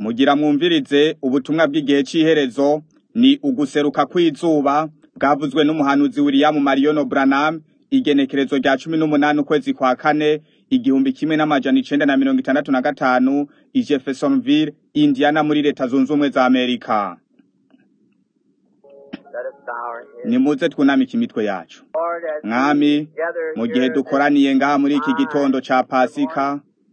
Mugira mwumvirize ubutumwa bw'igihe c'iherezo ni uguseruka kw'izuba bwavuzwe n'umuhanuzi William Marion Branham igenekerezo rya cumi n'umunani ukwezi kwa kane igihumbi kimwe n'amajana icenda na mirongo itandatu na gatanu i Jeffersonville, Indiana muri leta zunze ubumwe za Amerika. Nimuze twunamike imitwe yacu. Mwami, mu gihe dukoraniye ngaha muri iki gitondo ca Pasika,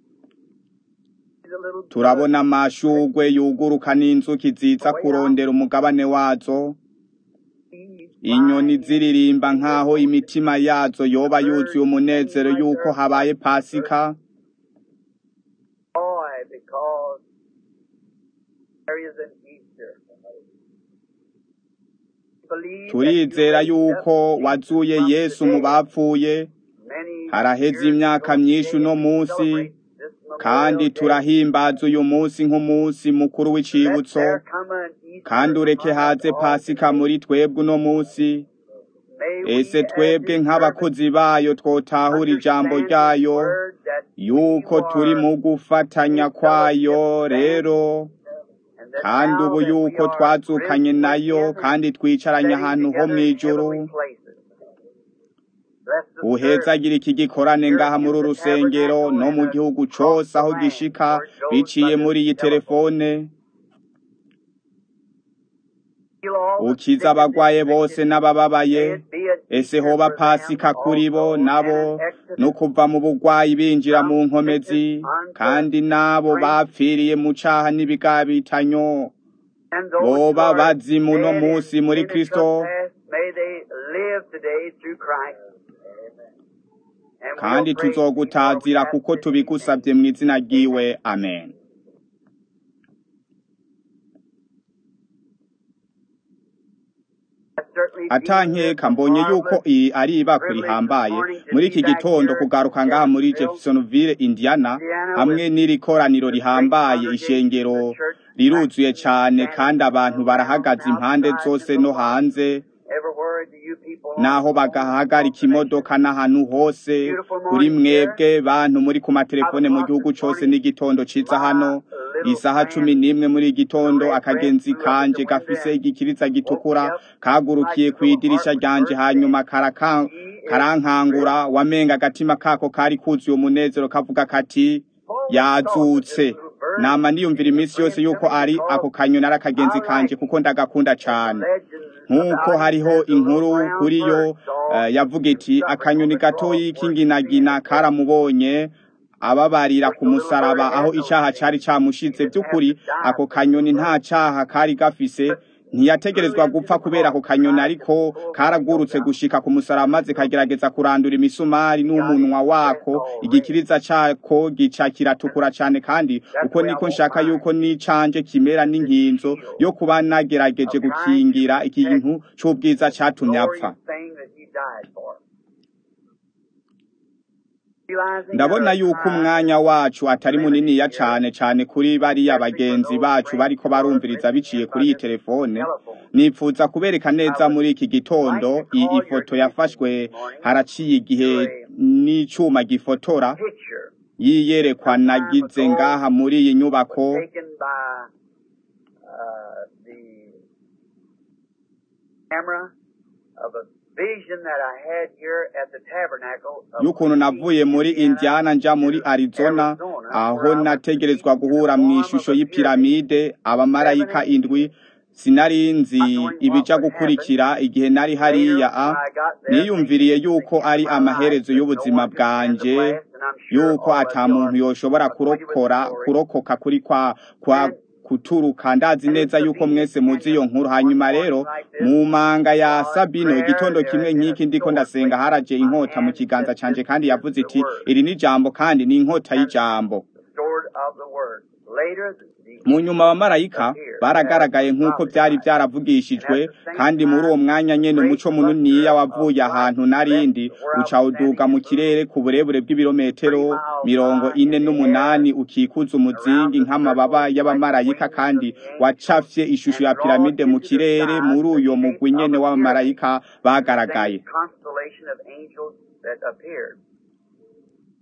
turabona amashugwe yuguruka n'inzuki ziza kurondera umugabane wazo, inyoni ziririmba nk'aho imitima yazo yoba yuzuye umunezero yuko habaye Pasika, turizera yuko wazuye Yesu mu bapfuye, haraheze imyaka myinshi uno munsi, kandi turahimbaza uyu munsi nk'umunsi mukuru w'icibutso, kandi ureke haze Pasika muri twebwe uno munsi, ese twebwe nk'abakozi bayo twotahura ijambo ryayo, yuko turi mu gufatanya kwayo rero, kandi ubu yuko twazukanye nayo kandi twicaranye ahantu ho mw'ijuru, uhezagira iki gikorane ngaha muri uru rusengero no mu gihugu cose aho gishika biciye muri iyi telefone, ukiza abagwaye bose n'abababaye, ese hoba Pasika kuri bo nabo no kuva mu bugwayi binjira mu nkomezi, kandi n'abo bapfiriye mu caha n'ibigabitanyo boba bazimu uno munsi muri Kristo, kandi tuzogutazira kuko tubigusavye mw'izina ryiwe amen. atankeka mbonye yuko iyi ari ibako rihambaye muri iki gitondo kugaruka ngaha muri Jeffersonville Indiana hamwe n'iri koraniro rihambaye ishengero riruzuye cane kandi abantu barahagaze impande zose no hanze naho bagahagarika imodoka n'ahantu hose kuri mwebwe bantu muri ku matelefone mu gihugu cose n'igitondo ciza hano isaha cumi n'imwe muri igitondo akagenzi kanje gafise igikiriza gitukura kagurukiye kw'idirisha ryanje hanyuma karankangura wamenga agatima kako kari kuzuye umunezero kavuga kati yazutse nama niyumvira iminsi yose yuko ari ako kanyoni ari akagenzi kanje kuko ndagakunda cane nk'uko hariho inkuru kuri yo yavuga iti akanyoni gatoyi k'inginagina karamubonye ababarira ku musaraba aho icaha cari camushize vy'ukuri ako kanyoni nta caha kari gafise ntiyategerezwa gupfa kubera ako kanyoni ariko karagurutse gushika ku musaraba maze kagerageza kurandura imisumari n'umunwa wako igikiriza cako gica kiratukura cane kandi uko niko nshaka yuko n'icanje kimera n'inkinzo yo kuba nagerageje gukingira ikintu c'ubwiza catumye apfa ndabona yuko umwanya wacu atari muniniya cane cane kuri bariya bagenzi bacu bariko barumviriza biciye kuri iyi telefone nipfuza kubereka neza muri iki gitondo iyi ifoto yafashwe haraciye igihe n'icuma gifotora yiyerekwa nagize ngaha muri iyi nyubako y'ukuntu navuye muri Indiana nja muri Arizona aho nategerezwa guhura mu ishusho y'ipiramide abamarayika indwi sinarinzi ibija gukurikira igihe nari hariya a niyumviriye yuko ari amaherezo y'ubuzima bwanje yuko ata muntu yoshobora kurokora kurokoka kuri kwa kwa kuturuka ndazi neza yuko mwese muzi iyo nkuru hanyuma rero mu manga ya Sabino igitondo kimwe nk'iki ndiko ndasenga haraje inkota mu kiganza canje kandi yavuze iti iri ni jambo kandi ni inkota y'ijambo mu nyuma abamarayika baragaragaye nk'uko byari byaravugishijwe kandi muri uwo mwanya nyene umuco muniniya wavuye ahantu narindi uca uduga mu kirere ku burebure bw'ibirometero mirongo ine n'umunani ukikuza umuzingi nk'amababa y'abamarayika kandi wacafye ishusho ya piramide mu kirere muri uyo mugwi nyene w'abamarayika bagaragaye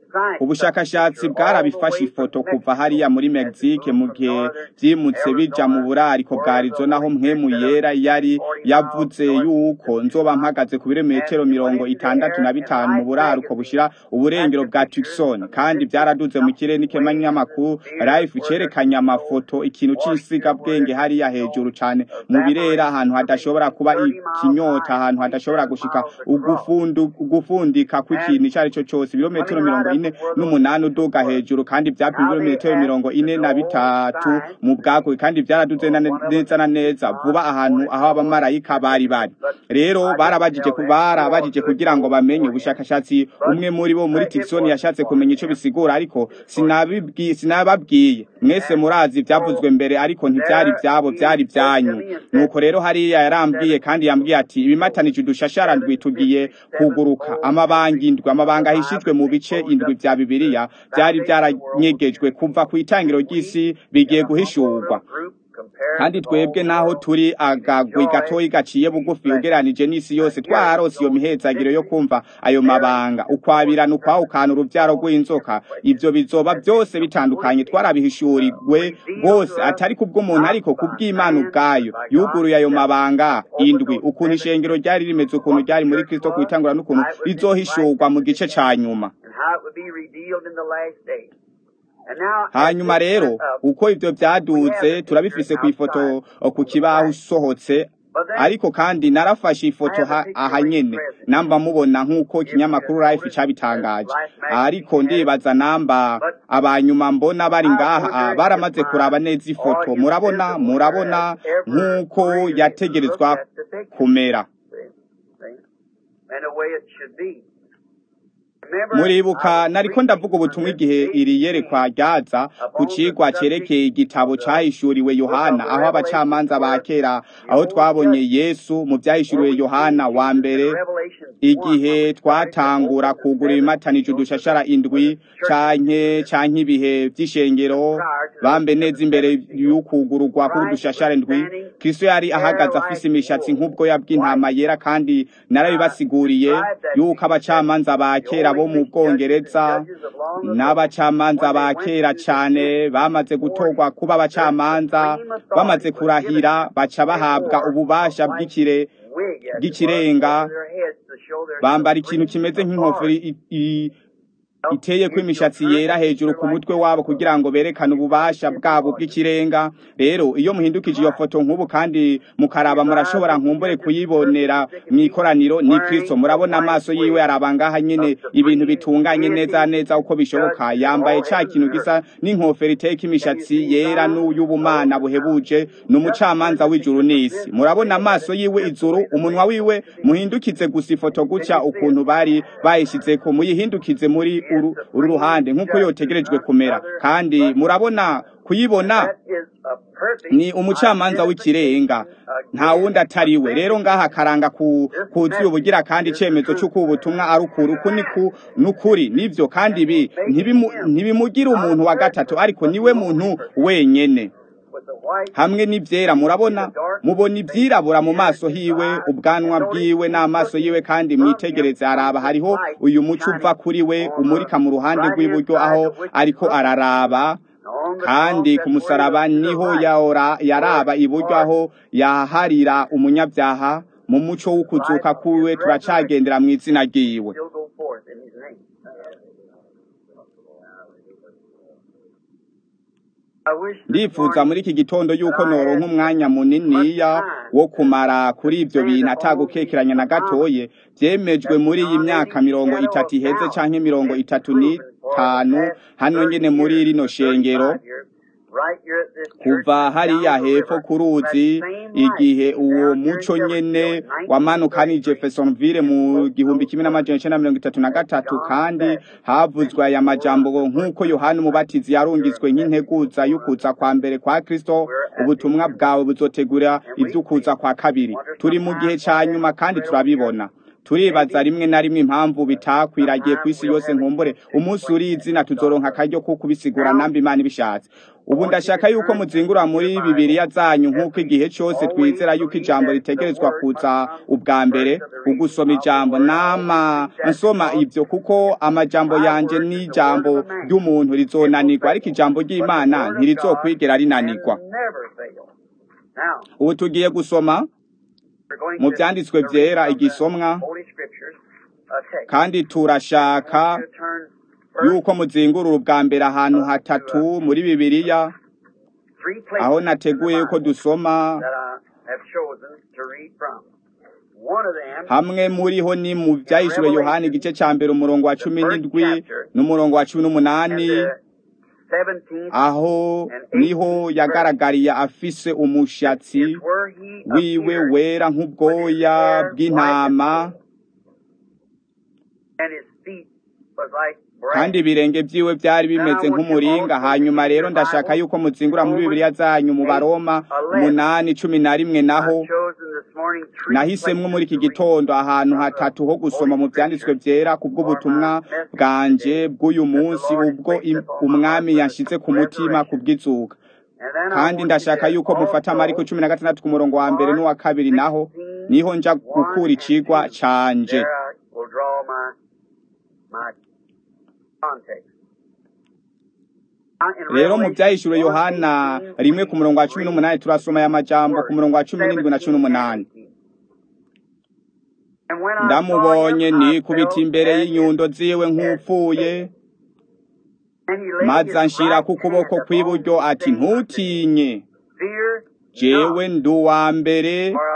ubushakashatsi bwarabifashe ifoto kuva hariya muri Mexique mu gihe vyimutse bija mu burariko bwa Arizona aho mpwemu yera yari yavuze yuko nzoba mpagaze ku birometero mirongo itandatu na bitanu mu buraruko bushira uburengero bwa Tucson kandi byaraduze mu kirere n'ikemanyamakuru life cerekanye amafoto ikintu c'insiga bwenge hariya hejuru cane mu birera ahantu hadashobora kuba ikinyota ahantu hadashobora gushika ugufundu ugufundika kw'ikintu ico ari cyo cose ibirometero mirongo ine n'umunani uduga hejuru kandi vyapima ibirometero mirongo ine na bitatu mu bwagwe kandi vyaraduze na- neza na neza vuba ahantu aho abamarayika bari bari rero barabajije ku- barabajije kugira ngo bamenye ubushakashatsi umwe muri bo muri Tucson yashatse kumenya ico bisigura ariko sinabibwiye sinababwiye mwese murazi vyavuzwe mbere ariko ntivyari vyabo vyari vyanyu nuko rero hariya yarambwiye kandi yambwiye ati ibimatanije udushashara ndwi tugiye kuguruka amabanga indwi amabanga ahishijwe mu bice indwi vya bibiliya vyari vyaranyegejwe kuva ku itangiro ry'isi bigiye guhishurwa kandi twebwe naho turi agagwi gatoyi gaciye bugufi ugeranije n'isi yose twarose iyo mihezagiro yo kumva ayo mabanga ukwabirana ukwahukana uruvyaro rw'inzoka ivyo bizoba byose bitandukanye twarabihishuriwe rwose atari kubw'umuntu ariko kubw'imana ubwayo yuguruye ayo mabanga indwi ukuntu ishengero ryari rimeze ukuntu ryari muri kristo kwitangura n'ukuntu rizohishurwa mu gice ca nyuma and how it would be revealed in the last days. And now, as hanyuma this rero went up, uko ivyo vyaduze turabifise ku ifoto ku kibaho usohotse ariko kandi narafashe ifoto ha- aha nyene namba mubona nk'uko ikinyamakuru life cabitangaje ariko ndibaza namba abanyuma mbona bari ngaha ah, baramaze kuraba neza ifoto murabona murabona nk'uko yategerezwa kumera and the way it should be. Remember, muribuka I was nariko ndavuga ubutumwa igihe iri yerekwa ryaza ku cigwa cerekeye igitabo cahishuriwe yohana aho abacamanza ba kera aho twabonye yesu mu vyahishuriwe yohana wa mbere igihe twatangura kugura ibimatanije udushashara indwi canke canke ibihe vy'ishengero bambe neza imbere y'ukugururwa k'udushashara indwi kristo yari ahagaze afise imishatsi nk'ubwoya bw'intama yera kandi narabibasiguriye yuko abacamanza ba kera bo mu bwongereza n'abacamanza ba kera cane bamaze gutorwa kuba abacamanza bamaze kurahira baca bahabwa ububasha bw'ikire bw'ikirenga bambara ikintu kimeze nk'inkofero i- i- iteye ko imishatsi yera hejuru ku mutwe wabo kugira ngo berekane ububasha bwabo bw'ikirenga rero iyo muhindukije iyo foto nk'ubu kandi mukaraba murashobora nkumbure kuyibonera mu ikoraniro ni kristo murabona amaso yiwe araba ngaha nyene ibintu bitunganye neza neza uko bishoboka yambaye ca kintu gisa n'inkofero iteye ko imishatsi yera n'uy'ubumana buhebuje ni umucamanza w'ijuru n'isi murabona amaso yiwe izuru umunwa wiwe muhindukize gusa ifoto gutya ukuntu bari bayishizeko muyihindukize muri uru, uru ruhande nk'uko yotegerejwe kumera kandi murabona kuyibona ni umucamanza w'ikirenga nta wundi atari we rero ngaha karanga ku kuzuye ubugira kandi icemezo c'uko ubutumwa ari ukuri uku ni ku nukuri nivyo kandi ibi ntibimu- ntibimugira umuntu wa gatatu ariko niwe muntu wenyene hamwe n'ivyera murabona mubona ivyirabura mu maso hiwe ubwanwa bwiwe n'amaso yiwe kandi mwitegereze araba hariho uyu muco uva kuri we umurika mu ruhande rw'iburyo aho ariko araraba kandi ku musaraba niho yahora yaraba iburyo aho yaharira umunyabyaha mu muco w'ukuzuka kwiwe turacagendera mu izina ryiwe still go forth in his name. I wish this ndifuza morning muri iki gitondo yuko noronka umwanya muniniya wo kumara kuri ivyo bintu atagukekeranya na gatoye vyemejwe muri iyi myaka mirongo itatu iheze canke mirongo itatu n'itanu hano nyene muri rino shengero right here at this church, kuva hariya down the hepfo river, ku ruzi that same igihe light uwo down here muco in nyene Jeffersonville in wamanukana i 1933. jeffersonville mu gihumbi kimwe n'amajana icenda na mirongo itatu na gatatu kandi havuzwe aya majambo nk'uko yohana umubatizi yarungitswe nk'integuza y'ukuza kwa mbere kwa kristo ubutumwa bwawe buzotegura ivy'ukuza kwa kabiri turi mu gihe ca nyuma kandi turabibona turibaza rimwe na rimwe impamvu bitakwiragiye ku isi yose nkumbure umunsi uri izina tuzoronka akaryo ko kubisigura nambi imana ibishatse ubu ndashaka yuko muzingura muri bibiriya zanyu nk'uko igihe cyose twizera yuko ijambo ritegerezwa kuza ubwa mbere ugusoma ijambo nama nsoma ibyo kuko amajambo yanje n'ijambo ry'umuntu rizonanirwa ariko ijambo ry'imana ntirizokwigera rinanirwa ubu tugiye gusoma mu byanditswe byera igisomwa kandi turashaka yuko muzingurura ubwa mbere ahantu hatatu muri bibiliya aho nateguye yuko dusoma hamwe muri ho ni mu byahishuriwe yohani igice cya mbere umurongo wa cumi n'indwi n'umurongo wa cumi n'umunani aho niho yagaragariye afise umushatsi wiwe wera nk'ubwoya bw'intama kandi ibirenge byiwe byari bimeze nk'umuringa hanyuma rero ndashaka yuko muzingura muri bibiliya zanyu mu baroma umunani cumi na rimwe naho nahisemwo muri iki gitondo ahantu hatatu ho gusoma mu byanditswe byera ku bw'ubutumwa bwanje bw'uyu munsi ubwo umwami yashyize ku mutima ku bw'izuka kandi ndashaka yuko mufata amariko cumi na gatandatu ku murongo wa mbere n'uwa kabiri naho niho nja gukura icigwa canje rero mu byahishuriwe yohana rimwe ku murongo wa cumi n'umunani turasoma aya majambo ku murongo wa cumi n'indwi na cumi n'umunani ndamubonye nikubita imbere y'inyundo ziwe nk'upfuye maze anshira ku kuboko kw'iburyo ati ntutinye jewe ndi uwa mbere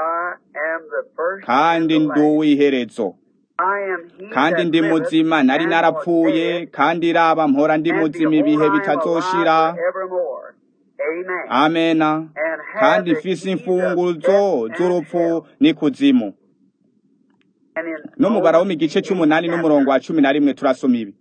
kandi ndi uw'iherezo kandi ndi muzima nari narapfuye kandi raba mpora ndi muzima ibihe bitazoshira amena kandi mfise imfunguzo z'urupfu n'ikuzimu no mu barawo mu gice cy'umunani n'umurongo wa cumi na rimwe turasoma ibi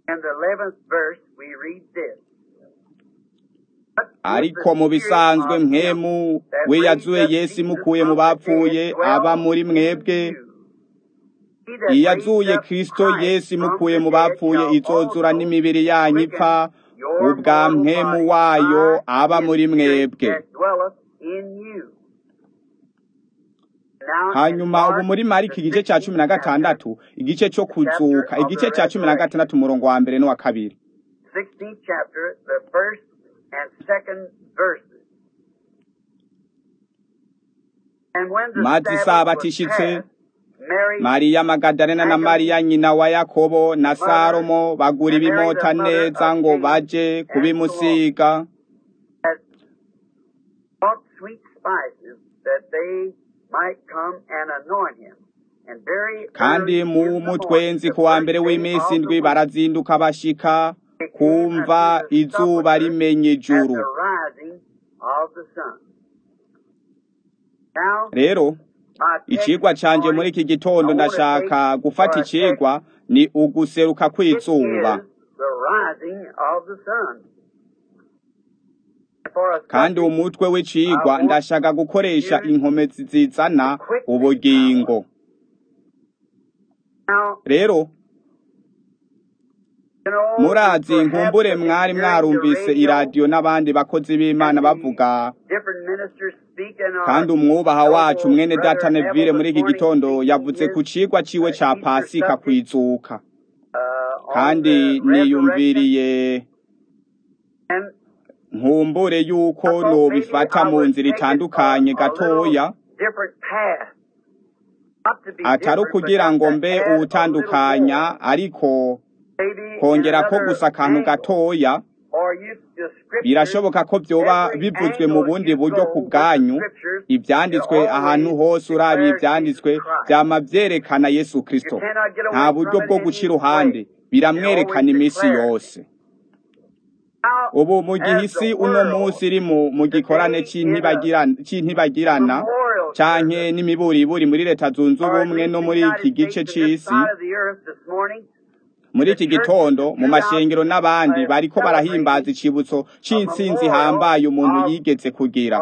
ariko mu bisanzwe mwemu we yazuye yesu imukuye mu bapfuye aba muri mwebwe iyo azuye kirisito yesu imukuye mu bapfuye izozura n'imibiri yanyu ipfa ubwa mwemu wayo aba muri mwebwe hanyuma ubu muri mariko igice cya cumi na gatandatu igice cyo kuzuka igice cya cumi na gatandatu umurongo wa mbere n'uwa kabiri maze isabato ishitse mariya magadalena na mariya nyina wa yakobo na salomo bagura ibimota neza ngo baje kubimusiga kandi mu mutwenzi ku wa mbere w'iminsi indwi barazinduka bashika kumva izuba rimenya ijuru rero icigwa canje muri iki gitondo ndashaka gufata icigwa ni uguseruka kw'izuba kandi umutwe w'icigwa ndashaka gukoresha inkomezi zizana ubugingo rero murazi nkumbure mwari mwarumvise iradiyo n'abandi bakozi b'imana bavuga kandi umwubaha wacu mwene data nevire muri iki gitondo yavuze ku cigwa ciwe ca pasika kwizuka kandi niyumviriye nkumbure yuko nobifata mu nzira itandukanye gatoya atari ukugira ngo mbe uwutandukanya ariko kongera ko gusa akantu gatoya birashoboka ko byoba bivuzwe mu bundi buryo ku bwanyu ibyanditswe ahantu hose urabiye ibyanditswe byama byerekana yesu kirisito nta buryo bwo guca iruhande biramwerekana iminsi yose ubu mu gihe isi uno munsi iri mu gikorane cy'intibagirana canke n'imiburiburi muri leta zunze ubumwe no muri iki gice c'isi muri iki gitondo mu mashengero n'abandi bariko barahimbaza icibutso c'intsinzi hambaye umuntu yigeze kugira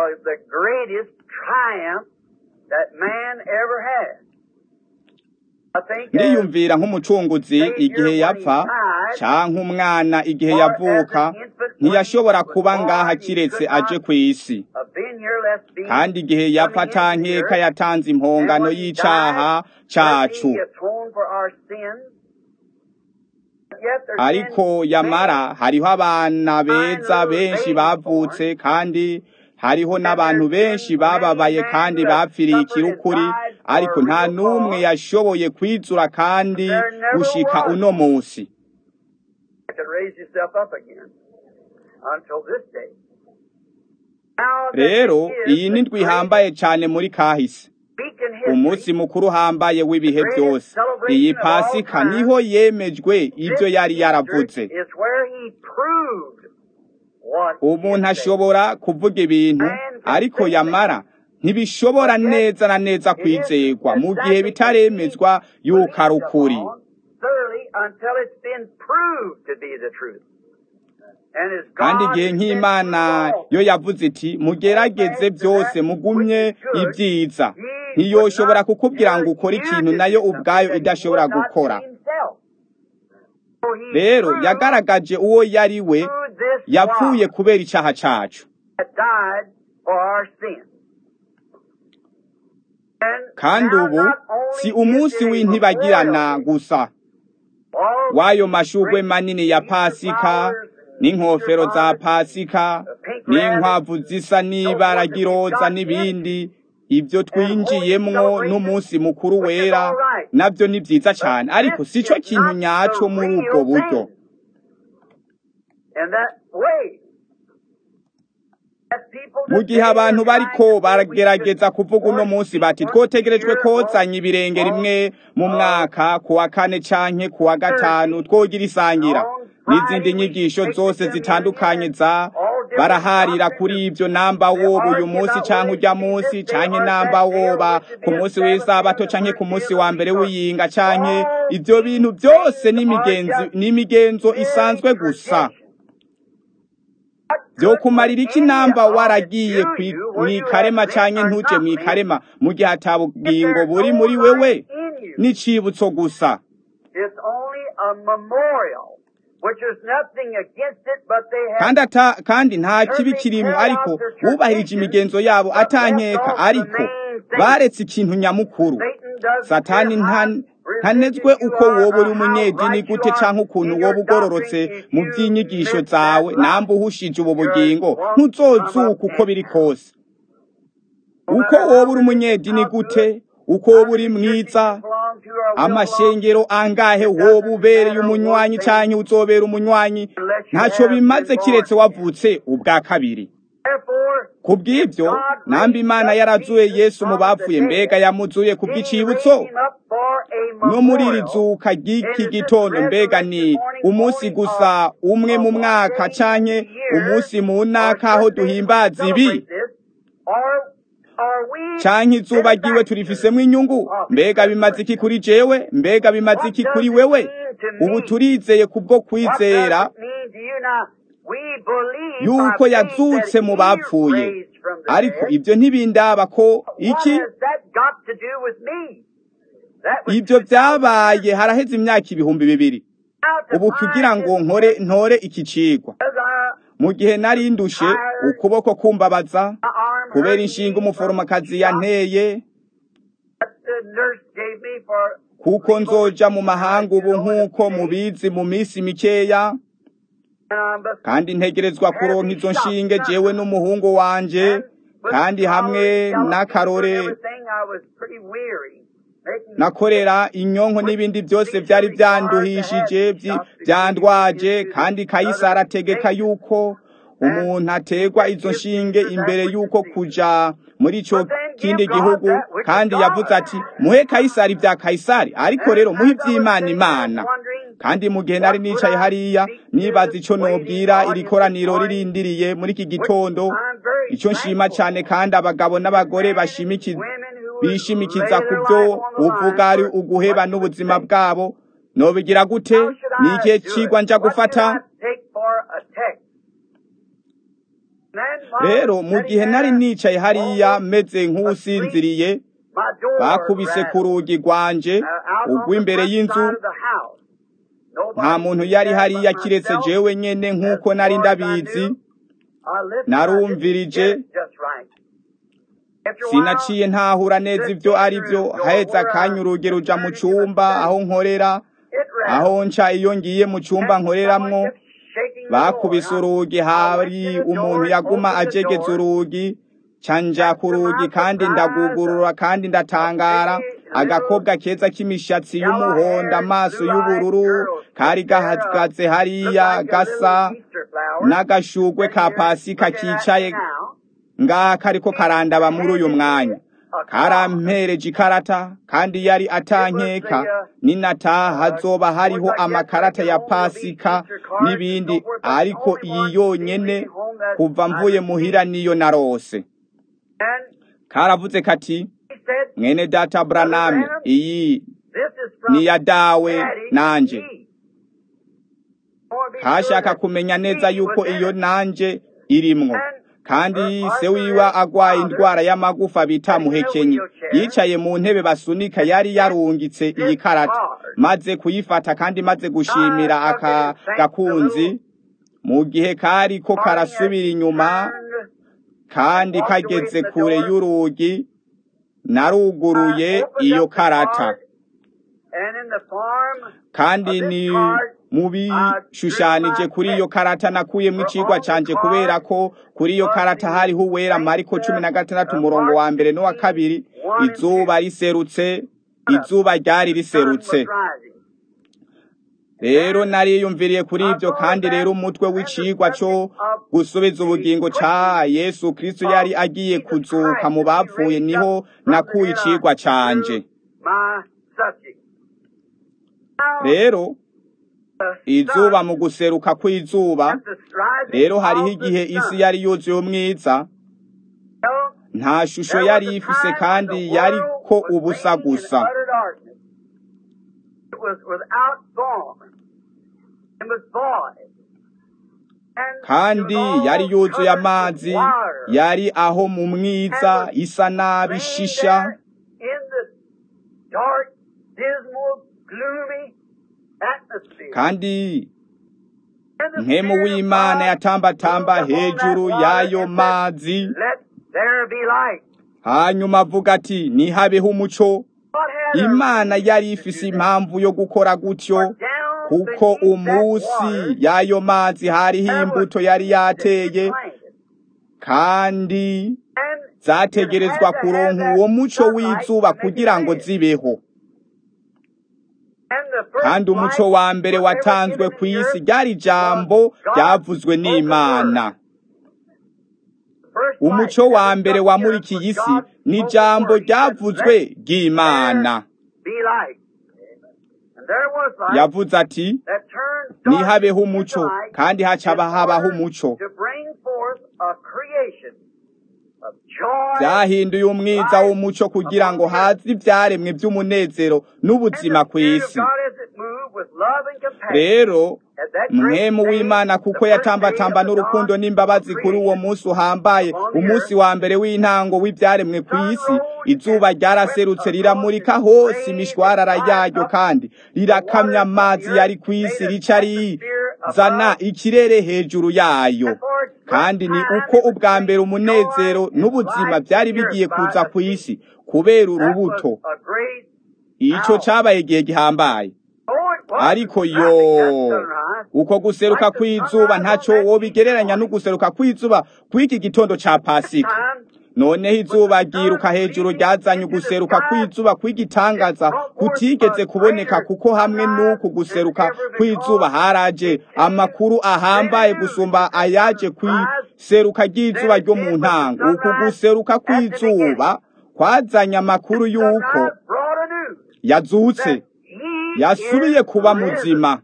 I think as ndiyumvira nk'umucunguzi igihe yapfa canke umwana igihe yavuka ntiyashobora kuba ngaha kiretse aje kw'isi a been here, let's be kandi igihe yapfa atankeka yatanze impongano y'icaha cacu He atoned for our sins. Yet there's ariko been yamara many hariho abana beza benshi bavutse kandi hariho n'abantu benshi bababaye kandi bapfiriye ikirukuri ariko nta n'umwe yashoboye kwizura kandi gushika uno musi that could raise himself up again until this day. Now that rero is iyi ni the ndwi ihambaye cane muri kahise great week in history. umunsi mukuru uhambaye w'ibihe byose iyi pasika niho yemejwe ibyo yari yaravuze Is where he proved what he umuntu had said. ashobora kuvuga ibintu ariko yamara ntibishobora neza na neza kwizerwa mu gihe bitaremezwa yuko ari ukuri Thoroughly until it's been proved to be the truth. And as kandi God igihe has nk'imana said, yo yavuze iti mugerageze byose mugumye ibyiza ntiyoshobora kukubwira ngo ukore ikintu nayo ubwayo idashobora gukora rero yagaragaje uwo yari we yapfuye kubera icyaha cacu kandi ubu si umunsi w'intibagirana gusa w'ayo mashugwe manini ya pasika n'inkofero za pasika n'inkwavu zisa n'ibara ry'iroza n'ibindi ibyo twinjiyemwo n'umunsi mukuru wera nabyo ni byiza cyane ariko si cyo kintu nyaco muri ubwo buryo mu gihe abantu bariko baragerageza kuvuga uno munsi bati twotegerejwe kozanya ibirenge rimwe mu mwaka ku wa kane canke ku wa gatanu twogira isangira n'izindi nyigisho zose zitandukanye za baraharira kuri ibyo namba woba uyu munsi canke urya munsi canke namba woba ku munsi w'isabato canke ku munsi wa mbere w'iyinga canke ivyo bintu byose n'imigenzo n'imigenzo isanzwe gusa vyokumarira iki namba waragiye mwikarema canke ntuje mwikarema mu gihe atabugingo buri muri wewe n'icibutso gusa kandi ata kandi nta kibi kirimo ariko bubahirije imigenzo yabo atankeka ariko baretse ikintu nyamukuru satani nta ntanezwe uko woba uri umunyedini gute canke ukuntu woba ugororotse mu by'inyigisho zawe namba uhushije ubu bugingo ntuzozuka uko biri kose uko woba uri umunyedini gute uko woba uri mwiza amashengero angahe woba ubereye umunywanyi canke uzobera umunywanyi ntaco bimaze kiretse wavutse ubwa kabiri kubw'ibyo namba imana yarazuye yesu mu bapfuye mbega yamuzuye ku bw'icibutso no muri iri zuka ry'iki gitondo mbega ni umunsi gusa umwe mu mwaka canke umunsi mu ntaka aho duhimbaza ibi canke izuba ryiwe turifisemo inyungu mbega bimaze iki kuri jewe mbega bimaze iki kuri wewe ubu turizeye kubwo kwizera yuko yazutse mu bapfuye ariko ibyo ntibindaba ko iki ibyo byabaye haraheze imyaka ibihumbi bibiri ubu kugira ngo nkore ntore iki cigwa mu gihe nari ndushe ukuboko kumbabaza kubera inshinga umuforomokazi yanteye kuko nzoja mu mahanga ubu nk'uko mubizi mu minsi mikeya kandi ntegerezwa kuronka izo nshinge jewe n'umuhungu wanje kandi hamwe n'akarore nakorera inyonko n'ibindi byose byari byanduhishije byandwaje kandi kayisari ategeka yuko umuntu ategwa izo nshinge imbere yuko kuja muri ico kindi gihugu kandi yavuze ati muhe kayisari bya kayisari ariko rero muhe iby'imana imana kandi mu gihe nari nicaye hariya nibaza ico nobwira iri koraniro ririndiriye muri iki gitondo ico nshima cyane kandi abagabo n'abagore bishimikiza ku byo uvuga ari uguheba n'ubuzima bwabo nobigira gute ni igihe cigwa nja gufata rero mu gihe nari nicaye hariya meze nk'usinziriye bakubise ku rugi rwanje urw'imbere y'inzu nta muntu yari hariya kiretse jewe nyene nk'uko nari ndabizi narumvirije sinaciye ntahura neza ibyo ari byo hahetse akanya urugi ruja mu cumba aho nkorera aho nca iyo ngiye mu cumba nkoreramwo bakubise urugi hari umuntu yaguma ajegeza urugi canja ku rugi kandi ndagugurura kandi ndatangara agakobwa keza k'imishatsi y'umuhondo amaso y'ubururu kari gahagaze hariya gasa n'agashugwe ka pasika kicaye ngaha kariko karandaba muri uyu mwanya karampereje ikarata kandi yari atankeka ninataha hazoba hariho amakarata ya pasika n'ibindi ariko iyi yonyene kuva mvuye muhira niyo narose karavuze kati mwene data Branham iyi ni ya dawe nanje kashaka kumenya neza yuko iyo nanje irimwo kandi se wiwe agwaye indwara y'amagufa bita muhekenyi yicaye mu ntebe basunika yari yarungitse iyi karata maze kuyifata kandi maze gushimira aka gakunzi mu gihe kari ko karasubira inyuma kandi kageze kure y'urugi naruguruye iyo karata kandi ni mubishushanije kuri iyo karata nakuyemo icigwa canje kubera ko kuri iyo karata hariho uwera mariko cumi na gatandatu umurongo wa mbere n'uwa kabiri izuba riserutse izuba ryari riserutse rero nariyumviriye kuri ibyo kandi rero umutwe w'icigwa cyo gusubiza ubugingo ca yesu kristo yari agiye kuzuka mu bapfuye niho nakuye icigwa canje rero izuba mu guseruka kw'izuba rero hariho igihe isi yari yuzuye umwiza nta shusho yari ifise kandi yari ko ubusa gusa kandi yari yuzuye amazi yari aho mu mwiza isa nabi ishisha kandi nkemu w'imana yatambatamba hejuru y'ayo mazi hanyuma avuga ati ntihabeho umuco imana yari ifise impamvu yo gukora gutyo kuko umunsi y'ayo mazi hariho imbuto yari yateye kandi zategerezwa kuronka uwo muco w'izuba kugira ngo zibeho kandi umuco wa mbere watanzwe ku isi ryari ijambo ryavuzwe n'imana umuco wa mbere wamurikiye isi ni ijambo ryavuzwe ry'imana yavuze ati nihabeho umuco kandi hacaba habaho umuco byahinduye umwiza w'umuco kugira ngo haze ibyaremwe by'umunezero n'ubuzima ku isi rero mwemu w'imana kuko yatambatamba n'urukundo n'imbabazi kuri uwo munsi uhambaye umunsi wa mbere w'intango w'ibyaremwe ku isi izuba ryaraserutse riramurika hose imishwarara yaryo kandi rirakamya amazi yari ku isi rica rizana ikirere hejuru yayo kandi ni uko ubwa mbere umunezero n'ubuzima byari bigiye kuza ku isi kubera urubuto icyo cyabaye igihe gihambaye ariko yo uko guseruka kw'izuba ntacyo wobigereranya no guseruka kw'izuba kw'iki gitondo cya pasika noneho izuba ryiruka hejuru ryazanye uguseruka kw'izuba kw'igitangaza kutigeze kuboneka kuko hamwe n'uku guseruka kw'izuba haraje amakuru ahambaye gusumba ayaje kw'iseruka ry'izuba ryo mu ntango uku guseruka kw'izuba kwazanye amakuru y'uko yazutse yasubiye kuba muzima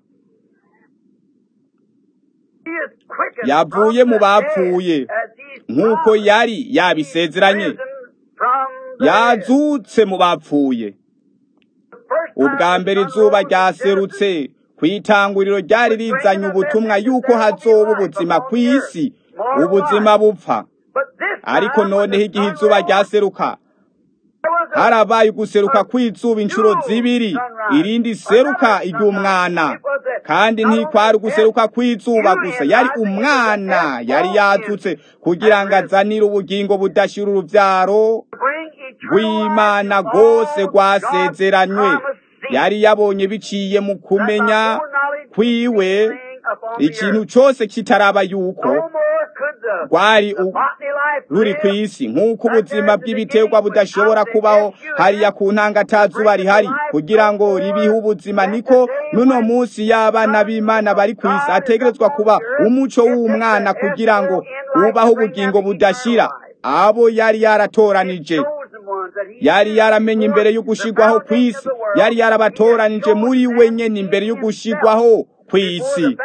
yavuye mu bapfuye nk'uko yari yabisezeranye yazutse mu bapfuye ubwa mbere izuba ryaserutse ku itanguriro ryari rizanye ubutumwa yuko hazoba ubuzima ku isi ubuzima bupfa ariko noneho igihe izuba ryaseruka harabaye uguseruka kw'izuba inshuro zibiri irindi seruka iry'umwana kandi ntikwari uguseruka kw'izuba gusa yari umwana yari yazutse kugira ngo azanire ubugingo budashira uruvyaro rw'imana rwose rwasezeranywe yari yabonye biciye mu kumenya kwiwe ikintu cyose kitaraba yuko rwari ruri ku isi nk'uko ubuzima bw'ibiterwa budashobora kubaho hariya ku ntangatazuba rihari kugira ngo ribihe ubuzima niko n'uno munsi y'abana b'imana bari ku isi ategerezwa kuba umuco w'umwana kugira ngo ubaho ubugingo budashira abo yari yaratoranije yari yaramenye imbere y'ugushigwaho ku isi yari yarabatoranije muri we nyene imbere y'ugushigwaho ku isi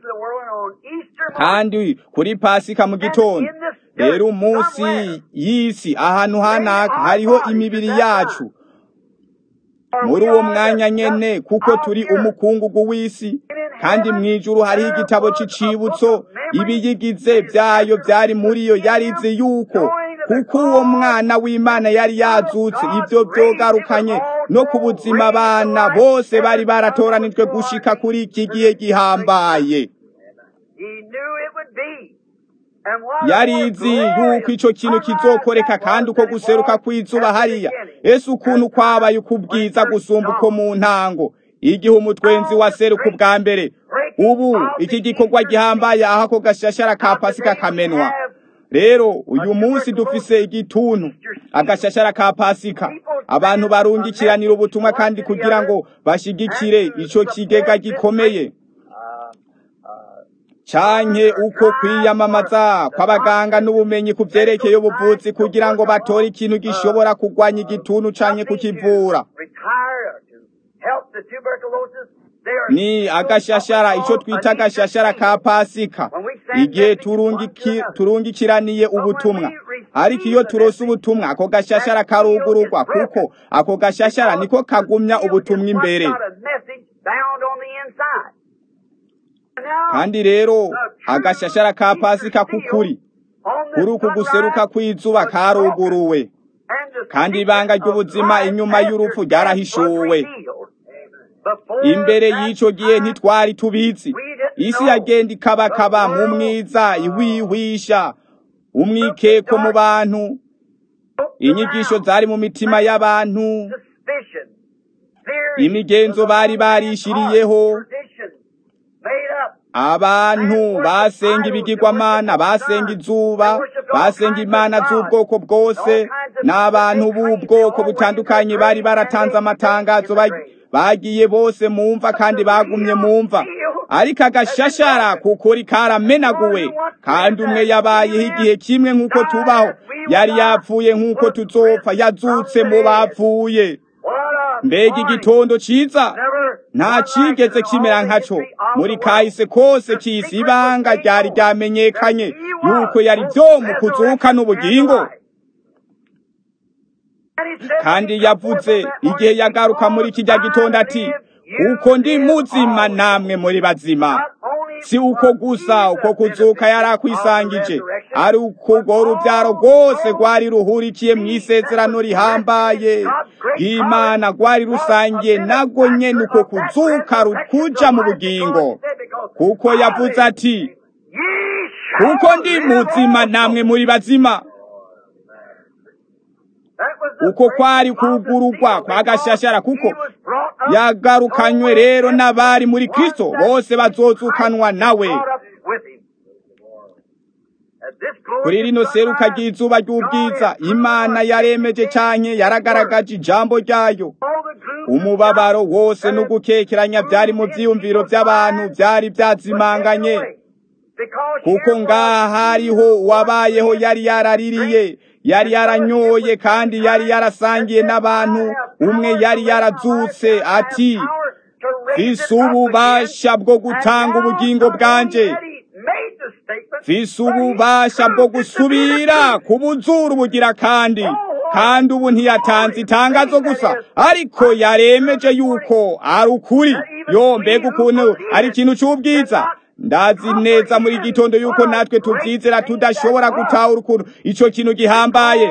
kandi kuri pasika mu gitondo rero umunsi y'isi ahantu hanaka hariho imibiri yacu muri uwo mwanya nyene kuko turi umukungugu w'isi kandi mw'ijuru hariho igitabo c'icibutso ibiyigize vyayo vyari muri yo yarizi yuko kuko uwo mwana w'imana yari yazutse ivyo vyogarukanye no ku buzima abana bose bari baratoranijwe gushika kuri iki gihe gihambaye yarizi yuko ico kintu kizokoreka kandi uko guseruka kw'izuba hariya ese ukuntu kwabaye ukubwiza gusumba uko mu ntango igihe umutwenzi waseruka ubwa mbere ubu iki gikorwa gihambaye aho ako gashashara ka pasika kamenwa rero uyu munsi dufise igituntu agashashara ka pasika abantu barungikiranira ubutumwa kandi kugira ngo bashigikire ico kigega gikomeye canke uko kwiyamamaza kw'abaganga n'ubumenyi ku vyerekeye ubuvuzi kugira ngo batore ikintu gishobora kugwanya igituntu canke kukivura ni agashashara ico twita agashashara ka pasika igihe turungikiraniye ubutumwa ariko iyo turose ubutumwa ako gashashara karugururwa kuko ako gashashara niko kagumya ubutumwa imbere kandi rero agashashara ka pasika k'ukuri kuri uku guseruka kw'izuba karuguruwe kandi ibanga ry'ubuzima inyuma y'urupfu ryarahishuwe imbere y'ico gihe ntitwari tubizi isi yagenda ikabakaba mu mwiza ihwihwisha umwikeko mu bantu inyigisho zari mu mitima y'abantu imigenzo bari barishiriyeho abantu basenga ibigirwamana basenga izuba basenga imana z'ubwoko bwose n'abantu b'ubwoko butandukanye bari baratanze amatangazo bagiye bose mumva kandi bagumye mumva ariko agashashara kukuri karamenaguwe kandi umwe yabayeho igihe kimwe nk'uko tubaho yari yapfuye nk'uko tuzopfa yazutse mu bapfuye mbega igitondo ciza nta cigeze kimera nkaco muri kahise kose k'isi ibanga ryari ryamenyekanye yuko yari vyo mu kuzuka n'ubugingo kandi yavuze igihe yagaruka muri kijya gitondo ati kuko ndi muzima namwe muri bazima si uko gusa uko kuzuka yari akwisangije ari uko urwo rubyaro rwose rwari ruhurikiye mu isezerano rihambaye imana rwari rusangiye nabwo nyene uko kuzuka rukuja mu bugingo kuko yavuze ati kuko ndi muzima namwe muri bazima uko kwari kugurugwa kwa gashashara kuko yagarukanywe rero n'abari muri kristo bose bazozukanwa nawe kuri rino seruka ry'izuba ry'ubwiza imana yaremeje canke yaragaragaje ijambo ryayo umubabaro wose n'ugukekeranya byari mu vyiyumviro by'abantu byari byazimanganye kuko ngaha hariho uwabayeho yari yaraririye yari yaranyoye kandi yari yarasangiye n'abantu umwe yari yarazutse ati fise ububasha bwo gutanga ubugingo bwanje fise ububasha bwo gusubira kubuzura ubugira kandi kandi ubu ntiyatanze itangazo gusa ariko yaremeje yuko ari ukuri yo mbega ukuntu ari ikintu cy'ubwiza ndazi neza muri gitondo yuko natwe tubyizera tudashobora gutahura ukuntu ico kintu gihambaye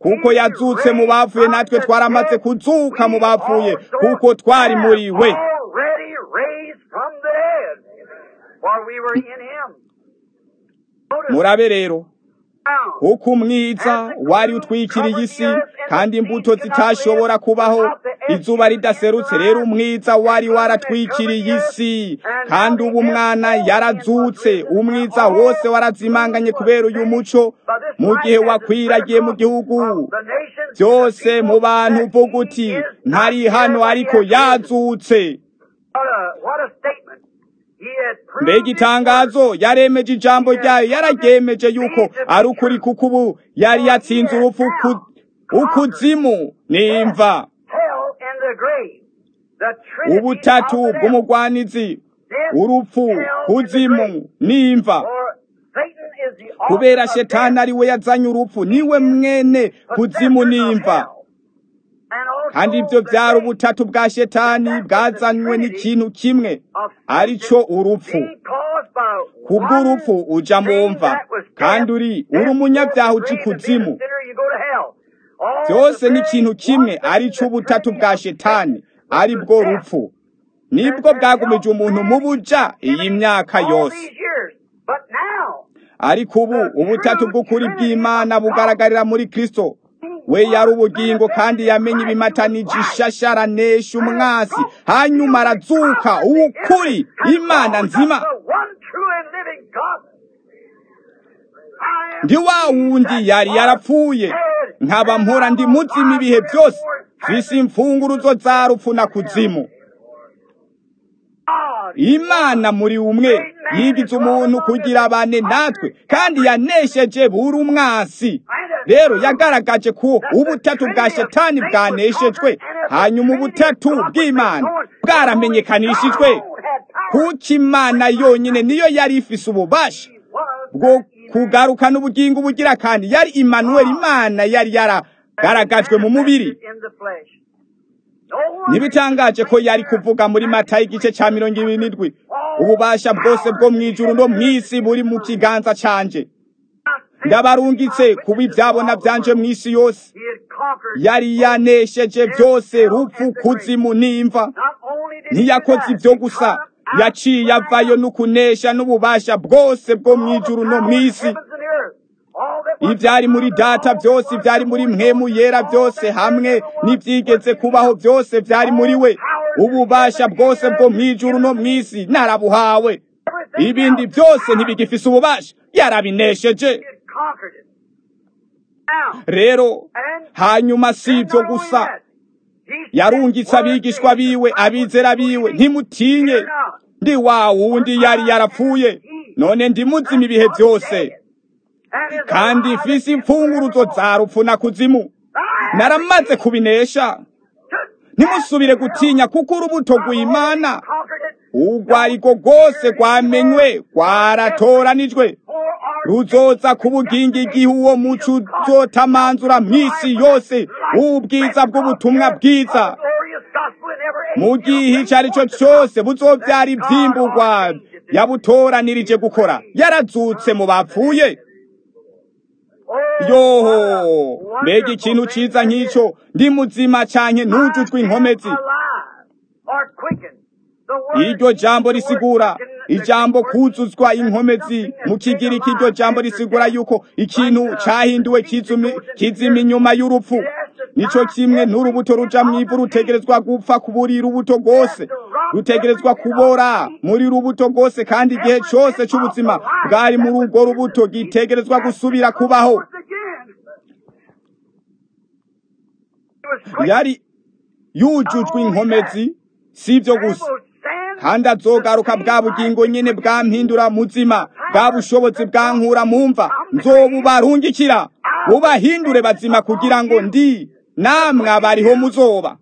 kuko yazutse mu bapfuye natwe twaramaze kuzuka mu bapfuye kuko twari muri we already raised from the dead, for we were in him. Notice murabe rero now, kuko umwiza wari utwikiriye isi kandi imbuto zitashobora kubaho izuba ridaserutse rero umwiza wari waratwikiriye isi kandi ubu umwana yarazutse umwiza wose warazimanganye kubera uyu muco mu gihe wakwiragiye mu gihugu the nations byose mu bantu uvuga uti ntari hano ariko yazutse What a, what a statement. He had proved mbega itangazo yaremeje ijambo ryayo yararyemeje yuko ari ukuri kuko ubu yari yatsinze urupfu ku- ukuzimu nimva hell and the grave. The Trinity ubutatu of the devil. bw'umugwanizi Death, urupfu hell, and the kuzimu grave. nimva For Satan is the author kubera of shetani death ari we yazanye urupfu niwe mwene kuzimu nimva kandi ibyo byari ubutatu bwa shetani bwazanywe n'ikintu kimwe ari cyo urupfu kubw'urupfu uja mu mva kandi uri uri umunyabyaha uca ikuzimu byose ni ikintu kimwe ari cyo ubutatu bwa shetani ari bwo rupfu nibwo bwagumije umuntu mu buja iyi myaka yose ariko ubu ubutatu bw'ukuri bw'imana bugaragarira muri kristo we yari ubugingo kandi yamenye ibimatanije ishasharanesha umwasi hanyuma arazuka uwukuri imana nzima ndi wa wundi yari yarapfuye nkaba mpora ndi muzima ibihe byose mfise imfunguruzo za rupfu na kuzimu imana muri umwe yigize umuntu kugira bane natwe kandi yanesheje buri umwasi rero yagaragaje ko ubutatu bwa shetani bwaneshejwe hanyuma ubutatu bw'imana bwaramenyekanishijwe kuko imana yonyine niyo yari ifise ububasha bwo kugarukana ubugingo bugira kandi yari Emmanuel imana yari yaragaragajwe mu mubiri ntibitangaje ko yari kuvuga muri mata y'igice cya mirongo ibiri n'indwi ububasha bwose bwo mu ijuru no mu isi buri mu kiganza canje ndabarungitse kuba ibyabona byanje mu isi yose yari yanesheje byose rupfu kuzimu n'imva ntiyakoze ibyo gusa yaciye avayo n'ukunesha n'ububasha bwose bwo mu ijuru no mu isi ibyari muri data byose byari muri mwemu yera byose hamwe n'ibyigeze kubaho byose byari muri we ububasha bwose bwo mu ijuru no mu isi narabuhawe ibindi byose ntibigifise ububasha yarabinesheje rero hanyuma si ibyo gusa yarungitse abigishwa biwe abizera biwe ntimutinye ndi wa wundi yari yarapfuye none ndi muzima ibihe byose kandi mfise imfunguruzo za rupfu na kuzimu naramaze kubinesha ntimusubire gutinya kuko urubuto rw'imana urwo ariko rwose rwamenywe rwaratoranijwe ruzoza ku bugingo igihe uwo muco uzotamanzura mu isi yose ubwiza bw'ubutumwa bwiza mu gihe icyo ari cyo cyose buzobyara ibyimburwa yabutoranirije gukora yarazutse mu bapfuye yoho mbega ikintu cyiza nk'icyo ndi muzima cyane ntujujwe inkomezi iryo jambo risigura ijambo kuzuzwa inkomezi mu kigiriki iryo jambo risigura yuko ikintu cyahinduwe kizima inyuma y'urupfu nico kimwe n'urubuto ruja mu ivu rutegerezwa gupfa ku buri rubuto rwose rutegerezwa kubora muri rubuto rwose kandi igihe cyose cy'ubuzima bwari muri urwo rubuto gitegerezwa gusubira kubaho yari yujujwe inkomezi si ibyo gusa kandi azogaruka bwa bugingo nyine bwampindura muzima bwa bushobozi bwankura mu mva nzobubarungikira bubahindure bazima kugira ngo ndi namwe abariho muzoba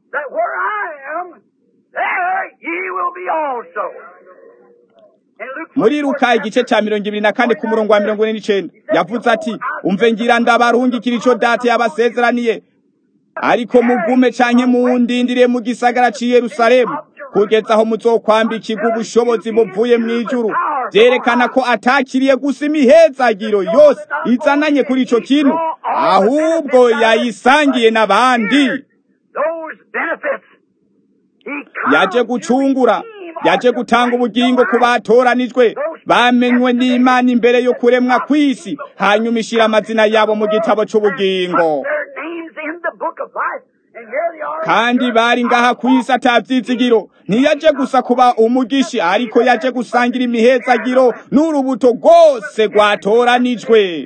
muri ruka igice cya mirongo ibiri na kane ku murongo wa mirongo ine n'icenda yavuze ati umve ngira ndabarungikira ico data yabasezeraniye ariko mugume canke mundindire mu gisagara c'i yerusalemu kugeza aho muzokwambikirwa ubushobozi buvuye mu ijuru byerekana ko atakiriye gusa imihezagiro yose izananye kuri ico kintu ahubwo yayisangiye n'abandi those benefits. He comes yaje to gucungura redeem yaje us gutanga from ubugingo ku the life. batoranijwe bamenywe n'imana imbere yo kuremwa kw'isi hanyuma ishira amazina yabo mu gitabo c'ubugingo Put their names in the book of life. And here they are. kandi bari ngaha ku isi atavyizigiro ntiyaje gusa kuba umugishi ariko yaje gusangira imihezagiro n'urubuto rwose rwatoranijwe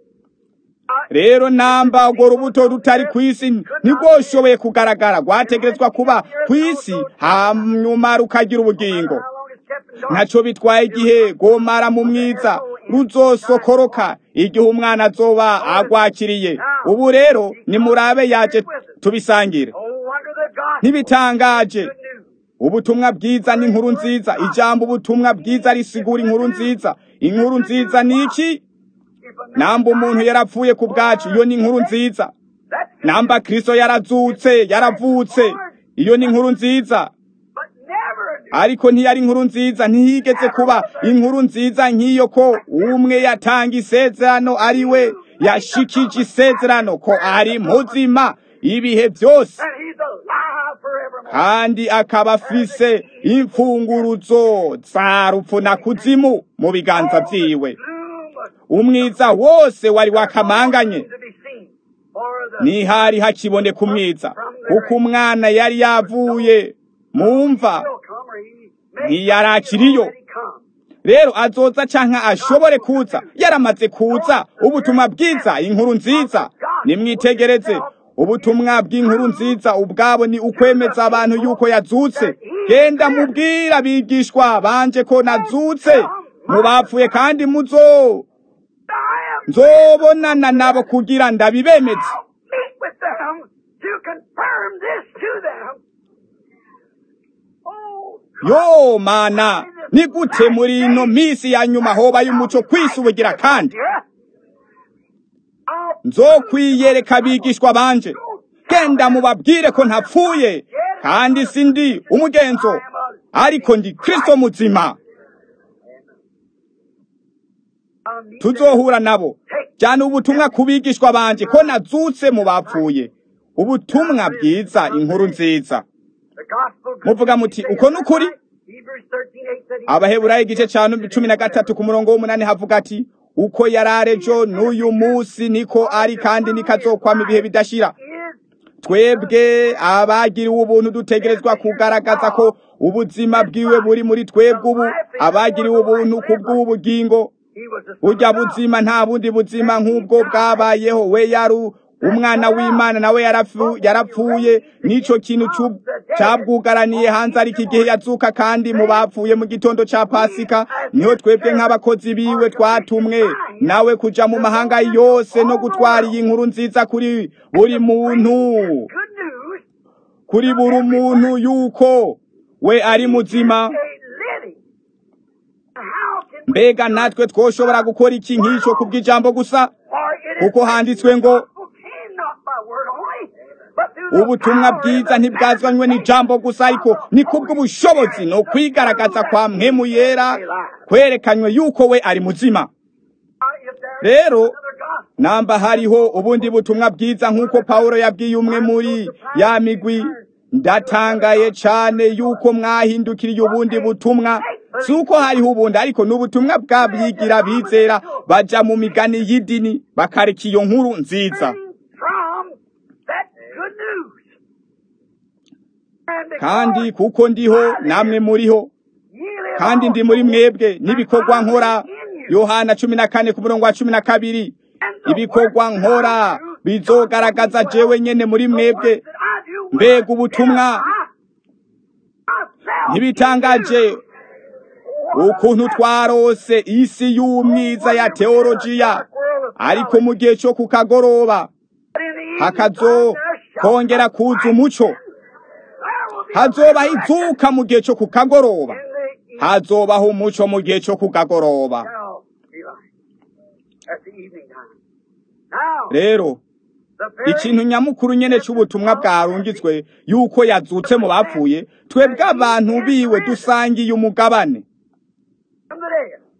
rero namba urwo rubuto rutari ku isi ntirwoshoboye kugaragara rwategerezwa kuba ku isi hanyuma rukagira ubugingo How long it's kept in dark. ntaco bitwaye igihe rwomara mu mwiza ruzosokoroka igihe umwana azoba agwakiriye ubu rero nimurabe yaje tubisangire Oh, wonder the gospel. ntibitangaje Good news. ubutumwa bwiza ni inkuru nziza ijambo ubutumwa bwiza risigura inkuru nziza inkuru nziza ni iki If a man namba umuntu yarapfuye ku bwacu iyo ni inkuru nziza that's namba kristo yarazutse yaravutse iyo ni inkuru nziza but never a ariko ntiyari inkuru nziza ntiyigeze kuba inkuru nziza nk'iyo ko umwe yatanga isezerano ari we yashikije isezerano ko ari muzima ibihe byose and he's alive forevermore. kandi akaba afise imfunguruzo za rupfu na kuzimu mu biganza vyiwe Gloom was umwiza wose wari wakamanganye to be seen. For the ntihari hakiboneka umwiza kuko umwana yari yavuye mu mva will come or he may ntiyarakiriyo already come. rero azoza canke ashobore kuza yaramaze kuza ubutumwa bwiza inkuru nziza nimwitegereze ubutumwa bw'inkuru nziza ubwabo ni ukwemeza abantu yuko yazutse genda mubwira abigishwa banje ko nazutse mu bapfuye kandi muzo I am nzobonana nabo kugira ndabibemeze meet with them to confirm this to them. Oh, yo mana ni gute muri ino misi ya nyuma hoba y'umuco kwisubugira kandi yeah. I'll nzokwiyereka abigishwa banje genda mubabwire ko ntapfuye kandi sindi umugenzo ariko ndi kristo muzima I'll meet tuzohura nabo jyana ubutumwa ku bigishwa banje ko nazutse mu bapfuye ubutumwa bwiza inkuru nziza the gospel. muvuga muti uko ni ukuri Hebrews 13:8 said he abaheburayo igice cya cumi na gatatu ku murongo w'umunani havuga ati uko yari arejo n'uyu munsi niko ari kandi nikazokwama ibihe bidashira is twebwe abagiriwe ubuntu dutegerezwa kugaragaza ko ubuzima bwiwe buri muri twebwe ubu abagiriwe ubuntu ku bw'ubugingo he was the son burya of God. buzima nta bundi buzima nk'ubwo bwabayeho we yari umwana w'imana nawe yarapfu- yarapfuye n'ico kintu cu- cabwugaraniye hanze ariko igihe yazuka kandi mu bapfuye mu gitondo ca pasika niho twebwe nk'abakozi biwe twatumwe nawe kuja mu mahanga yose no gutwara iyi nkuru nziza kuri buri muntu Good news. kuri buri muntu yuko we ari muzima A living. How can we mbega natwe twoshobora gukora iki nk'ico kubw'ijambo gusa for it is kuko handitswe ngo gospel came not by word only, but through the ubutumwa power bwiza and the ntibwazanywe n'ijambo gusa ariko ni kubw'ubushobozi no kwigaragaza kwa mpemu yera kwerekanywe yuko we ari muzima If there is rero another gospel, namba hariho ubundi butumwa bwiza nk'uko pawulo yabwiye umwe muri ya migwi ndatangaye cane yuko mwahindukiriye ubundi butumwa si uko hariho ubundi ariko ni ubutumwa bw'abigira bizera baja mu migani y'idini bakareka iyo nkuru nziza from that good news. And because kandi kuko ndiho namwe muriho ye live kandi ndi muri mwebwe n'ibikorwa nkora yohana cumi na kane ku murongo wa cumi na kabiri ibikorwa nkora bizogaragaza jewe nyene muri mwebwe mbega ubutumwa ntibitangaje ukuntu twarose isi y'umwiza ya teolojiya ariko mu gihe cyo ku kagoroba hakazo kongera kuza umuco hazobaho izuka mu gihe cyo ku kagoroba hazobaho umuco mu gihe cyo ku kagoroba rero ikintu nyamukuru nyene c'ubutumwa bwarungitswe yuko yazutse mu bapfuye twebwe abantu biwe dusangiye umugabane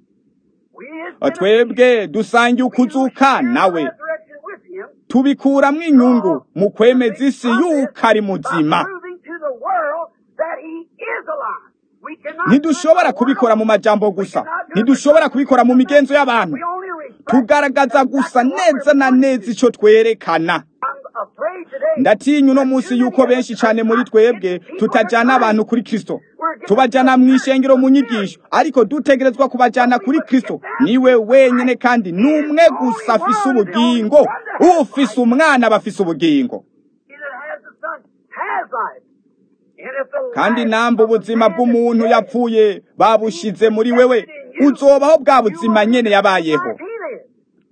We is twebwe dusangiye ukuzuka nawe resurrection with him. tubikuramwo inyungu mu kwemeza isi yuko ari muzima Proving to the world that he is alive. We cannot ntidushobora kubikora mu majambo gusa ntidushobora kubikora mu migenzo y'abantu We only respect tugaragaza gusa neza na neza icyo twerekana I'm afraid today ndatinya uno munsi yuko benshi cyane muri twebwe tutajyana abantu kuri kristo tubajyana mu ishengero mu nyigisho ariko dutegerezwa kubajyana kuri kristo niwe wenyine kandi ni umwe gusa afise ubugingo ufise umwana aba afise ubugingo he that has the Son has life. And if the kandi life namba of the ubuzima man bw'umuntu is dead, yapfuye babushize muri wewe uzobaho bwa buzima nyene yabayeho life he lives.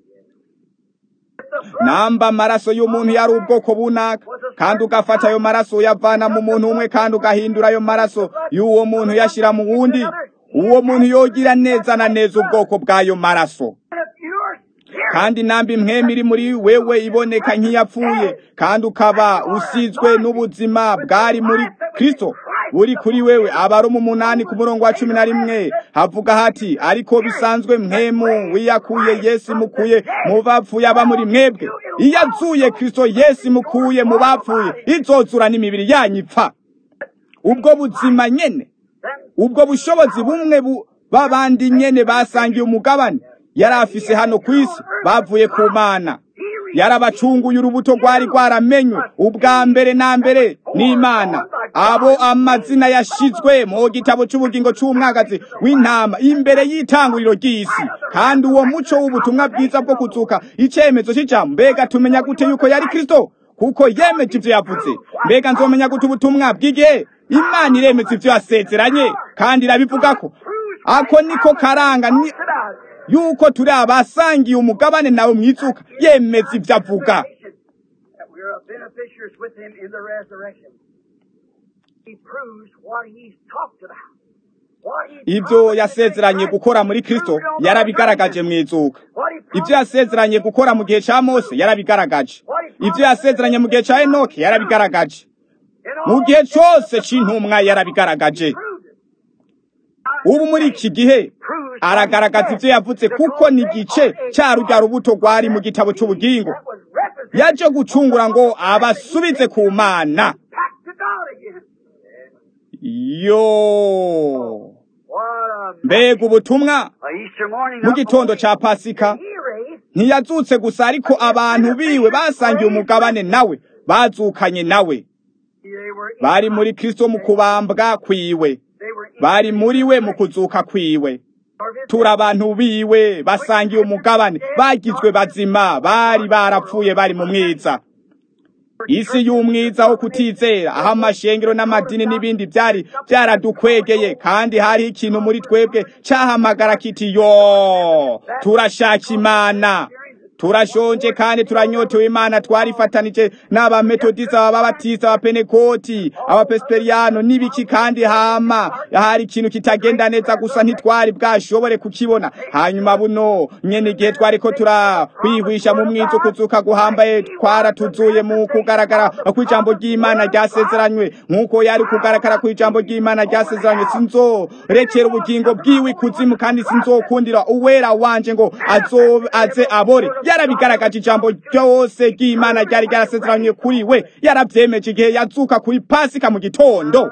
If the blood namba amaraso y'umuntu yari ubwoko bunaka kandi ugafata ayo maraso uyavana mu muntu umwe kandi ugahindura ayo maraso y'uwo muntu uyashyira mu wundi uwo muntu yogira neza na neza ubwoko bw'ayo maraso if your spirit kandi namba impwemu iri muri wewe iboneka nk'iyapfuye kandi ukaba usizwe n'ubuzima bwari muri kristo buri kuri wewe abaroma umunani ku murongo wa cumi na rimwe havuga hati ariko bisanzwe mwemu wiyakuye yesu imukuye mu bapfuye aba muri mwebwe iyo azuye kristo yesu imukuye mu bapfuye izozura n'imibiri yanyu ipfa ubwo buzima nyene ubwo bushobozi bumwe bu- b'abandi nyene basangiye umugabane yari afise hano ku isi bavuye ku mana yarabacunguye urubuto rwari rwaramenywe ubwa mbere na mbere n'imana abo amazina yashizwe mu gitabo cy'ubugingo cy'umwagazi w'intama imbere y'itanguriro ry'isi kandi uwo muco w'ubutumwa bwiza bwo kuzuka icyemezo cy'ijambo mbega tumenya gute yuko yari kristo kuko yemeje ivyo yavuze mbega nzomenya gute ubutumwa bw'igihe imana iremeza ivyo yasezeranye kandi irabivuga ko ako niko karanga ni about it. yuko turi abasangiye umugabane nawe mwizuka yemeza ivyo avuga that we are beneficiaries with him in the resurrection. He proves what he's talked about. What he ivyo promised yasezeranye to gukora muri Christ, kristo he proved on the yarabigaragaje resurrection. mwizuka What he ivyo promised yasezeranye gukora mu gihe ca mose yarabigaragaje ivyo yasezeranye mu gihe ca enoki yarabigaragaje in mu all gihe cose c'intumwa yarabigaragaje proved it. ubu muri iki gihe aragaragaza ivyo yavuze kuko ni igice ca rurya rubuto rwari mu gitabo c'ubugingo That was represented yaje gucungura ngo abasubize ku mana back to God again. yo What a, mbega ubutumwa a Easter morning. mu not gitondo only ca pasika He raised, ntiyazutse gusa ariko abantu biwe basangiye umugabane nawe bazukanye nawe they were in bari muri kristo mu kubambwa kwiwe They were in bari muri we mu kuzuka kwiwe of his turi abantu biwe basangiye umugabane bagizwe bazima bari barapfuye bari mu mwiza isi y'umwiza wo kutizera aho amashengero n'amadini n'ibindi byari byaradukwegeye kandi hariho ikintu muri twebwe cyahamagara kiti yo turashaka imana turashonje kandi turanyotewe imana twarifatanije n'abametodisa ababatisa abapenekoti abapesiperiyano n'ibiki kandi hama hari ikintu kitagenda neza gusa ntitwari bwashobore kukibona hanyuma buno nyene igihe twariko turahwihwisha mu mwiza kuzuka guhambaye twaratuzuye mu kugaragara kw'ijambo ry'imana ryasezeranywe nk'uko yari kugaragara kw'ijambo ry'imana ryasezeranywe sinzorekera ubugingo bwiwe ikuzimu kandi sinzokundira uwera wanje ngo azo aze abore yarabigaragaje ijambo ryose ry'imana ryari ryarasezeranywe kuri we yaravyemeje igihe yazuka kuri pasika mu gitondo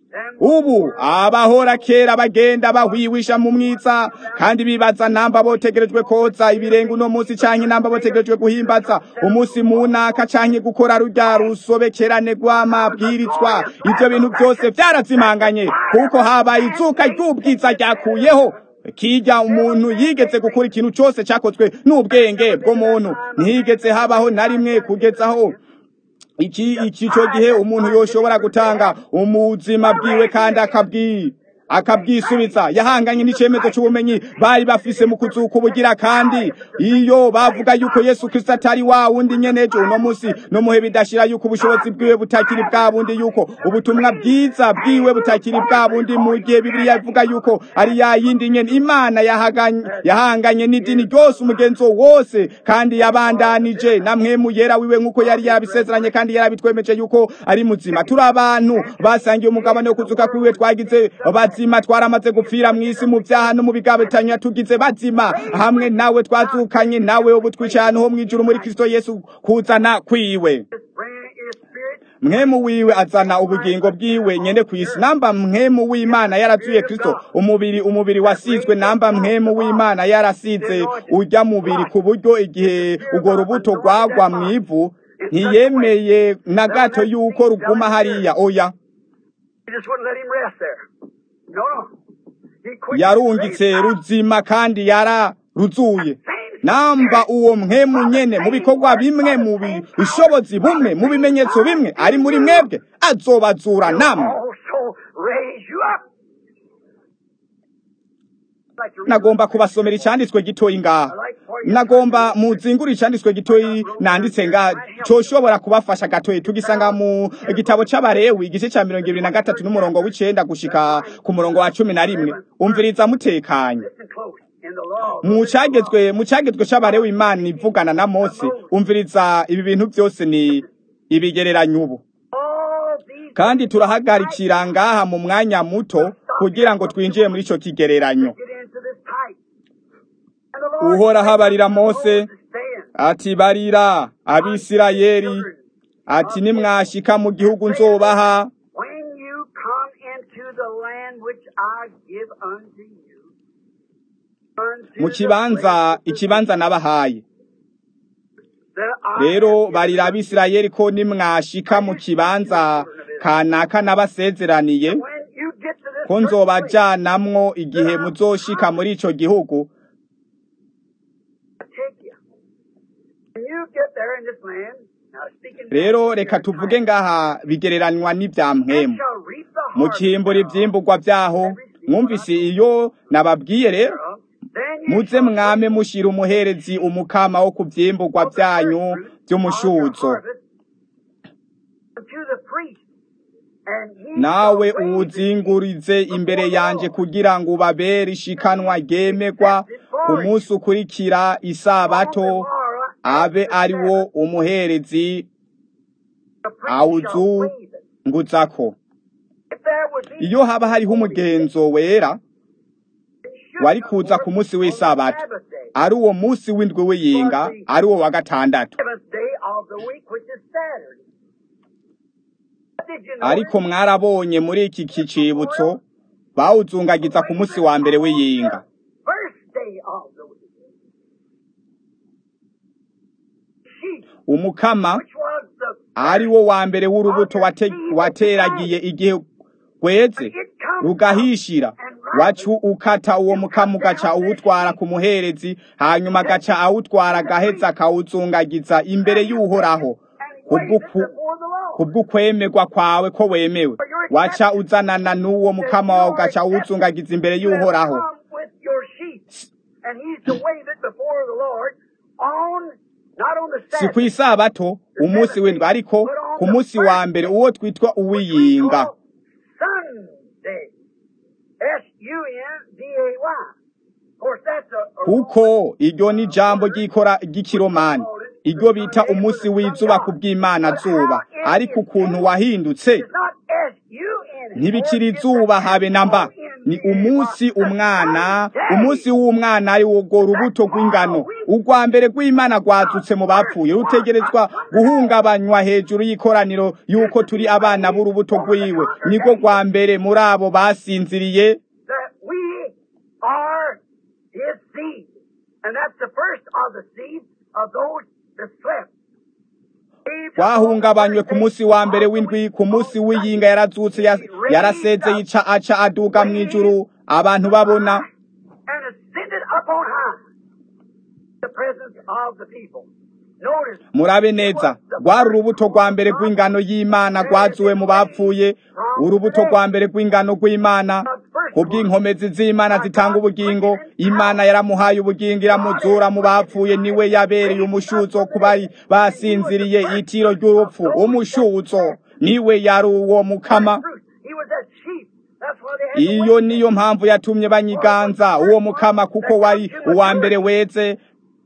ubu abahora kera bagenda bahwiwisha mu mwiza kandi bibaza namba botegerejwe koza ibirenga uno munsi canke namba botegerejwe guhimbaza umunsi munaka canke gukora rurya rusobekerane rw'amabwirizwa ivyo bintu byose vyarazimanganye kuko habaye izuka ry'ubwiza ryakuyeho kijya umuntu yigeze gukora ikintu cyose cyakozwe n'ubwenge bw'umuntu ntihigeze habaho na rimwe kugezaho iki iki cyo gihe umuntu yoshobora gutanga umuzima bwiwe kandi akabwi akabwisubiza yahanganye n'icemezo cy'ubumenyi bari bafise mu kuzuka ubugira kandi iyo bavuga yuko Yesu Kristo atari wa wundi nyenejo uno munsi no muhe bidashira yuko ubushobozi bwiwe butakiri bwa bundi yuko ubutumwa bwiza bwiwe butakiri bwa bundi mu gihe Bibiliya ivuga yuko ari ya yindi nyene Imana yahaganye yahanganye n'idini ryose umugenzo wose kandi yabandanije namwe mu yera wiwe nkuko yari yarabisezeranye kandi yarabitwemeje yuko ari muzima turi abantu basangiye umugabane wo kuzuka kwiwe twagize bazi bazima twaramaze gupfira mu isi mu byaha no mu bigabitanya tugize bazima hamwe nawe twazukanye nawe ubu twicaye ahantu ho mu ijuru muri kristo yesu kuzana kwiwe His brain, His spirit, mwemu wiwe azana ubugingo bwiwe nyene kw'isi namba mwemu w'imana yarazuye kristo umubiri umubiri wasizwe namba mwemu w'imana yarasize urya mubiri ku buryo igihe urwo rubuto rwagwa mw'ivu ntiyemeye na gato yuko ruguma hariya oya He just wouldn't let him rest there. No, no. He quit. yarungitse ruzima kandi yararuzuye namba uwo mwemu nyene mu bikorwa bimwe mu bushobozi bumwe mu bimenyetso bimwe ari muri mwebwe azobazura namwe Also raise you up. Like to read nagomba kubasomera icyanditswe gitoyi ngaha nagomba muzingura icyanditswe gitoyi nanditse nga coshobora kubafasha gatoyi tugisanga mu gitabo c'abarewi igice ca mirongo ibiri na gatatu n'umurongo w'icenda gushika ku murongo wa cumi na rimwe umviriza mutekanye Listen close. In the law. mu cagezwe mu cagezwe c'abarewi imana ivugana na mose umviriza ibi bintu byose ni ibigereranyo ubu All these kandi turahagarikira ngaha mu mwanya muto kugira ngo twinjire muri ico kigereranyo get into this type. And the Lord uhoraho abarira said, mose "Moses, stand. ati barira abisirayeli ati nimwashika mu gihugu nzobaha When you come into the land which I give unto you, unto mu the kibanza places ikibanza nabahaye that I rero have given barira unto abisirayeli ko nimwashika mu kibanza kanaka nabasezeraniye you." When you get to this ko certain place, nzobajanamwo igihe muzoshika muri ico gihugu I take you. When you get there in this land, now speaking rero reka tuvuge ngaha bigereranywa n'ivya mpwemu shall reap the mu harvest kimbura thereof. ivyimburwa vyaho mwumvise iyo nababwiye rero Then you muze shall mwame mushira umuherezi umukama wo ku vyimburwa vyanyu vy'umushuzo unto the priest, and he nawe shall raise it uwuzingurize imbere yanje kugira ngo ubabere ishikanwa ryemegwa ku munsi ukurikira isabato abe ari wo umuherezi the priest awuzu shall wave it. nguzako If there would be iyo haba hariho umugenzo wera wari kuza ku munsi w'isabato Sabbath day, ari uwo munsi w'indwi w'iyinga ari uwo wa gatandatu seventh day of the week, which is Saturday. Did you know ariko mwarabonye muri iki kicibutso bawuzungagiza ku munsi wa mbere w'iyinga First day of the week. Sheep, umukama which was the ari wo wa mbere w'urubuto wate- wateragiye igihe rweze rugahishira wacu ukata uwo mukama ugaca uwutwara ku muherezi hanyuma agaca awutwara agaheza akawuzungagiza imbere y'uhoraho and waved it kubw'uku- before the Lord. kubw'ukwemerwa kwawe ko wemewe waca uzanana n'uwo mukama wawe ugaca uwuzungagiza imbere You have y'uhoraho come with your sheep, and he's to wave it before the Lord on, not on the si Sabbath, ku isabato umunsi w'indwi ariko ku munsi wa mbere uwo twitwa which we uw'iyinga call Sunday. S-U-N-D-A-Y. Of course, that's a, a kuko iryo ni ijambo ry'ikora ry'ikiromani iryo bita umunsi w'izuba ku bw'imana zuba ariko ukuntu wahindutse It's not S-U-N. ntibikiri izuba habe na mba ni umunsi umwana umunsi w'umwana ari wo rwo rubuto rw'ingano urwa mbere rw'imana rwazutse mu bapfuye rutegerezwa guhungabanywa hejuru y'ikoraniro y'uko turi abana b'urubuto rw'iwe nirwo rwa mbere muri abo basinziriye that we are his seed. And that's the first of the seed of those that slept. twahungabanywe ku munsi wa mbere w'indwi ku munsi w'iyinga yarazutse ya- yaraseze yica aca aduga mu ijuru abantu babona And ascended up on high. The presence of the people. Notice. murabe neza rwari urubuto rwa mbere rw'ingano y'imana rwazuwe mu bapfuye urubuto rwa mbere rw'ingano rw'imana ku bw'inkomezi z'imana zitanga ubugingo imana yaramuhaye ubugingo iramuzura mu bapfuye niwe yabereye umushuzo ku bari basinziriye itiro ry'urupfu umushuzo niwe yari uwo mukama Truth. He was that sheep. That's why they had to iyo wait. niyo mpamvu yatumye banyiganza uwo mukama kuko wari uwa mbere weze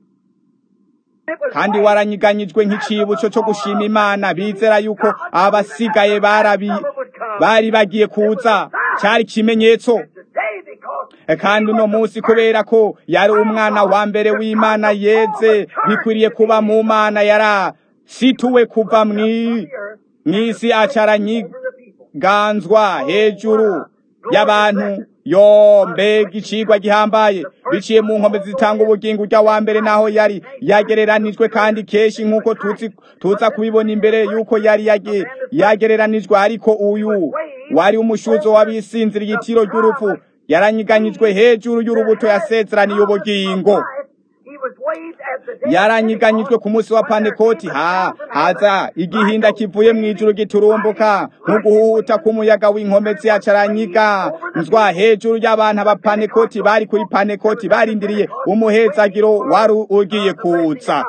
It was kandi white. waranyiganyijwe nk'icibutso cyo gushima imana bizera yuko abasigaye barabi bari bagiye kuza cyari ikimenyetso kandi uno munsi kubera ko yari umwana wa mbere w'imana yeze bikwiriye kuba mu mana yarasituwe kuva mw'isi acaranyiganzwa hejuru y'abantu yo mbega icigwa gihambaye biciye mu nkombe zitanga ubugingo ujya wa mbere naho yari yagereranijwe kandi kenshi nk'uko tuza kubibona imbere y'uko yari yagereranijwe ariko uyu wari umushuzo w'abisinzira igitiro ry'urupfu yaranyiganyijwe hejuru y'urubuto yasezeraniye ubugingo yaranyiganyijwe ku munsi wa panekoti ha haza igihinda kivuye mu ijuru giturumbuka nk'uguhuta k'umuyaga w'inkomezi yacaranyiga nzwa hejuru y'abantu aba panekoti bari kuri panekoti barindiriye umuhezagiro wari ugiye kuza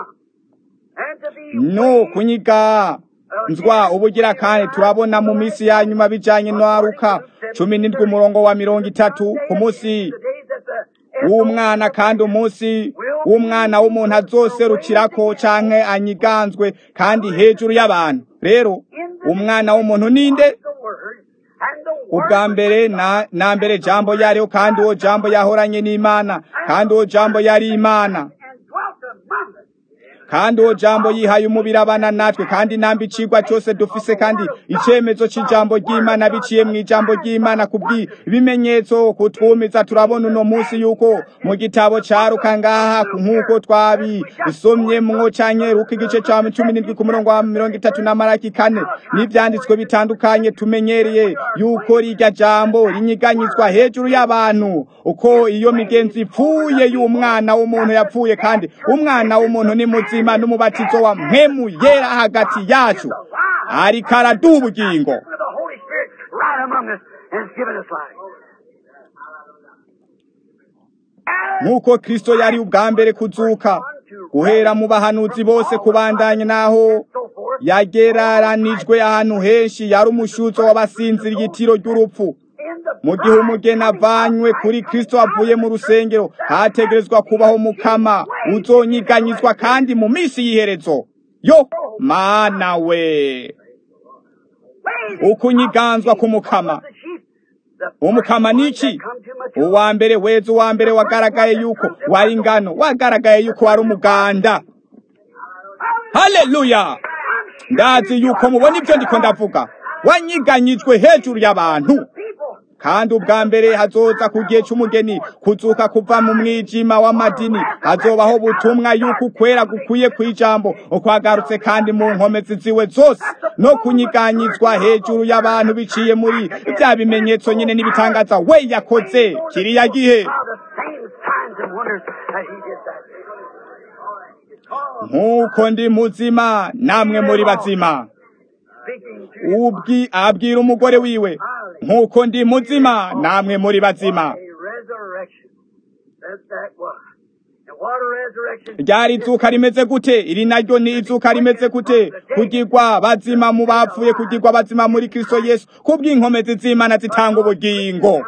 no kunyiga nzwa ubugira kandi turabona mu minsi ya nyuma bijanye n'aruka cumi n'indwi umurongo wa mirongo itatu ku munsi w'umwana kandi umunsi w'umwana w'umuntu azoserukirako canke anyiganzwe kandi hejuru y'abantu rero umwana w'umuntu ninde ubwa mbere na, na mbere jambo yariho kandi uwo jambo yahoranye n'imana kandi uwo jambo yari imana kandi uwo jambo yihaye umubiri abana natwe kandi namba icigwa cyose dufise kandi icemezo c'ijambo ry'imana biciye mu ijambo ry'imana kubw'ibimenyetso kutwumiza turabona uno munsi yuko mu gitabo caruka ngaha nk'uko twabisomyemwo canke ruka igice ca cumi n'indwi ku murongo wa mirongo itatu na maraki kane n'ivyanditswe bitandukanye tumenyereye yuko rirya jambo rinyiganyizwa hejuru y'abantu uko iyo migenzi ipfuye y'umwana w'umuntu yapfuye kandi umwana w'umuntu ni muzima ubuzima n'umubatizo wa mpemu yera hagati yacu ariko araduha ubugingo nk'uko kristo yari ubwa mbere kuzuka guhera mu bahanuzi bose kubandanya n'aho yageraranijwe ahantu henshi yari umushuzo w'abasinzira igitiro ry'urupfu mu gihe umugeni avanywe kuri kristo avuye mu rusengero hategerezwa kubaho mukama uzonyiganyizwa kandi mu minsi y'iherezo yo mana we ukunyiganzwa k'umukama umukama niki uwa mbere weza uwa mbere wagaragaye yuko wari ingano wagaragaye yuko wari umuganda haleluya ndazi yuko mubona ibyo ndiko ndavuga wanyiganyijwe hejuru y'abantu kandi ubwa mbere hazoza ku gihe cy'umugeni kuzuka kuva mu mwijima w'amadini hazobaho butumwa yuko ukwera gukwiye ku ijambo ukwagarutse kandi mu nkomezi ziwe zose no kunyiganyizwa hejuru y'abantu biciye muri bya bimenyetso nyine n'ibitangaza we yakoze kiriya gihe nk'uko ndi muzima namwe muri bazima ubwi abwira umugore wiwe nk'uko ndi muzima namwe muri bazima ryari izuka rimeze gute iri naryo ni izuka rimeze gute kugirwa bazima mu bapfuye kugirwa bazima muri kristo yesu kubw'inkomezi z'imana zitanga ubugingo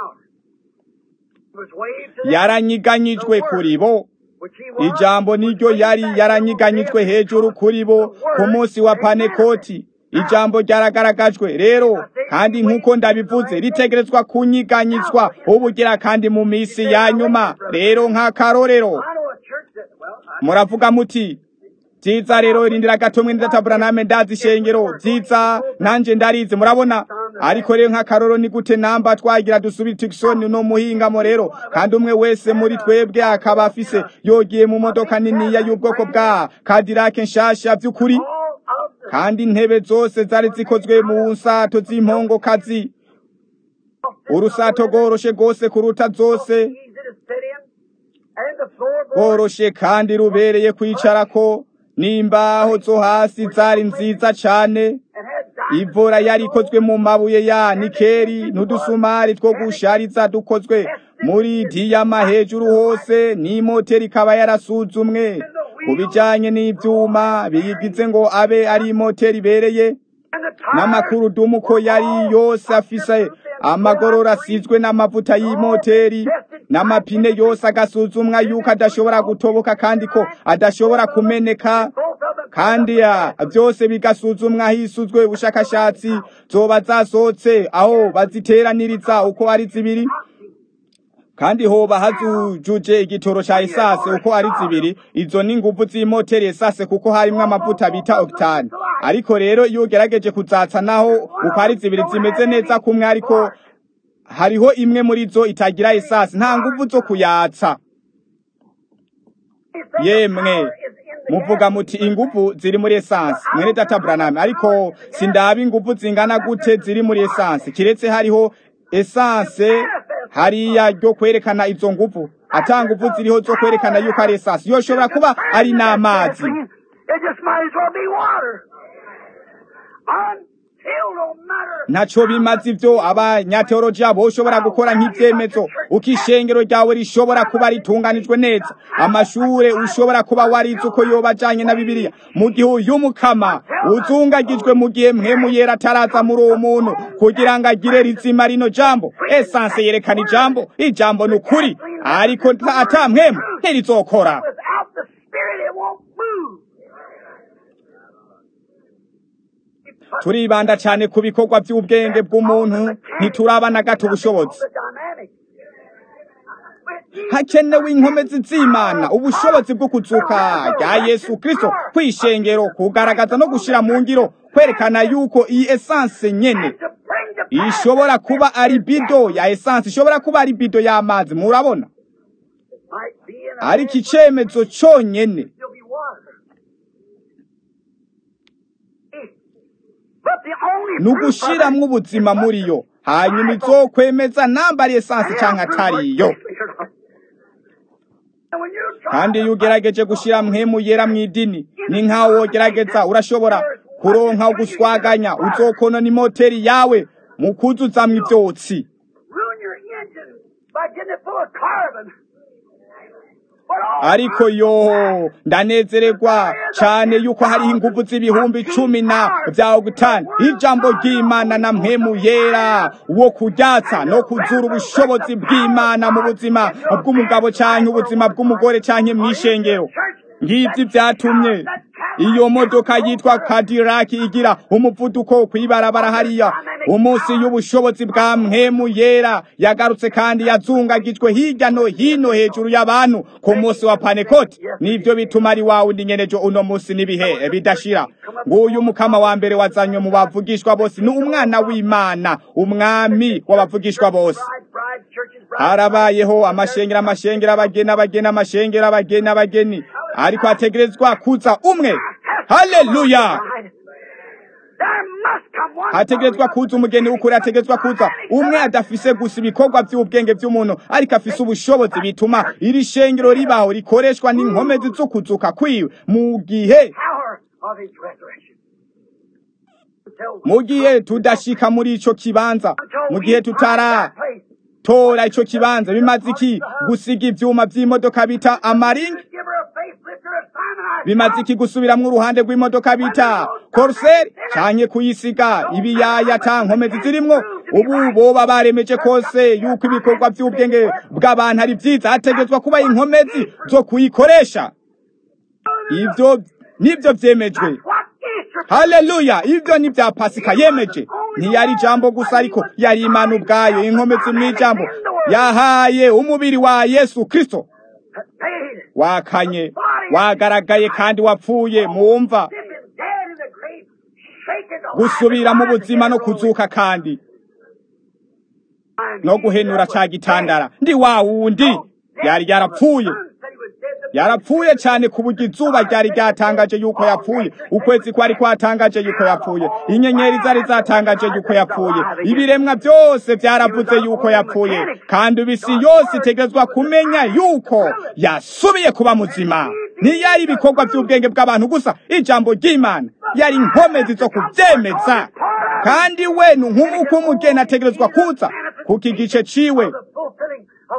yaranyiganyijwe kuri bo ijambo niryo yari yaranyiganyijwe hejuru kuri bo ku munsi wa panekoti ijambo ryaragaragajwe rero kandi nk'uko ndabivuze ritegerezwa kunyiganyizwa ubugira kandi mu minsi ya nyuma rero nk'akarorero muravuga muti byiza rero rindira gato mwe ndatabura name ndazi ishengero byiza nanje ndarize murabona ariko rero nk'akaroro ni gute namba twagira dusubira tikisoni no muhingamo rero kandi umwe wese muri twebwe akaba afise yogiye mu modoka niniya y'ubwoko bwa kadirake nshasha by'ukuri kandi intebe zose zari zikozwe mu nsato z'impongokazi urusato rworoshe rwose kuruta zose rworoshe kandi rubereye kwicarako n'imbaho zo hasi zari nziza cane ivura yari ikozwe mu mabuye ya nikeri n'udusumari two gushariza dukozwe muri diyama hejuru hose n'imoteri ikaba yarasuzumwe ku bijanye n'ivyuma biyigize ngo abe ari imoteri ibereye n'amakurudumu ko yari yose afise amagorora asizwe n'amavuta y'imoteri n'amapine yose agasuzumwa yuko adashobora gutoboka kandi ko adashobora kumeneka kandi ya byose bigasuzumwa hisuzwe ubushakashatsi zoba zasohotse aho baziteraniriza uko ari zibiri kandi hoba hazujuje igitoro ca esase uko ari zibiri izo ni inguvu z'imoteri esase kuko harimwo amavuta bita octane ariko rero iyo ugerageje kuzatsa naho uko ari zibiri zimeze neza kumwe ariko hariho imwe muri zo itagira esase nta nguvu zo kuyatsa yemwe muvuga muti inguvu ziri muri essence mwene data Branham ariko sindaba inguvu zingana gute ziri muri essence kiretse hariho essence hariya ryo kwerekana izo nguvu ata nguvu ziriho zo kwerekana yuko ari essence yoshobora kuba ari n'amazi It just might as well be water. Until no matter ntaco bimaze ivyo abanyateolojiya boshobora gukora nk'ivyemezo uko ishengero ryawe rishobora kuba ritunganijwe neza amashure ushobora kuba warize uko yoba ajanye na bibiliya mu gihe uyu mukama uzungagijwe mu gihe mpwemu yera ataraza muri uwo muntu kugira ngo agire rizima rino jambo esanse yerekana ijambo ijambo ni ukuri ariko ata mpwemu ntirizokora without the Spirit it won't move. turibanda cyane ku bikorwa by'ubwenge bw'umuntu ntituraba na gato ubushobozi The dynamic. hakenewe inkomezi z'imana ubushobozi bwo kuzuka rya yesu kristo kwishengero kugaragaza no gushira mu ngiro kwerekana yuko iyi esanse nyene To bring to pass ishobora kuba ari bido ya esanse ishobora kuba ari bido y'amazi murabona might be in a ariko icemezo conyene still be water. But the only ni proof of it ugushiramwo ubuzima muri yo hanyuma izokwemeza namba ari esanse canke atariyo And when you try kandi iyo ugerageje gushira mpwemu yera mu idini ni nkaho wogerageza urashobora kuronka uguswaganya uzokonona imoteri yawe mu kuzuzamwo ivyotsi ruin your engine by getting it full of carbon. But all ariko yo ndanezererwa cane yuko hariho inguvu z'ibihumbi cumi na vya ogutani ijambo ry'imana na mpwemu yera wo kuryatsa no kuzura ubushobozi bw'imana mu buzima bw'umugabo canke ubuzima bw'umugore canke mw'ishengero ngivyo vyatumye iyo modoka yitwa Cadillac igira umuvuduko kwibarabara hariya umunsi y'ubushobozi bwa mpwemu yera yagarutse kandi yazungagijwe hirya no hino hejuru y'abantu ku munsi wa Pentecote nivyo bituma ari wawe ndi nyenejo uno munsi n'ibihe bidashira nguyu mukama wa mbere wazanywe mu bavugishwa bose ni umwana w'Imana umwami w'abavugishwa bose bride, bride, churches, bride. harabayeho amashengero amashengero abageni abageni amashengero abageni abageni ariko hategerezwa kuza umwe haleluya There must come one hategerezwa kuza umugeni w'ukuri hategerezwa kuza umwe adafise gusa ibikorwa by'ubwenge by'umuntu ariko afise ubushobozi bituma iri shengero ribaho rikoreshwa n'inkomezi zo kuzuka kwiwe mu gihe power of his resurrection. mu gihe tudashika muri ico kibanza mu gihe tutaratora ico kibanza bimaze iki gusiga ivyuma vy'imodoka bita amaringi Give her a facelifter, a Simon bimaze iki gusubiramwo uruhande rw'imodoka bita koruseri canke kuyisiga ibiyaya ta nkomezi zirimwo ubu boba baremeje kose yuko ibikorwa vy'ubwenge bw'abantu ari vyiza hategezwa kuba inkomezi zo kuyikoresha ivyo nivyo vyemejwe What Easter haleluya ivyo ni vya pasika yemeje ntiyari ijambo gusa ariko yari imana ubwayo inkomezi mw'ijambo yahaye umubiri wa yesu kristo paid? wakanye wagaragaye kandi wapfuye mwumva Him is dead in the grave, shaken to gusubira mu life buzima no again. kuzuka kandi And no he guhenura that ca was gitandara ndi wa wundi dead, yari yarapfuye the sun said he was dead, the yarapfuye cyane ku buryo izuba ryari ryatangaje yuko yapfuye ukwezi kwari kwatangaje yuko yapfuye inyenyeri zari zatangaje yuko yapfuye ibiremwa byose byaravuze yuko yapfuye kandi ubu isi yose itegerezwa kumenya yuko yasubiye kuba muzima ntiyari ibikorwa by'ubwenge bw'abantu gusa ijambo ry'imana yari inkomezi zo kubyemeza kandi we ni nk'uko umugeni ategerezwa kuza kuko igice ciwe the fulfilling of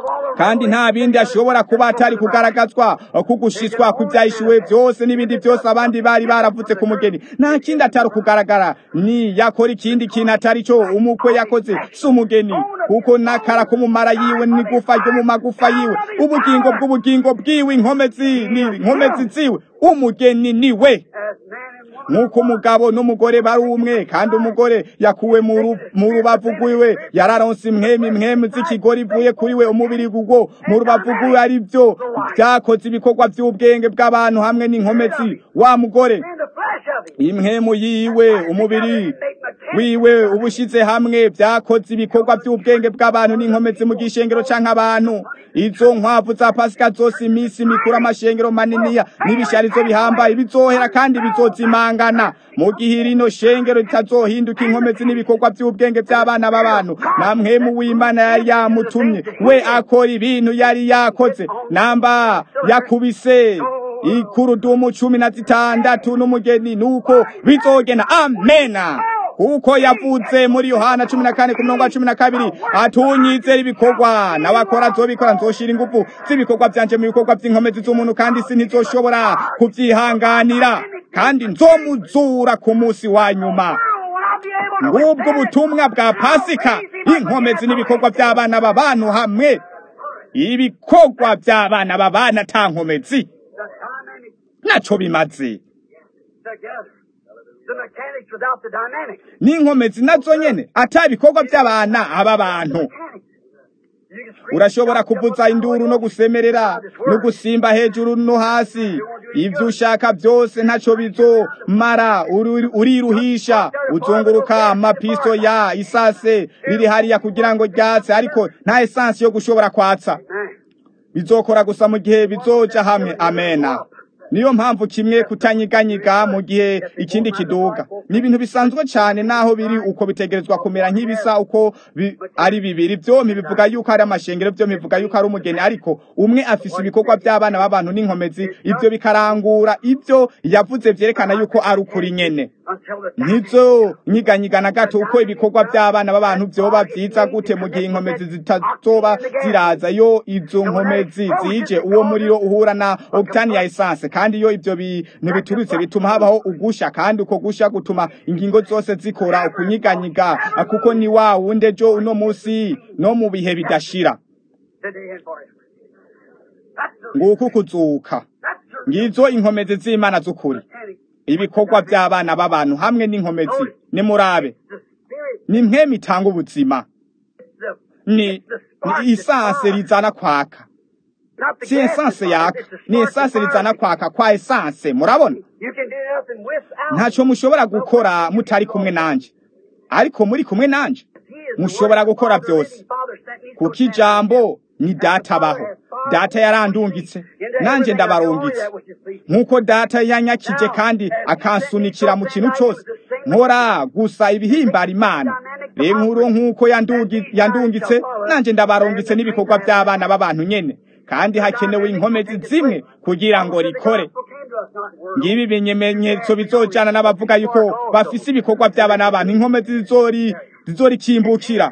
kandi nta bindi ashobora kuba atari kugaragazwa kugushiswa kw'ibyahishuwe byose n'ibindi byose abandi bari baravutse ku mugeni nta kindi atari kugaragara ni yakora ikindi kintu atari cyo umukwe yakoze si umugeni kuko n'akara k'umumara yiwe n'igufa ryo mu magufa yiwe ubugingo bw'ubugingo bwiwe inkomezi ni inkomezi ziwe umugeni ni we nk'uko umugabo n'umugore bari umwe kandi umugore yakuwe mu rubavu rwiwe yararonse imwemu imwemu z'ikigori ivuye kuri we umubiri gugwo mu rubavu rwiwe ari byo byakoze ibikorwa by'ubwenge bw'abantu hamwe n'inkomezi wa mugore imwemu yiwe umubiri wiwe ubushize hamwe byakoze ibikorwa by'ubwenge bw'abantu n'inkomezi mu gishengero canke abantu izo nkwavu za pasika zose iminsi mikuru amashengero maniniya n'ibisharizo bihambaye bizohera kandi bizozimangana mu gihe rino shengero ritazohinduka inkomezi n'ibikorwa by'ubwenge by'abana b'abantu na mwemu w'imana yari yamutumye we akora ibintu yari yakoze namba yakubise ikurudumu cumi na zitandatu n'umugeni nuko bizogena amena kuko yavuze muri yohana cumi na kane ku murongo wa cumi na kabiri atunyizera ibikorwa n'abakora nzobikora nzoshira ingufu z'ibikorwa byanje mu bikorwa by'inkomezi z'umuntu kandi si ntizoshobora kubyihanganira kandi nzomuzura ku munsi wa nyuma ngubwo ubutumwa bwa pasika inkomezi n'ibikorwa by'abana b'abantu hamwe ibikorwa by'abana b'abana ata nkomezi naco bimaze n'inkomezi nazo nyene ata ibikorwa by'abana aba bantu urashobora kuvuza induru no gusemerera no gusimba hejuru no hasi ibyo ushaka byose ntaco bizomara uriruhisha uzunguruka amapiso ya isase riri hariya kugira ngo ryatse ariko nta esansi yo gushobora kwatsa bizokora gusa mu gihe bizoja hamwe amena niyo mpamvu kimwe kutanyiganyiga mu gihe ikindi kiduga ni ibintu bisanzwe cyane naho biri uko bitegerezwa kumera nk'ibisa uko bi, ari bibiri byombi bivuga yuko ari amashengero byo bivuga yuko ari umugeni ariko umwe afise ibikorwa by'abana b'abantu n'inkomezi ibyo bikarangura ibyo yavuze byerekana yuko ari ukuri nyene ntizo nyiganyiga na gato uko ibikorwa by'abana b'abantu byoba byiza gute mu gihe inkomezi zitazoba ziraza yo izo nkomezi zije uwo muriro uhura na octane ya essence kandi iyo ibyo bintu biturutse bituma habaho ugusha kandi uko gusha gutuma ingingo zose zikora ukunyiganyiga kuko ni wa wundi ejo uno munsi no mu bihe bidashira nguko kuzuka ngizo inkomezi z'imana z'ukuri ibikorwa by'abana b'abantu hamwe n'inkomezi nimurabe ni mwe mitanga ubuzima ni ni isanse rizana kwaka si esanse yaka ni esanse rizana kwaka kwa esanse murabona ntacyo mushobora gukora mutari kumwe nanje ariko muri kumwe nanje mushobora gukora byose kuko ijambo ni data abaho data yarandungitse nanjye ndabarungitse nk'uko data yanyakije kandi akansunikira mu kintu cyose nkora gusa ibihimbara imana rero nkuru nk'uko yandungitse nanjye ndabarungitse n'ibikorwa by'abana b'abantu nyene kandi hakenewe inkomezi zimwe kugira ngo rikore ngibi ibimenyetso bizojana n'abavuga yuko bafise ibikorwa by'abana b'abantu inkomezi zizori zizorikimbukira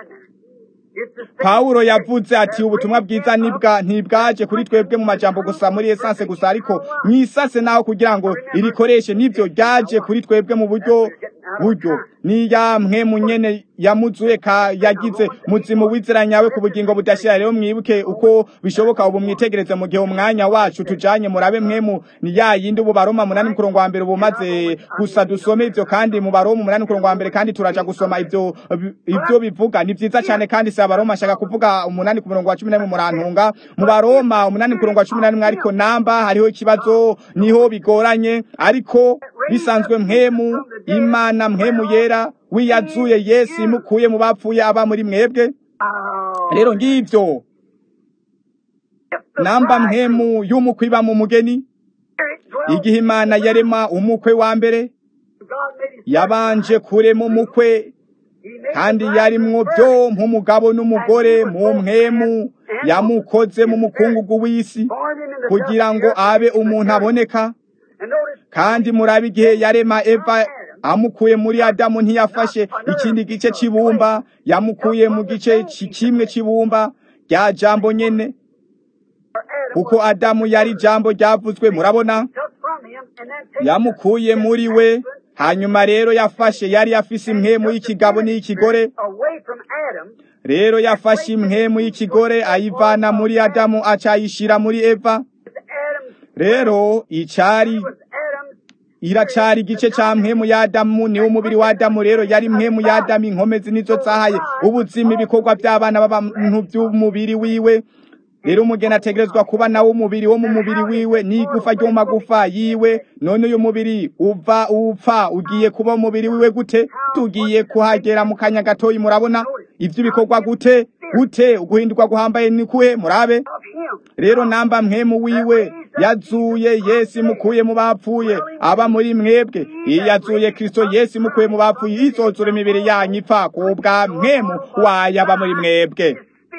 Paulo yavuze ati ubutumwa bwiza nibwa ntibwaje kuri twebwe mu majambo gusa muri essence gusa ariko mwisase naho kugira ngo irikoreshe nivyo ryaje kuri twebwe mu buryo buryo ni ya mwe munyene yamuzuye ka yagize muzimu wiziranyawe ku bugingo budashira rero mwibuke uko bishoboka ubu mwitegereze mu gihe umwanya wacu tujanye murabe mwemu ni ya yindi ubu baroma munani mukurongo wa mbere bumaze gusa dusome ivyo kandi mu baroma munani mukurongo wa mbere kandi turaja gusoma ivyo ivyo bivuga ni vyiza cyane kandi si abaroma ashaka kuvuga umunani ku murongo wa cumi n'imwe murantunga mu baroma umunani ku murongo wa cumi n'imwe ariko namba hariho ikibazo niho bigoranye ariko bisanzwe mwemu imana mwemu yera wiyazuye yesu imukuye mu bapfuye aba muri mwebwe rero ngivyo namba mwemu y'umukwe iba mu mugeni igihe imana yarema umukwe wa mbere yabanje kurema umukwe kandi yarimwo byo nk'umugabo n'umugore mu mwemu yamukoze mu mukungugu w'isi kugira ngo abe umuntu aboneka kandi murabe igihe yarema eva amukuye muri adamu ntiyafashe ikindi gice cy'ibumba yamukuye mu gice kimwe cy'ibumba rya jambo nyene kuko adamu yari jambo ryavuzwe murabona yamukuye muri we hanyuma rero yafashe yari yafise impwemu y'ikigabo n'iy'ikigore rero yafashe impwemu y'ikigore ayivana muri adamu acayishira muri eva rero icari iracari igice ca mpwemu ya adamu niwo umubiri wa adamu rero yari mpwemu ya adamu inkomezi nizo zahaye ubuzima ibikorwa by'abana b'abantu by'umubiri wiwe rero umugeni ategerezwa kuba nawo umubiri wo mu mubiri wiwe n'igufa ryo mu magufa yiwe none uyu mubiri uva upfa ugiye kuba umubiri wiwe gute tugiye kuhagera mu kanya gatoyi murabona ivyo bikorwa gute gute uguhindurwa guhambaye ni kuhe murabe rero namba mpwemu wiwe yazuye yesu imukuye mu bapfuye aba muri mwebwe iyo yazuye kristo yesu imukuye mu bapfuye izozura imibiri yanyu ipfa kubwa mpwemu wayo aba muri mwebwe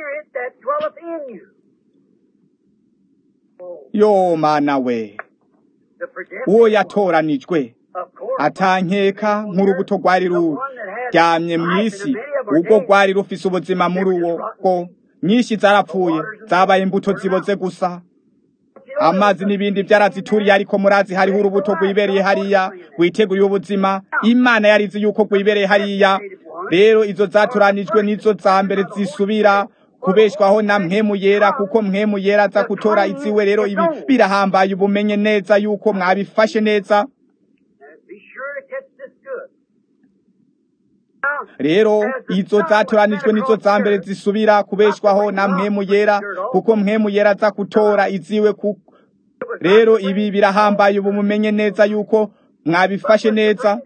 yo mana we uwo yatoranijwe atankeka nk'urubuto rwari ruryamye mu isi ubwo rwari rufise ubuzima muri uwo ko nyinshi zarapfuye zabaye imbuto ziboze gusa amazi n'ibindi byarazituriye ariko murazi hariho urubuto rwibereye hariya rwiteguriye ubuzima imana yarizi yuko rwibereye hariya rero izo zaturanijwe nizo za mbere zisubira kubeshwaho na mpemu yera kuko mpemu yera aza gutora iziwe rero ibi birahambaye ubumenye neza yuko mwabifashe neza rero izo zatoranijwe nizo za mbere zisubira kubeshwaho na mpemu yera kuko mpemu yera aza gutora iziwe ku rero ibi birahambaye ubu mumenye neza yuko mwabifashe neza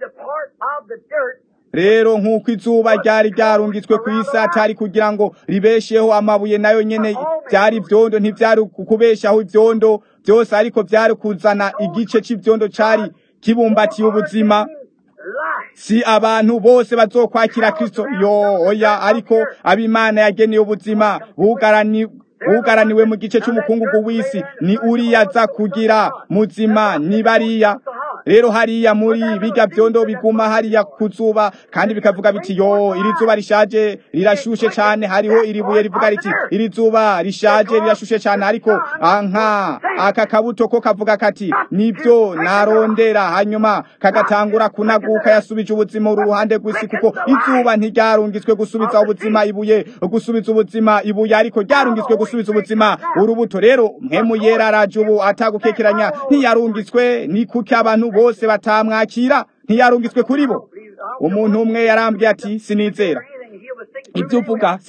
rero nk'uko izuba ryari ryarungitswe ku isi atari kugira ngo ribesheho amabuye nayo nyene byari ivyondo ntivyari kubeshaho ivyondo byose ariko byari kuzana igice c'ivyondo cari kibumbatiye ubuzima si abantu bose bazokwakira kristo yo oya ariko abimana yageneye ubuzima bugarani bugaraniwe mu gice c'umukungugu w'isi ni uriya aza kugira muzima ni bariya rero hariya muri bijya byondo biguma hariya kuzuba kandi bikavuga biti yo iri zuba rishaje rirashushe cyane hariho iri buye rivuga riti iri zuba rishaje rirashushe cyane ariko anka aka kabuto ko kavuga kati nibyo narondera hanyuma kagatangura kunaguka yasubije ubuzima uru ruhande rw'isi kuko izuba ntiryarungitswe gusubiza ubuzima ibuye gusubiza ubuzima ibuye ariko ryarungitswe gusubiza ubuzima urubuto rero mpemu yera araje ubu atagukekeranya ntiyarungitswe ni kuki abantu bose batamwakira ntiyarungitswe kuri bo umuntu umwe yarambwiye ati sinizera ibyo uvuga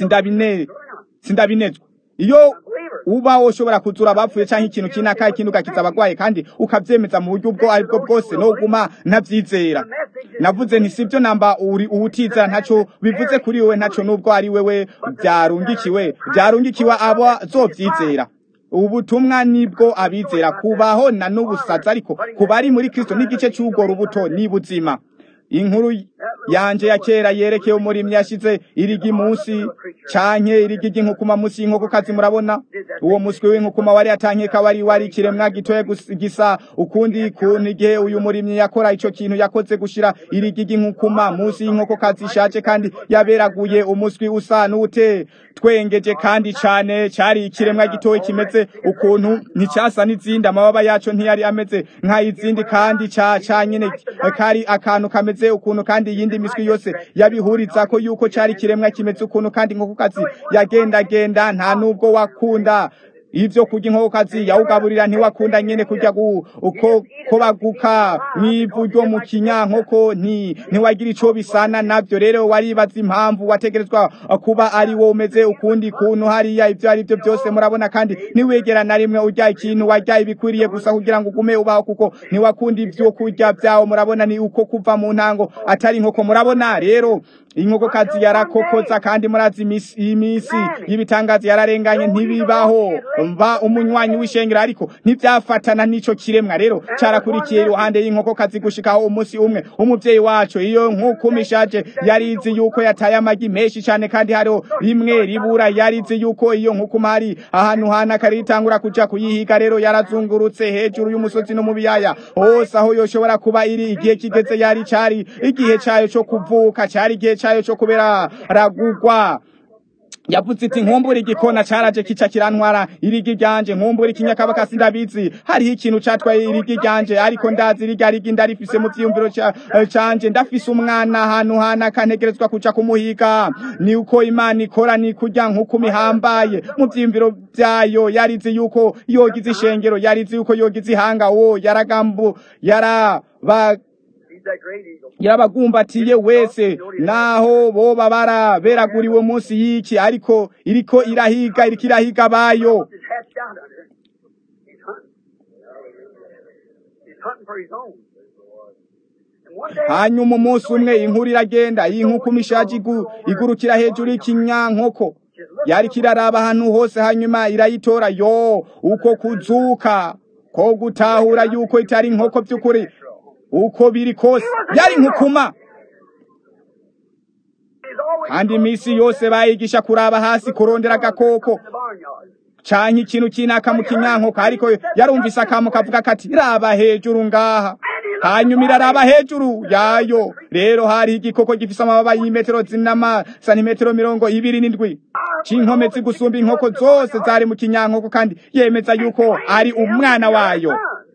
sindabinezwa iyo uba ushobora kuzura abapfuye cyangwa ikintu kinaka ikindi ugakiza abagwaye kandi ukabyemeza mu buryo ubwo aribwo bwose no guma ntabyizera navuze nti sibyo namba uri uwutizera ntaco bivuze kuri wewe ntaco nubwo ari wewe byarungikiwe byarungikiwe abo zovyizera ubutumwa nibwo abizera kubaho na n'ubusaza ariko kuba ari muri kristo n'igice cy'ubwo rubuto ni buzima inkuru yanje ya kera yerekeye umurimyi yashize irigi munsi canke irigi ry'inkukuma munsi y'inkokokazi murabona uwo muswi w'inkukuma wari atankeka wari wari ikiremwa gitoya gisa ukundi kuntu igihe uyu murimyi yakora ico kintu yakoze gushira irigi ry'inkukuma munsi y'inkokokazi ishaje kandi yaberaguye umuswi usa n'ute twengeje kandi cane cari ikiremwa gitoya kimeze ukuntu nticasa n'izindi amababa yaco ntiyari ameze nk'ayizindi kandi ca ca nyene kari akantu kameze kimeze ukuntu kandi iyindi miswi yose yabihuriza ko yuko cari kiremwa kimeze ukuntu kandi inkokokazi yagendagenda nta nubwo wakunda ivyo kurya inkokokazi yawugaburira ntiwakunda nyene kurya uko kobaguka mwivu ryo mu kinyankoko nti ntiwagira ico bisana navyo rero waribaza impamvu wategerezwa kuba ari wo umeze ukundi kuntu hariya ivyo ari byo byose murabona kandi ntiwegera na rimwe urya ikintu warya ibikwiriye gusa kugira ngo ugume ubaho kuko ntiwakunda ivyo kurya vyawo murabona ni uko kuva mu ntango atari inkoko murabona rero inkokokazi yarakokoza kandi murazi imisi y'ibitangazi yararenganye ntibibaho mva umunywanyi w'ishengero ariko ntivyafatana n'ico kiremwa rero carakurikiye iruhande y'inkokokazi gushikaho umunsi umwe umuvyeyi wacu iyo nkukuma ishaje yarizi yuko yataye amagi menshi cane kandi hariho rimwe ribura yarizi yuko iyo nkukuma hari ahantu hanaka ritangura kuja kuyihiga rero yarazungurutse hejuru y'umusozi no mu biyaya hose aho yoshobora kuba iri igihe kigeze yari cari igihe cayo co kuvuka cari igihe cayo co kubera ragugwa yavuze iti nkumbura igikona caraje kica kirantwara irigi ryanje nkumbura ikinyakabakasi ndabizi hariho ikintu catwaye irigi ryanje ariko ndazi irya rigi ndarifise mu vyiyumviro ca- eh, canje ndafise umwana ahantu hana kantegerezwa kuja kumuhiga ni uko imana ikora ni kurya nk'uko mihambaye mu vyiyumviro vyayo yarizi yuko yogize ishengero yarizi yuko yogize ihanga wo yaragambu yaraba He's that great eagle. yarabagumbatiye wese naho boba baraberaguriwe munsi y'iki ariko iriko irahiga iriko irahiga bayo His hat's down under. He's hunting. He's hunting for his own. And one day, hanyuma umunsi umwe inkuru iragenda iyi nkoko imishaje igu- igurukira hejuru y'ikinyankoko yariko iraraba ahantu hose hanyuma irayitora yo uko kuzuka ko gutahura yuko itari inkoko by'ukuri uko biri kose yari inkukuma he's always kandi iminsi yose bayigisha kuraba hasi kurondera agakoko in the barnyard. canke ikintu kinaka mu kinyankoko ariko yarumvise akamu kavuga kati raba hejuru ngaha hanyuma iraraba hejuru yayo rero hari igikoko gifise amababa y'imetero zinama santimetero mirongo ibiri n'indwi c'inkomezi gusumba inkoko zose zari mu kinyankoko kandi yemeza yuko ari umwana wayo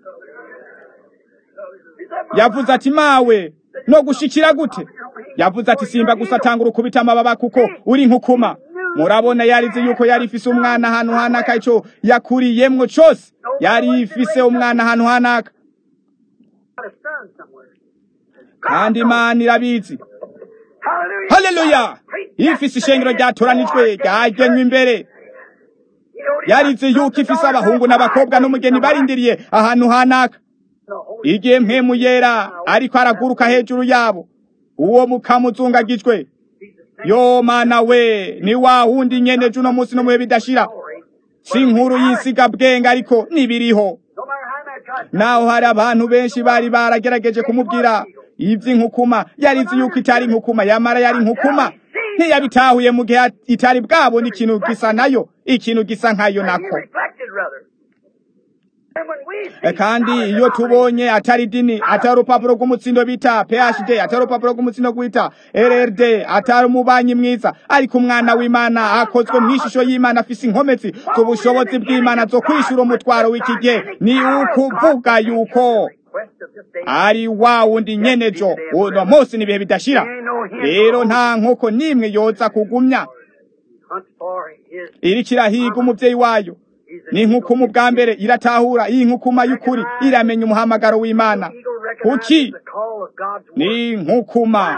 He said, yavuze ati mawe no gushikira gute yavuze ati simba gusa tanga urukubita amababa kuko uri nkukuma murabona yarizi yuko yari ifise umwana ahantu hanaka ico yakuriyemwo cose yari ifise umwana ahantu hanaka got a son somewhere. kandi imana irabizi Hallelujah. haleluya ifise ishengero ryatoranijwe ryagenywe imbere You know, he yarizi got yuko ifise sons and abahungu daughters n'abakobwa n'umugeni barindiriye ahantu hanaka The Holy igihe mpemu yera ariko araguruka hejuru yabo uwo mukamuzungagijwe He's the same yo mana we ni wa wundi nyene juno munsi no muhe bidashira story. si inkuru y'isiga bwenge ariko nibiriho No matter how much I try naho hari abantu benshi bari baragerageje kumubwira ivy'inkukuma yarizi yuko itari inkukuma yamara yari inkukuma ntiyabitahuye mu gihe itari bwabona ikintu gisa nayo ikintu gisa nkayo He nako reflected rather. And when we E, see kandi solid iyo denomination, tubonye atari dini atari urupapuro rw'umutsindo bita phd atari urupapuro rw'umutsindo gwita rrd atari umubanyi mwiza ariko umwana w'imana akozwe mu ishusho y'imana afise inkomezi z'ubushobozi bw'imana zo kwishura umutwaro w'iki gihe ni ukuvuga yuko request of this day, ari wa wundi nyenejo uno munsi n'ibihe bidashira rero nta nkoko n'imwe yoza kugumya hunt for his iriko irahiga umuvyeyi wayo ni inkukuma ubwa mbere iratahura iyi nkukuma y'ukuri iramenya umuhamagaro w'imana eagle recognizes kuki the call of God's word. ni inkukuma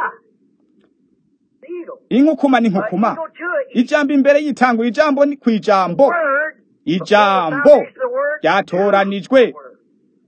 The eagle. inkukuma ni But inkukuma eagle to it, ijambo imbere y'itangura ijambo ni ku ijambo word, ijambo before the foundation of the word, ryatoranijwe the word.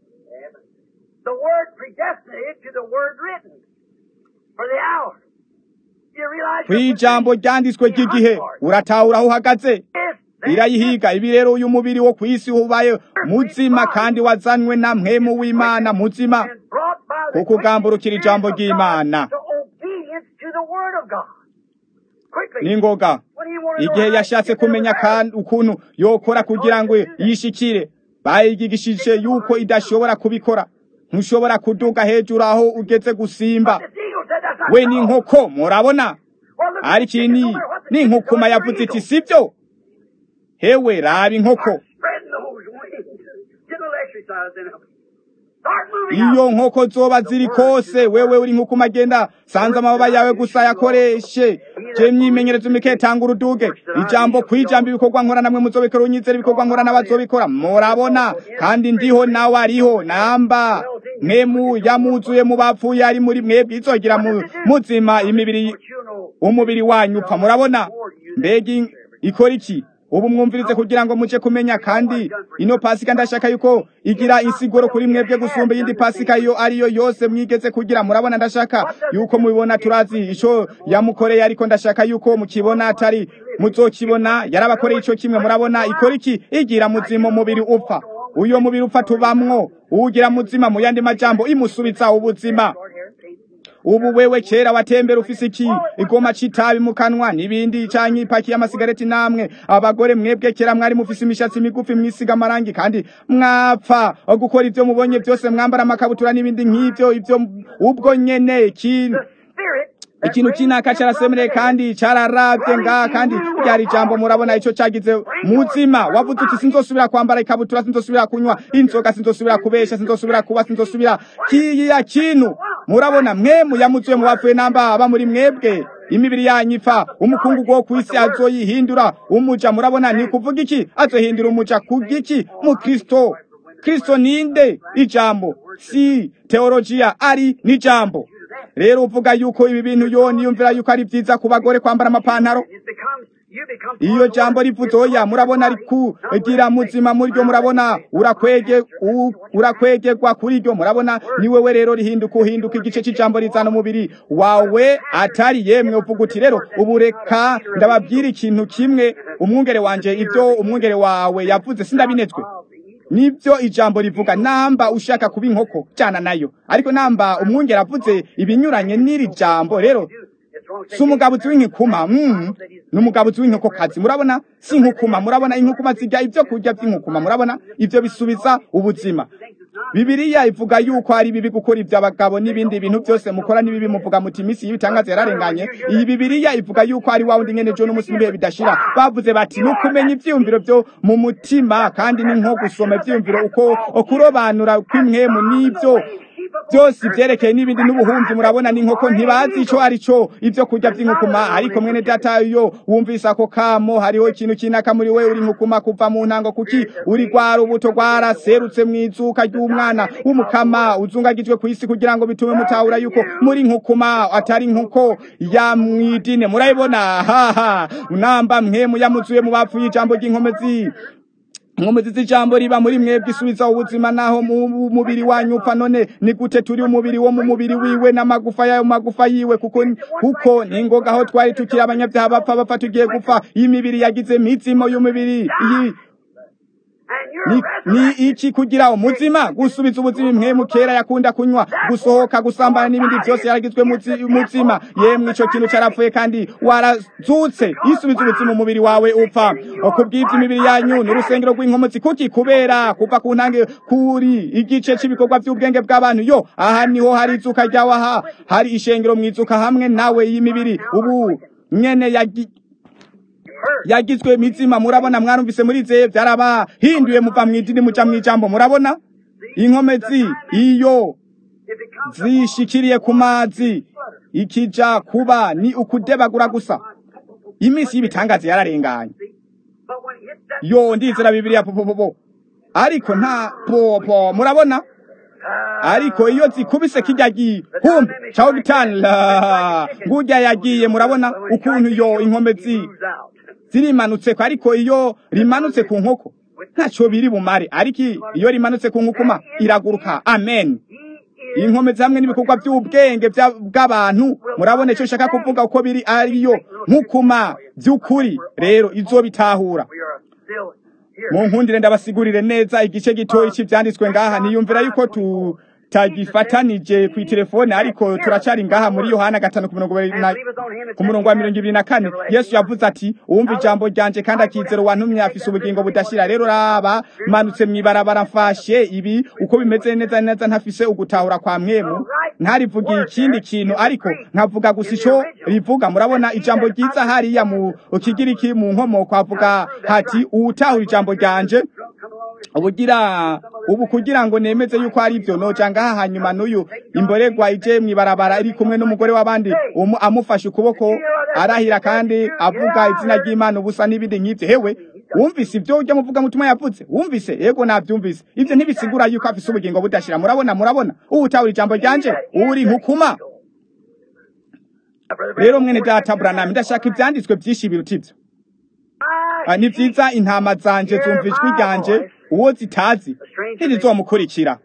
The word predestinated to the word written for the hour. Do you realize ku your ijambo position? ryanditswe ry'igihe uratahura aho uhagaze This, this, irayihiga ibi rero uyu mubiri wo ku isi ubaye muzima kandi wazanywe na mpemu w'imana muzima and brought by the kukugamburukira quick ijambo spirit of ry'Imana. God to obedience to the word of God. Quickly. n'ingoga When he wanted to know igihe how to yashatse get there kumenya with her, kandi ukuntu yokora kugira ngo yishikire bayigishije yuko idashobora kubikora ntushobora kuduga hejuru aho ugeze gusimba this eagle said, "That's not we so." ni inkoko murabona Well, look at ariko the iyi chicken ni over there. What's the ni chicken inkukuma doing? yavuze Eagle. iti sibyo hewe raba inkoko Spreading those wings. Get a little exercise in them. Start moving out. iyo nkoko zoba ziri kose wewe uri inkukuma agenda sanze amababa yawe gusa yakoreshe je myimenyerezo mike tanga uruduge ijambo ku ijambo ibikorwa nkora namwe muzobikora unyizera ibikorwa nkora n'abazobikora murabona kandi ndiho nawe ariho namba mwemu yamuzuye mu bapfuye ari muri mwebwe izogira mu- muzima imibiri But you know, umubiri wanyu upfa murabona mbega in- ikora iki ubu mwumvirize kugira ngo muce kumenya kandi ino pasika ndashaka yuko igira insiguro kuri mwebwe gusumba iyindi pasika iyo ariyo yose mwigeze kugira murabona ndashaka yuko mubibona turazi ico yamukoreye ariko ndashaka yuko mukibona atari muzokibona yarabakoreye ico kimwe murabona ikora iki igira muzima umubiri upfa uyo mubiri upfa tubamwo uwugira muzima mu yandi majambo imusubiza ubuzima short hair, paint. ubu wewe kera watembera ufise iki igoma c'itabi mu kanwa n'ibindi canke ipaki y'amasigareti namwe abagore mwebwe kera mwari mufise imishatsi migufi mwisiga amarangi kandi mwapfa gukora ivyo mubonye vyose mwambara amakabutura n'ibindi nk'ivyo ivyo ubwo nyene ikintu The spirit ikintu kinaka carasemereye kandi cararavye ngaha kandi ryari ijambo murabona ico cagize muzima wavuze uti sinzosubira kwambara ikabutura sinzosubira kunywa inzoga sinzosubira kubesha sinzosubira kuba sinzosubira kiya kintu murabona mwe muyamuzuye mu bapfuye namba aba muri mwebwe imibiri yanyu ipfa umukungugu wo kw'isi azoyihindura umuja murabona ni kuvuga iki azohindura umuja kugiki mu kristo kristo ninde ijambo si teologiya ari n'ijambo rero uvuga yuko ibi bintu yo niyumvira yuko ari vyiza ku bagore kwambara amapantaro It becomes, you become iyo part of jambo what rivuze oya murabona ari kugira muzima muri ryo murabona urakwege u- urakwegerwa kuri ryo murabona ni wewe rero rihinduka uhinduka igice c'ijambo rizana umubiri wawe atari yemwe uvuga uti rero ubu reka ndababwira ikintu kimwe umwungere wanje ivyo umwungere wawe yavuze sindabinezwe nibyo ijambo rivuga namba ushaka kuba inkoko jana nayo ariko namba umwungere avuze ibinyuranye n'iri jambo rero It's wrong. si umugabuzi w'inkukuma mm, ni umugabuzi w'inkokokazi murabona si inkukuma murabona inkukuma zirya ibyo kurya by'inkukuma murabona ivyo bisubiza ubuzima bibiliya ivuga yuko ari bibi gukora ibyo abagabo n'ibindi bintu byose mukora n'ibibi muvuga muti iminsi y'ibitangaza yararenganye iyi bibiliya ivuga yuko ari wa wundi nyene ejo n'umunsi n'ibihe bidashira bavuze bati ni ukumenya ivyiyumviro vyo mu mutima kandi ni nko gusoma ivyiyumviro uko okurobanura kw'imwemu n'ivyo byose ivyerekeye n'ibindi n'ubuhumvi murabona n'inkoko ntibazi ico ari cyo ivyo kurya vy'inkukuma ariko mwene data yo wumvise ako kamo hariho ikintu kinaka muri we uri nkukuma kuva mu ntango kuki uri rwa rubuto rwaraserutse mw'izuka ry'umwana w'umukama uzungagijwe ku isi kugira ngo bitume mutahura yuko muri nkukuma atari nkuko ya mwidine murayibona haha namba mwemu yamuzuye mu bapfuye ijambo ry'inkomezi inkomezi z'ijambo riba muri mwebwe isubiza ubuzima naho mu mubiri wanyu upfa none ni gute turi umubiri wo mu mubiri wiwe n'amagufa yayo mu magufa yiwe kuko kuko ni ngoga aho twari tukiri abanyabyaha bapfa bapfa tugiye gupfa iyi mibiri yagize imitsimo y'umubiri iyi And you're ni, ni iki kugira umuzima gusubiza ubuzima mwemu kera yakunda kunywa gusohoka gusambana n'ibindi byose yaragizwe muzi- muzima yemwe ico kintu carapfuye kandi warazutse isubiza ubuzima umubiri wawe upfa kubw'ivyo imibiri yanyu ni urusengero rw'inkomezi kuki kubera kuva ku ntange kuri igice c'ibikorwa vy'ubwenge bw'abantu yo aha niho hari izuka ryawe aha hari ishengero mwizuka hamwe nawe y'imibiri ubu nyene yagi yagizwe mizima murabona mwarumvise muri ze byarabahinduye muva mu idini muja mu ijambo murabona inkomezi iyo it becomes zishikiriye ku mazi ikija kuba ni ukudebagura gusa iminsi y'ibitangaza yararenganye but when it hits that yo ndizera bibiliya popopopo ariko nta popo murabona ariko iyo zikubise kijya gihumbi caho gitanla ngurya yagiye murabona ukuntu yo inkomezi moves out. zirimanutse ko ariko iyo rimanutse ku nkoko ntacyo biri bumare ariko iyo rimanutse ku nkukuma iraguruka amen He is inkomezi hamwe n'ibikorwa by'ubwenge bya- bw'abantu murabona icyo nshaka kuvuga uko biri ariyo nkukuma by'ukuri rero izo bitahura we are still here. mu nkundire ndabasigurire neza igice gitoyi cy'ibyanditswe ngaha niyumvira yuko tutagifatanije ku telefone ariko turacari ngaha muri yohana gatanu ku mirongo ibiri na ku murongo wa mirongo ibiri na kane yesu yavuze ati uwumva ijambo ryanje kandi akizera uwantumye afise ubugingo budashira rero raba manutse mw'ibarabara mfashe ibi uko bimeze neza neza ntafise ugutahura kwa mwemu ntarivugiye ikindi kintu ariko nkavuga gusa ico rivuga murabona ijambo ryiza hariya mu kigiriki mu nkomoko havuga hati uwutahura ijambo ryanje ubugira ubu kugira ngo nemeze yuko ari ibyo noja ngaha hanyuma n'uyu imboregwa ije mw'ibarabara iri kumwe n'umugore w'abandi umu amufashe ukuboko arahira kandi avuga izina ry'imana ubusa n'ibindi nk'ivyo hewe wumvise ibyo ujya muvuga mutima yavuze wumvise yego nabyumvise ivyo ntibisigura yuko afise ubugingo budashira murabona murabona uwutahura ijambo ryanje uri nkukuma rero mwene data buranami ndashaka ivyanditswe vyinshi biruta ivyo Ah, ni vyiza intama zanje zumva ijwi ryanje uwo zitazi ntirizomukurikira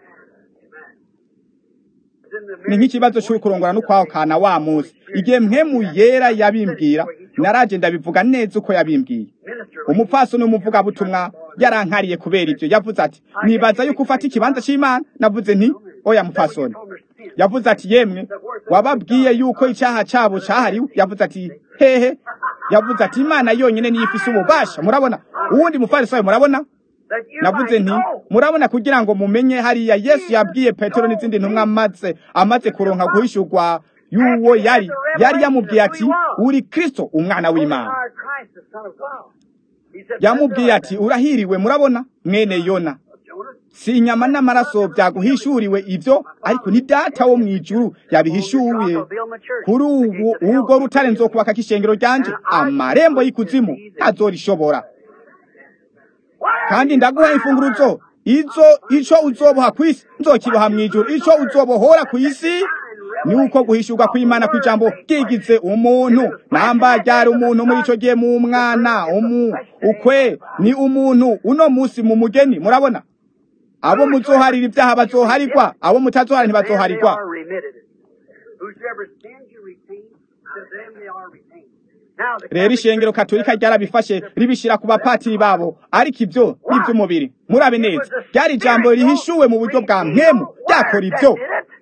ni nk'ikibazo c'ukurongora n'ukwaho kana wa musi igihe mpemu yera yabimbwira naraje ndabivuga neza uko yabimbwiye umupfasoni w'umuvugabutumwa yarankariye kubera ivyo yavuze ati nibaza yuko ufata ikibanza c'imana navuze nti oya mupfasoni yavuze ati yemwe wababwiye yuko icyaha cyabo cyahariwe yavuze ati hehe yavuze ati imana yonyine niyo ifise ububasha murabona uwundi mufarisayo murabona That you navuze might nti know. murabona kugira ngo mumenye hariya yesu yabwiye petero n'izindi ntumwa amaze amaze kuronka guhishurwa y'uwo yari yari yamubwiye ati uri kristo umwana w'imana Our Christ, the Son of God. He said, yamubwiye ati urahiriwe murabona mwene yona Jonas, si inyama n'amaraso byaguhishuriwe ibyo ariko ni data wo mu ijuru yabihishuye kuri ubu ubwo rutare nzokubaka k'ishengero ryanje amarembo y'ikuzimu ntazorishobora kandi ndaguha imfunguruzo izo ico uzoboha ku isi nzokiboha mu ijuru ico uzobohora ku isi ni uko guhishurwa kw'imana kw'ijambo bwigize umuntu namba ryari umuntu muri ico gihe mu mwana umu ukwe ni umuntu uno musi mu mugeni murabona abo muzoharira ibyaha bazoharigwa abo mutazohara ntibazoharigwa are remitted. Whosoever sins you retain, to them they are retained. Now, the rero ishengero katolika ryarabifashe ribishira ku bapatiri babo ariko ibyo ni iby'umubiri murabe neza ryari ijambo rihishuwe mu buryo bwa mwemu ryakora ibyo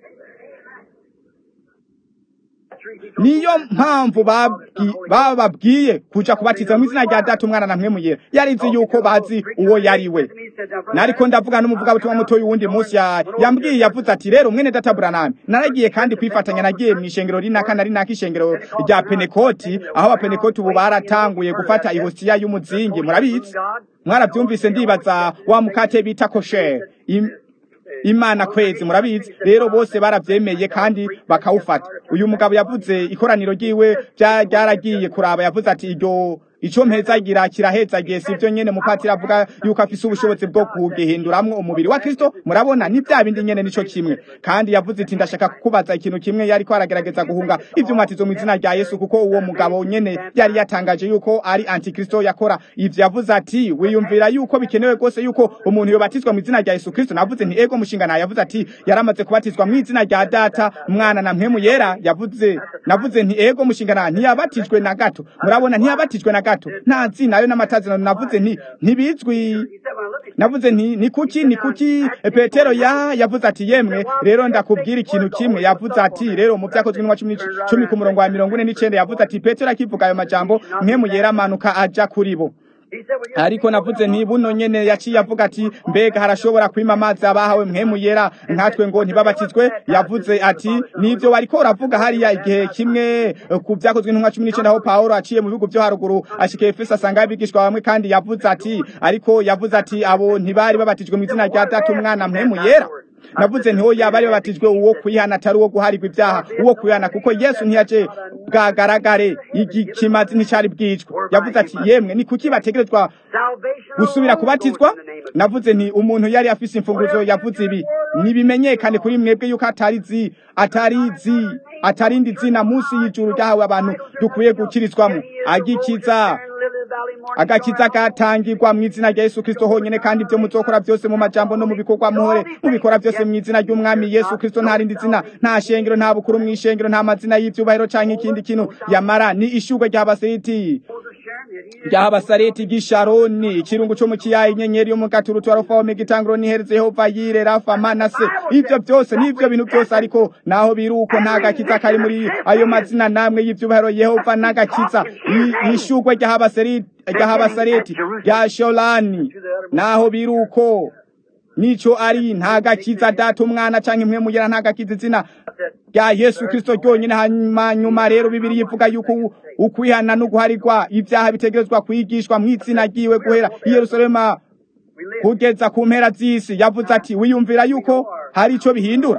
niyo mpamvu babwi- bababwiye kuja kubatiza mu izina rya data umwana na mwemu yera yarizi yuko bazi uwo yari we nariko ndavuga n'umuvugabutumwa mutoyi wundi munsi ya yambwiye yavuze ati rero mwene data buranami naragiye kandi kwifatanya nagiye mu ishengero rinaka na rinaka ishengero rya penekoti aho abapenekoti ubu baratanguye gufata ihosiya y'umuzingi murabizi mwarabyumvise ndibaza wa mukate bita kosher Im- imana kwezi murabizi rero bose baravyemeye kandi bakawufata uyu mugabo yavuze ikoraniro ryiwe bya- ryaragiye kuraba yavuze ati iryo ico mpezagira kirahezagiye sivyo nyene mupatiri avuga yuko afise ubushobozi bwo kugihinduramwo umubiri wa kristo murabona ni vya bindi nyene nico kimwe kandi yavuze iti ndashaka kukubaza ikintu kimwe yariko aragerageza guhunga ivyumatizo mu izina rya yesu kuko uwo mugabo nyene yari yatangaje yuko ari antikristo yakora ivyo yavuze ati wiyumvira yuko bikenewe rwose yuko umuntu yobatizwa mu izina rya yesu kristo navuze nti ego mushinga nawe yavuze ati yaramaze kubatizwa mu izina rya data mwana na mpemu yera yavuze navuze nti ego mushinga nawe ntiyabatijwe na gato murabona ntiyabatijwe na gato nta zina ayo n'amatazina navuze nti ntibizwi navuze nti ni kuki ni kuki E, petero ya yavuze ati yemwe rero ndakubwira ikintu kimwe yavuze ati rero mu byakozwe n'umwa cumi n'ic- cumi ku murongo wa mirongo ine n'icenda yavuze ati petero akivuga ayo majambo mpemu yera amanuka aja kuri bo ariko navuze nti buno nyene yaciye avuga ati mbega harashobora kwima amazi abahawe mpemu yera nkatwe ngo ntibabatizwe yavuze ati nivyo wariko uravuga hariya igihe kimwe eh, ku vyakozwe n'intumwa cumi n'icenda aho pawulo aciye mu bihugu vyo haruguru ashika efeso asanga abigishwa bamwe kandi yavuze ati ariko yavuze ati abo ntibari babatijwe mu izina rya data umwana mpemu yera navuze ntiho yaba ari babatijwe uwo kwihana atari uwo guharigwa ibyaha uwo kwihana kuko yesu ntiyaje bwagaragare igikimazi nticari bwicwe yavuze ati yemwe ni kuki bategerezwa gusubira kubatizwa navuze nti umuntu yari afise imfunguzo yavuze ibi nibimenyekane kuri mwebwe yuko atarizi atarizi atarindi zina munsi y'ijuru ryahawe abantu dukwiye gukirizwamo agikiza agakiza gatangirwa mu izina rya Yesu Kristo honyene kandi ibyo muzokora byose mu majambo no mu bikorwa muhore mubikora byose mu izina ry'umwami Yesu Kristo nta rindi zina nta shengero nta bukuru mu ishengero nta mazina y'ivyubahiro canke ikindi kintu yamara ni ishurwe ry'abasiriti ry'abasareti gisharoni ikirungu cyo mu kiyaha inyenyeri yo mu gaturutu arufa omega itanguro nihereze yehova yire rafa manase ivyo byose n'ivyo bintu byose ariko naho biruko nta gakiza kari muri ayo mazina namwe y'ivyubahiro yehova n'agakiza I- ishurwe ry'abasareti ry'abasareti rya sholani naho biruko nico ari nta gakiza data umwana canke impwemu yera nta gakiza izina rya Yesu Kristo ryonyene hanyuma nyuma rero bibiri yivuga yuko ukwihana no guharirwa ibyaha bitegerezwa kwigishwa mu izina ryiwe guhera i Yerusalema kugeza ku mpera z'isi yavuze ati wiyumvira yuko hari ico bihindura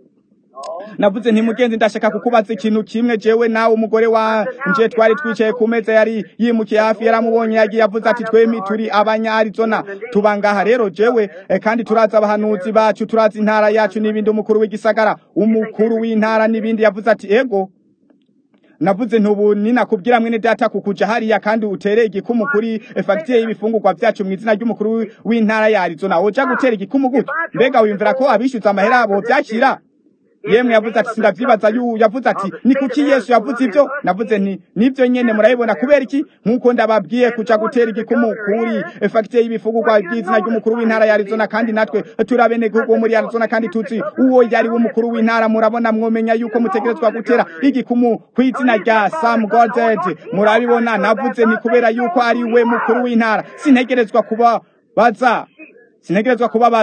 navuze nti mugenzi ndashaka kukubaza ikintu kimwe jewe nawe umugore wanje twari twicaye ku meza yari yimukiye hafi yaramubonye yagiye yavuze ati twemi turi abanya Arizona tuba ngaha rero jewe eh, kandi turazi abahanuzi bacu turazi intara yacu n'ibindi umukuru w'igisagara umukuru w'intara n'ibindi yavuze ati ego navuze ntubu ninakubwira mwene data kukuja hariya kandi utere igikumu kuri fagitire y'ibifungurwa vyacu mu izina ry'umukuru w'intara ya Arizona woja gutera igikumu gute mbega wiyumvira ko abishyuza amahera abo vyakira yemwe yavuze ati sindavyibaza yu yavuze ati ni kuki yesu yavuze ivyo navuze nti nivyo nyene murabibona kubera iki nk'uko ndababwiye kuja gutera igikumu kuri fagitire y'ibifungurwa by'izina ry'umukuru w'intara ya Arizona kandi natwe turi abenegihugu bo muri Arizona kandi tuzi uwo yari w'umukuru w'intara murabona mwomenya yuko mutegerezwa gutera igikumu kw'izina rya Sam Goddard murabibona navuze nti kubera yuko ari we mukuru w'intara sintegerezwa kuba baza sintegerezwa kubabaza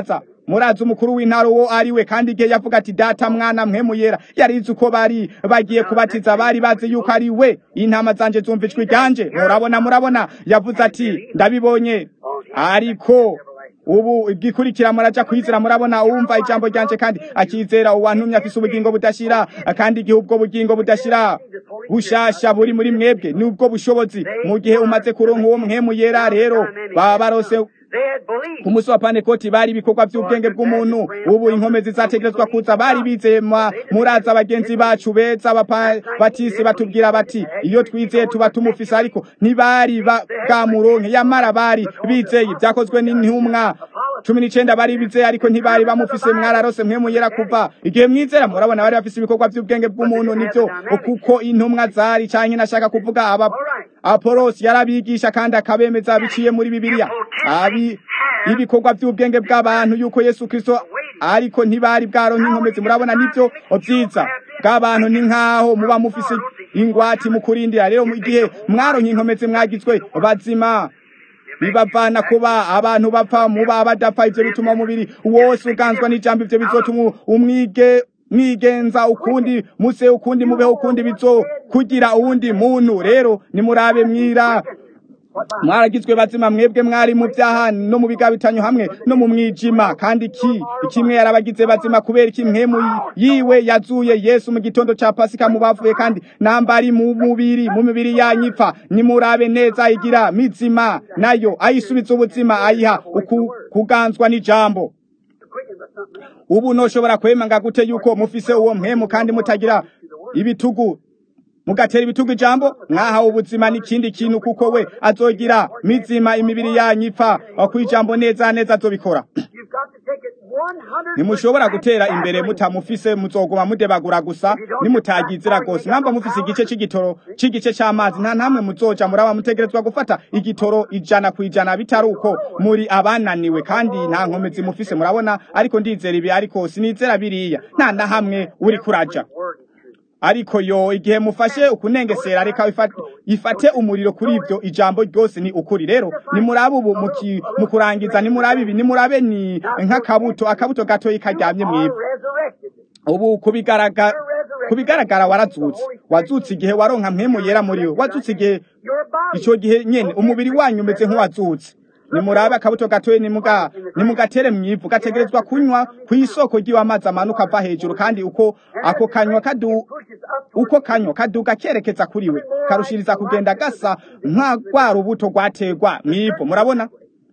murazi umukuru w'intara uwo ari we kandi igihe yavuga ati data mwana mpemu yera yarizi uko bari bagiye kubatiza bari bazi yuko ari we intama zanje zumva ijwi ryanje murabona murabona yavuze ati ndabibonye ariko ubu igikurikira muraja kwizera murabona uwumva ijambo ryanje kandi akizera uwantumye afise ubugingo budashira kandi igihe ubwo bugingo budashira bushasha buri muri mwebwe nubwo bushobozi mu gihe umaze kuronka uwo mpemu yera rero baba barose ku munsi wa panekoti bari ibikorwa by'ubwenge bw'umuntu ubu inkomezi zategerezwa kuza bari bizeye muraza bagenzi bacu beza batisi batubwira bati iyo twizeye tuba tumufise ariko ntibari bwamuronke yamara bari bizeye byakozwe n'intumwa cumi n'icenda bari bizeye ariko ntibari bamufise mwararose mwe yera kuva igihe mwizera murabona bari bafise ibikorwa by'ubwenge bw'umuntu nivyo kuko intumwa zari canke nashaka kuvuga aba apolosi yarabigisha kandi akabemeza biciye muri bibiliya abi ibikorwa by'ubwenge bw'abantu yuko yesu kristo ariko ntibari bwaronka inkomezi murabona nivyo vyiza bw'abantu ni nk'aho muba mufise ingwati mu kurindira rero mu gihe mwaronka inkomezi mwagizwe bazima bibavana kuba abantu bapfa muba badapfa ivyo bituma umubiri wose uganzwa n'ijambo ivyo bizotuma umwige mwigenza ukundi muse ukundi mubeho ukundi bizo kugira uwundi muntu rero nimurabe mwira mwaragizwe bazima mwebwe mwari mu byaha no mu bigabitanyo hamwe no mu mwijima kandi ki kimwe yarabagize bazima kubera iki mwemu yiwe yazuye Yesu mu gitondo ca Pasika mu bavuye kandi nambari mu mubiri mu mibiri yanyipfa nimurabe neza igira mizima nayo ayisubiza ubuzima ayiha kuganzwa n'ijambo ubu noshobora kwemanga gute yuko mufise uwo mpemu kandi mutagira ibitugu mugatera ibitugu ijambo mwahawe ubuzima n'ikindi kintu kuko we azogira mizima imibiri yanyu ipfa kwijambo neza neza azobikora ntimushobora gutera imbere mutamufise muzoguma mudebagura gusa nimutagizira gose mwamba mufise igice c'igitoro c'igice c'amazi nta namwe muzoja muraba mutegerezwa gufata igitoro ijana ku ijana bitari uko muri abananiwe kandi nta nkomezi mufise murabona ariko ndizera ibi ariko sinizera biriya nta na hamwe uri kuraja ariko yo igihe mufashe ukunengesera reka ifate umuriro kuri ibyo ijambo ryose ni ukuri rero nimurabe ubu mu kurangiza nimurabe ibi nimurabe ni nk'akabuto akabuto gatoyi karyamye mw'ivu ubu kubigaragara kubigaragara warazutse wazutse igihe waronka mpemu yera muri we wazutse igihe icyo gihe nyene umubiri wanyu umeze nk'uwazutse nimurabe akabuto gatoye nimuga nimugatere mwivu gategerezwa kunywa ku isoko ry'iwa amazi amanuka ava hejuru kandi uko ako kanywa kadu uko kanywa kaduga kerekeza kuri we karushiriza kugenda gasa nka rwa rubuto rwategwa mwivu murabona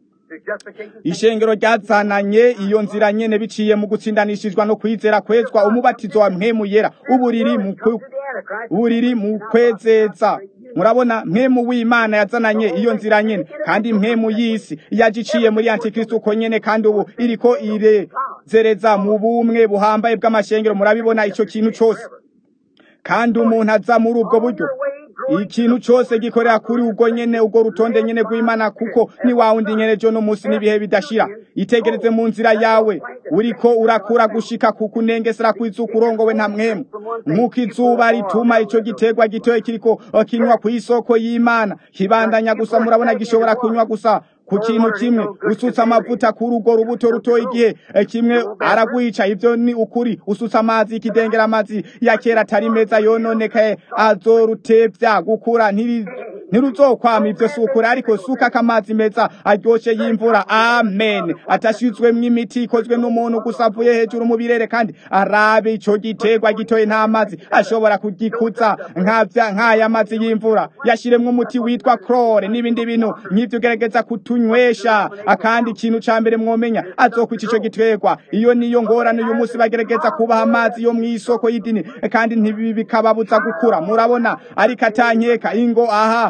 ishengero ryazananye iyo nzira nyene biciye mu gutsindanishijwa no kwizera kwezwa umubatizo wa mpemu yera uburiri mu uburiri mu kwezeza murabona mpemu w'imana yazananye iyo nzira nyene kandi mpemu y'isi yagiciye muri antikristo uko nyene kandi ubu iriko irezereza mu bumwe buhambaye bw'amashengero murabibona ico kintu cose kandi umuntu aza muri ubwo buryo ikintu cyose gikorera kuri ubwo nyene ubwo rutonde nyene rw'imana kuko ni wa wundi nyene jo n'umunsi n'ibihe bidashira itegereze mu nzira yawe uriko urakura gushika ku kunengesera kw'izuka urongowe nta mwemu nk'uko izuba rituma ico giterwa gitoye kiriko kinywa ku isoko y'imana kibandanya gusa murabona gishobora kunywa gusa ku kintu kimwe usutsa amavuta kuri urwo rubuto rutoya igihe kimwe aragwica ivyo ni ukuri usutsa amazi ikidengera amazi ya kera atari meza yononekaye azorutevya gukura ntiri ntiruzokwama ivyo si ukuri ariko sukako amazi meza aryoshe y'imvura amen atashizwemwo imiti ikozwe n'umuntu gusa avuye hejuru mu birere kandi arabe ico giterwa gitoye nta mazi ashobora kugikuza nkavya nk'aya mazi y'imvura yashiremwo umuti witwa chlore n'ibindi bintu nk'ivyo ugerageza kutunywesha akandi ikintu ca mbere mwomenya azokwica ico giterwa iyo niyo ngorane uyu munsi bagerageza kubaha amazi yo mw'isoko y'idini kandi ntibikababuza gukura murabona ariko atankeka ingo aha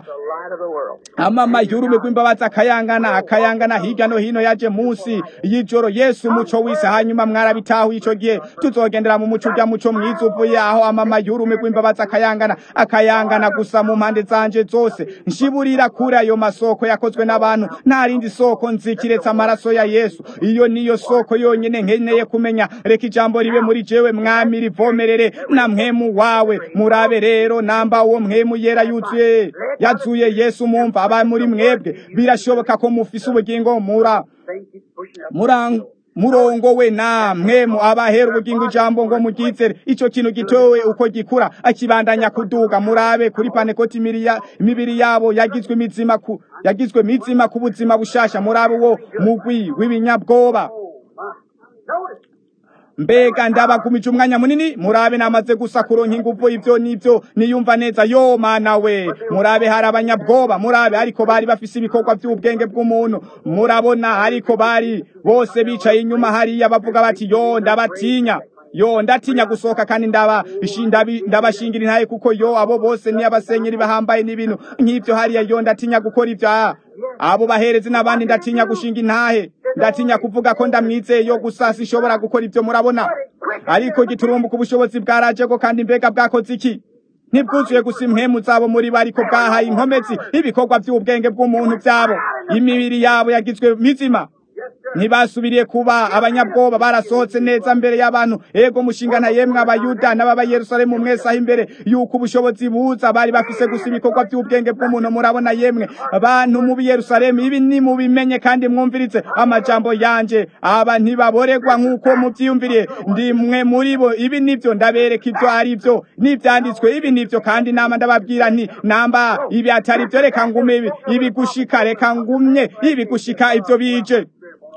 amama yurume rw'imbabazi akayangana akayangana hirya no hino yaje munsi y'ijoro yesu umuco w'isi hanyuma mwarabitaho ico gihe tuzogendera mu muco urya muco mwiza uvuye aho amama yurume rw'imbabazi akayangana akayangana gusa mu mpande zanje zose nshiburira kuri ayo masoko yakozwe n'abantu nta rindi soko nzi kiretse amaraso ya yesu iyo niyo soko yonyene nkeneye kumenya reka ijambo ribe muri jewe mwami rivomerere na mwemu wawe murabe rero namba uwo mwemu yera yuzuye yazuye yesu mumva aba muri mwebwe birashoboka ko mufise ubugingo mura murongo we namwe mu abahera ubugingo ijambo ngo mugizere ico kintu gitowe uko gikura akibandanya kuduga murabe kuri panekoti imiriya- imibiri yabo yagizwe imizima ku yagizwe mizima ku buzima bushasha murabe wo mugwi w'ibinyabwoba Notice. mbega ndabagumije umwanya munini murabe namaze gusa kuronka inguvu ivyo nivyo niyumva neza yo mana we murabe hari abanyabwoba murabe ariko bari bafise ibikorwa vy'ubwenge bw'umuntu murabona ariko bari bose bicaye inyuma hariya bavuga bati yo ndabatinya yo ndatinya gusohoka kandi ndaba ndabi- ndabashingira intaye kuko yo abo bose ni abasenyeri bahambaye n'ibintu nk'ivyo hariya yo ndatinya gukora ivyo ah. abo baherezi n'abandi ndatinya gushinga intahe ndatinya kuvuga ko ndamwizeye yo gusa sishobora gukora ivyo murabona ariko giturumbuka ubushobozi bwarajeko kandi mbega bwakoze iki ntibwuzuye gusa impemu zabo muri bo ariko bwahaye inkomezi ibikorwa vy'ubwenge bw'umuntu vyabo imibiri yabo yagizwe mizima ntibasubiriye kuba abanyabwoba barasohotse neza mbere y'abantu ego mushingana yemwe abayuda n'ababa yerusalemu mwese aho imbere yuko ubushobozi buza bari bafise gusa ibikorwa by'ubwenge bw'umuntu murabona yemwe abantu mu yerusalemu ibi ni mubimenye kandi mwumvirize amajambo yanje aba ntibaboregwa nk'uko muvyiyumviriye ndi mwe muri bo ibi nivyo ndabereka ivyo ari vyo n'ivyanditswe ibi nivyo kandi nama ndababwira nti namba ibi atari vyo reka ngume ibi ibi gushika reka ngumye ibi gushika ivyo bije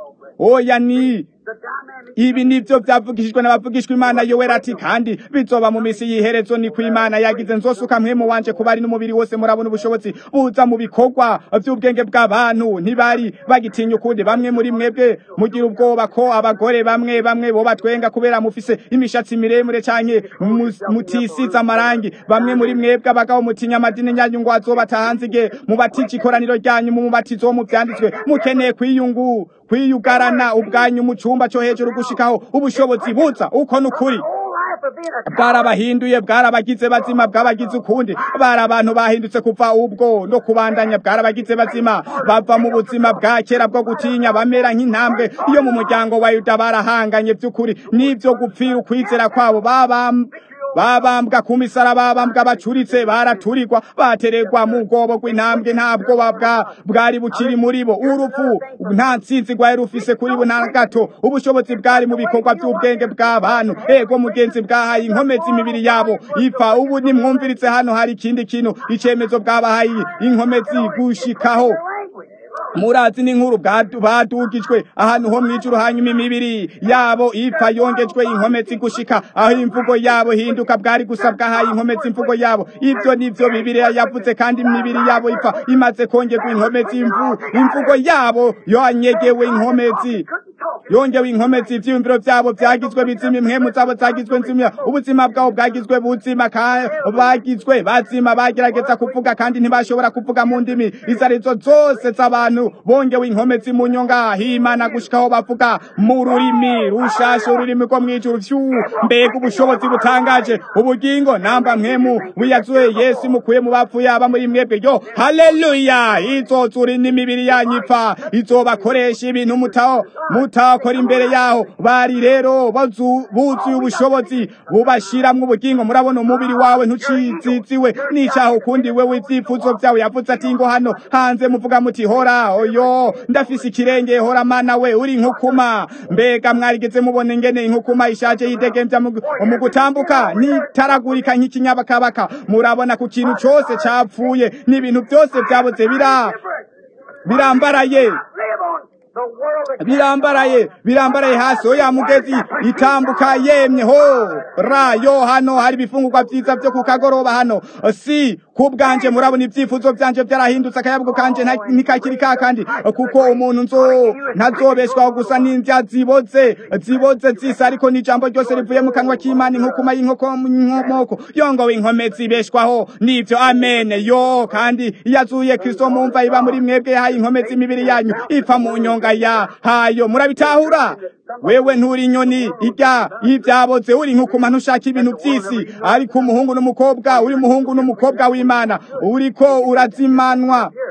oya ni The dynamic ibi nivyo vyavugishijwe n'abavugishwa imana yoweri ati kandi bizoba mu misi y'iherezo ni ku imana yagize nzosuka mpwemu wanje ku bari n'umubiri wose murabona ubushobozi buza mu bikorwa vy'ubwenge bw'abantu ntibari bagitinya ukundi bamwe muri mwebwe mugira ubwoba ko abagore bamwe bamwe bo batwenga kubera mufise imishatsi miremire canke mu- mutisize amarangi bamwe muri mwebwe abagabo mutinya amadini yanyu ngo azobata hanze igihe mubatije ikoraniro ryanyu mu mubatizo wo mu vyanditswe mukeneye kwiyungu kwiyugarana ubwanyu mu cumba co hejuru gushikaho ubushobozi buza uko nukuri whole life of being a bwarabahinduye bwarabagize bazima bwabagize ukundi bari abantu bahindutse kuva ubwo no kubandanya bwarabagize bazima bava mu buzima bwa kera bwo gutinya bamera nk'intambwe iyo mu muryango wa yuda barahanganye by'ukuri n'ivyo gupfira ukwizera kwabo babam babambwa ku misaraba babambwa bacuritse baraturirwa bateregwa mu bwobo rw'intambwe nta bwoba bwa bwari bukiri muri bo urupfu nta ntsinzi rwari rufise kuri bo nta gato ubushobozi bwari mu bikorwa by'ubwenge bw'abantu ego mugenzi bwahaye inkomezi imibiri yabo ipfa ubu nimwumviritse hano hari ikindi kintu icemezo bwabahaye inkomezi gushikaho language. murazi n'inkuru bwadu- badugijwe ahantu ho mw'ijuru hanyuma imibiri yabo ipfa yongejwe inkomezi gushika aho imvugo yabo hinduka bwari gusa bwahaye inkomezi imvugo yabo ivyo nivyo bibiliya yavuze kandi imibiri yabo ipfa imaze kongerwa inkomezi imvu imvugo yabo yanyegewe inkomezi yongewe inkomezi ivyiyumviro vyabo vyagizwe bizima impwemu zabo zagizwe nzima ubuzima bwabo bwagizwe buzima ka- bagizwe bazima bagerageza kuvuga kandi ntibashobora kuvuga mu ndimi izo arizo zose z'abantu bongewe inkomezi mu nyonga himana gushikaho bavuga mu rurimi rushasha ururimi rwo mw'ijuru vyu mbega ubushobozi butangaje ubugingo namba mwemu wiyazuye yesu mukuye mu bapfuye aba muri mwebwe yo haleluya izozura n'imibiri yanyu ipfa izobakoresha ibintu mutaho mutakora imbere yaho bari rero bazu- buzuye ubushobozi bubashiramwo ubugingo murabona umubiri wawe ntuciziziwe n'icaho ukundi wewe ivyifuzo vyawe yavuze ati ngo hano hanze muvuga muti hora oyo ndafise ikirenge hora mana we uri inkukuma mbega mwarigeze mubona ingene inkukuma ishaje yidegemvya mu mu gutambuka nitaragurika nk'ikinyabakabaka murabona ku kintu cose capfuye n'ibintu vyose vyaboze bira birambaraye Live on the world of birambaraye birambaraye hasi oya mugezi itambuka yemye ho ra yo hano hari ibifungurwa vyiza vyo ku kagoroba hano si kubwanje murabona ivyifuzo vyanje vyarahindutse akayabwo kanje nta- ntikakiri ka kandi kuko umuntu nzo ntazobeshwaho gusa n'indya ziboze ziboze zisa ariko n'ijambo ryose rivuye mu kanwa k'imana inkukuma y'inkoko inkomoko yongowe inkome zibeshwaho n'ivyo amen yo kandi yazuye kristo mumva iba muri mwebwe yahaye inkome z'imibiri yanyu ipfa mu nyonga ya hayo murabitahura wewe nturi inyoni irya y'ivyaboze uri nkukuma ntushaka ibintu vy'isi ariko umuhungu n'umukobwa uri umuhungu n'umukobwa w'imana uriko urazimanwa here. You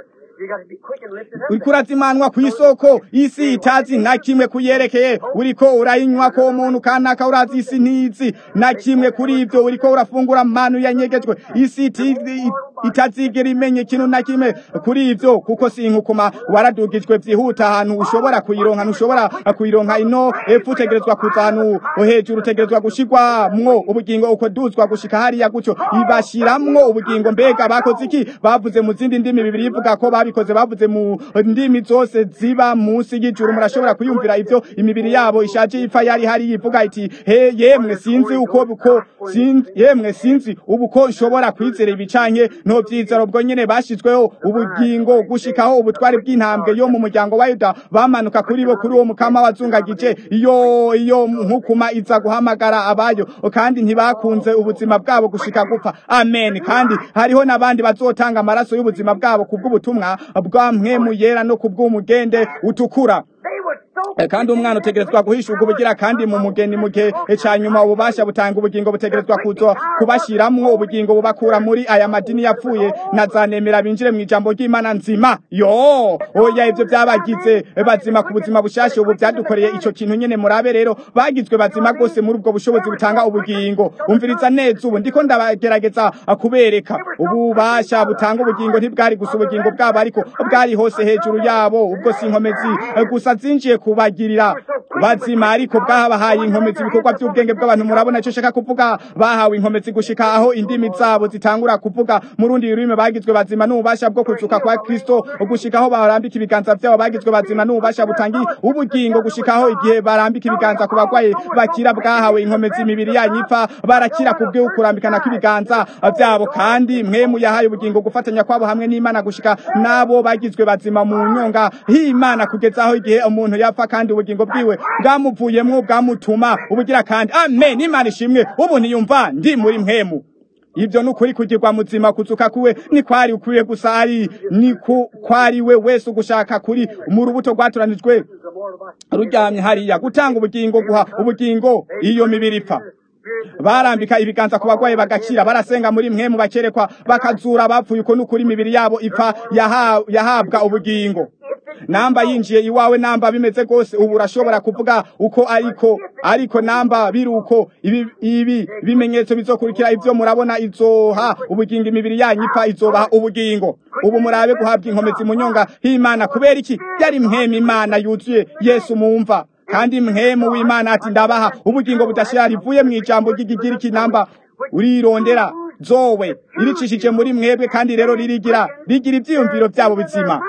You got to be quick and lift it up. uriko urazimanwa ku isoko isi itazi na kimwe kuyerekeye uriko urayinywa ko umuntu kanaka urazi isi ntizi na kimwe kuri ivyo uriko urafungura manu yanyegejwe isi iti- i- itazigera imenye ikintu na kimwe kuri ivyo kuko si inkukuma waradugijwe vyihuta ahantu ushobora kuyironka ntushobora kuyironka ino epfo utegerezwa kuza ahantu hejuru utegerezwa gushirwamwo ubugingo uko duzwa gushika hariya gutyo ibashiramwo ubugingo mbega bakoze iki bavuze mu zindi ndimi bibiri ivuga ko babikoze bavuze mu ndimi zose ziba munsi y'ijuru murashobora kuyumvira ivyo imibiri yabo ishaje ipfa yari hari ivuga iti he yemwe sinzi uko uko sinzi yemwe sinzi ubu ko nshobora kwizera ibicanke no vyizero bwo nyene bashizweho ubugingo gushikaho ubutwari bw'intambwe yo mu muryango wa Yuda bamanuka kuri bo kuri uwo mukama wazungagije iyo iyo nkukuma iza guhamagara abayo kandi ntibakunze ubuzima bwabo gushika gupfa amen kandi hariho n'abandi bazotanga amaraso y'ubuzima bwabo kubw'ubutumwa bwa mpwemu yera no kubw'umugende utukura They were so Eh, kandi umwana utegerezwa guhishurwa ubugira kandi mu mugeni mu gihe ca nyuma ububasha butanga ubugingo butegerezwa kuzo kubashiramwo ubugingo bubakura muri aya madini yapfuye na za nemera binjire mu ijambo ry'imana nzima yo oya ivyo vyabagize bazima ku buzima bushasha ubu vyadukoreye ico kintu nyene murabe rero bagizwe bazima rwose muri ubwo bushobozi butanga ubugingo umviriza neza ubu ndiko ndabagerageza kubereka ububasha butanga ubugingo ntibwari gusa ubugingo bwabo ariko bwari hose hejuru yabo ubwo si inkomezi eh, gusa zinjiye kubagirira bazima ariko bwabahaye inkomezi ibikorwa by'ubwenge bw'abantu murabona icyo shaka kuvuga bahawe inkomezi gushika aho indimi zabo zitangura kuvuga mu rundi rurimi bagizwe bazima n'ububasha bwo kuzuka kwa Kristo gushika aho barambika ibiganza byabo bagizwe bazima n'ububasha butangi ubugingo gushika aho igihe barambika ibiganza ku bagwaye bakira bwahawe inkomezi imibiri yanyu ipfa barakira kubwe ukurambikana kw'ibiganza byabo kandi mwemu yahaye ubugingo gufatanya kwabo hamwe n'Imana gushika nabo bagizwe bazima mu nyonga h'Imana kugeza aho igihe umuntu yapfa kandi ubugingo bwiwe bwamuvuyemwo bwamutuma ubugira kandi amen Imana ishimwe ubu niyumva ndi muri mwemu ibyo ni ukuri kugirwa muzima kuzuka kuwe ni kwari ukwiye gusa ari ni ku kwari we wese ugushaka kuri mu rubuto rwatoranijwe ruryamye hariya gutanga ubugingo guha ubugingo iyo mibiri ipfa barambika ibiganza ku bagwayi bagakira barasenga muri mwe mu bakerekwa bakazura abapfuye uko n'ukuri imibiri yabo ipfa yaha- yahabwa ubugingo namba yinjiye iwawe namba bimeze gose ubu urashobora kuvuga uko ariko ariko namba biri uko ibi, ibi bimenyetso bizokurikira ivyo murabona izoha ubugingo imibiri yanyu ipfa izobaha ubugingo ubu murabe guhabwa inkomezi mu nyonga h'imana kubera iki yari mhemu imana yuzuye yesu mumva kandi mhemu w'imana ati ndabaha ubugingo budashira rivuye mu ijambo ry'igigiriki namba urirondera zowe iricishije muri mwebwe kandi rero ririgira rigira ivyiyumviro vyabo bizima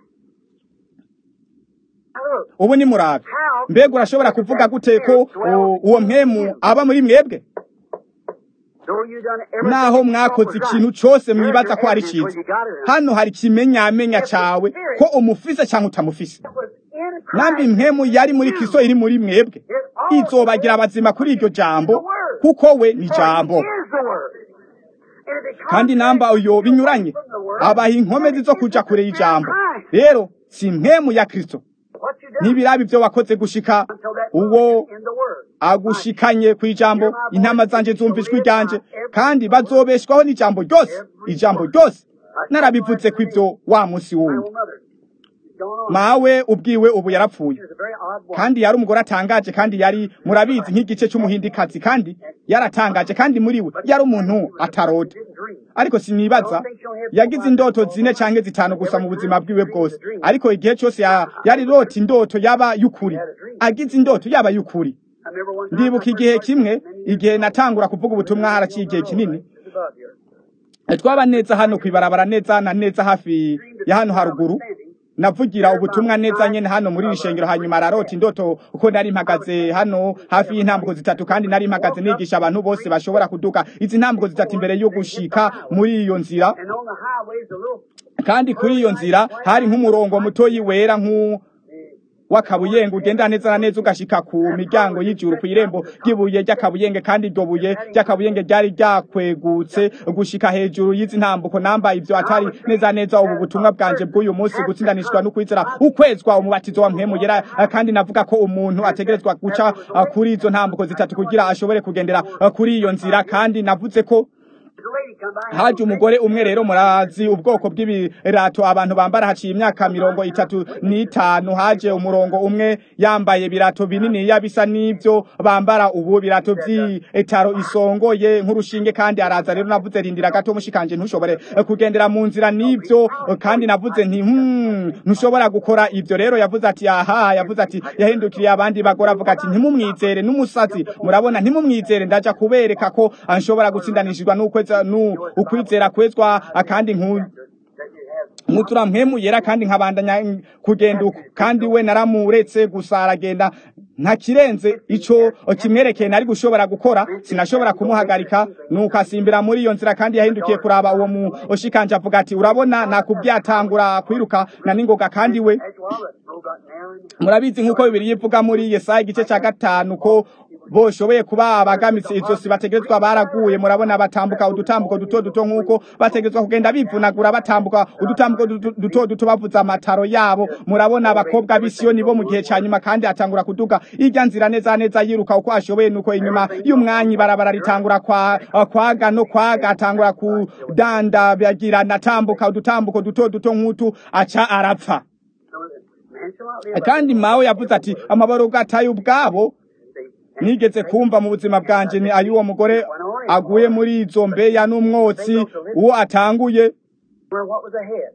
ubu ni murabe mbega urashobora kuvuga gute ko u- uwo mpemu aba muri mwebwe naho mwakoze ikintu cose mwibaza ko ari ciza hano hari ikimenyamenya cawe ko umufise canke utamufise nambi impemu yari muri kristo iri muri mwebwe izobagira abazima kuri iryo jambo kuko we ni jambo kandi namba uyo binyuranye abaha inkomezi zo kuja kure y'ijambo rero si impemu ya kristo ntibirabe ibyo wakoze gushika uwo agushikanye ku ijambo intama zanje zumva ijwi ryanje kandi bazobeshwaho n'ijambo ryose ijambo ryose narabivutse ku ivyo wa musi wundi mawe ubwiwe ubu yarapfuye kandi yari umugore atangaje kandi yari murabizi nk'igice cy'umuhindikazi kandi yaratangaje kandi muri we yari umuntu atarota ariko sinibaza yagize indoto zine canke zitanu gusa mu buzima bwiwe bwose ariko igihe cyose ya- yari rota indoto yaba y'ukuri agize indoto yaba y'ukuri ndibuka igihe kimwe igihe natangura kuvuga ubutumwa haraciye igihe kinini twaba neza hano kwibarabara neza na neza hafi ya hano haruguru navugira ubutumwa neza nyene hano muri iri shengero hanyuma ararota indoto uko nari mpagaze hano hafi y'intambuko zitatu kandi nari mpagaze nigisha abantu bose bashobora kuduka izi ntambuko zitatu imbere yo gushika muri iyo nzira kandi kuri iyo nzira hari nk'umurongo mutoyi wera nk'u w'akabuyenge ugenda neza na neza ugashika ku miryango y'ijuru ku irembo ry'ibuye ry'akabuyenge kandi iryo buye ry'akabuyenge ryari ryakwegutse gushika hejuru y'izi ntambuko namba ivyo atari neza neza ubu butumwa bwanje bw'uyu munsi gutsindanishwa no kwizera ukwezwa umubatizo wa mpemu yera kandi navuga ko umuntu ategerezwa guca uh, kuri izo ntambuko zitatu kugira ashobore kugendera uh, kuri iyo nzira kandi navuze ko The lady come by. haje umugore umwe rero murazi ubwoko bw'ibirato abantu bambara haciye imyaka mirongo itatu n'itanu haje umurongo umwe yambaye ibirato binini bisa n'ibyo bambara ubu birato by'itaro isongoye nk'urushinge kandi araza rero navuze rindira gato mushikanje ntushobore kugendera mu nzira n'ibyo kandi navuze nti hmm, ntushobora gukora ibyo rero yavuze ati aha yavuze ati yahindukiriye abandi bagore avuga ati ntimumwizere n'umusazi murabona ntimumwizere ndaja kubereka ko nshobora gutsindanishijwe n'ukweza nu ukwizera kwezwa kandi nku mutura mpemu yera kandi nkabandanya kugenda uko kandi we naramuretse gusa aragenda nta kirenze ico kimwerekeye nari gushobora gukora sinashobora kumuhagarika nuko asimbira muri iyo nzira kandi yahindukiye kuraba uwo mu oshikanje avuga ati urabona nakubwiye atangura kwiruka na ningoga kandi we That's why the snow got narrow and murabizi nk'uko bibiri yivuga muri yesaya igice cya gatanu ko boshoboye kuba abagamitse izosi bategerezwa baraguye murabona batambuka udutambuko duto duto nk'uko bategerezwa kugenda bivunagura batambuka udutambuko duto duto duto bavuza amataro yabo murabona abakobwa b'isiyoni bo mu gihe cya nyuma kandi atangura kuduga irya nzira neza neza yiruka uko ashoboye nuko inyuma y'umwanya ibarabara ritangura kwa kwaga no kwaga atangura kudandabagirana atambuka udutambuko duto duto nk'utu aca arapfa so the man shall not live. kandi mawe yavuze ati amabaro gataye ubwabo nigeze kumva mu buzima bwanje ni ay'uwo mugore aguye muri izo mbeya n'umwotsi uwo atanguye Where what was ahead.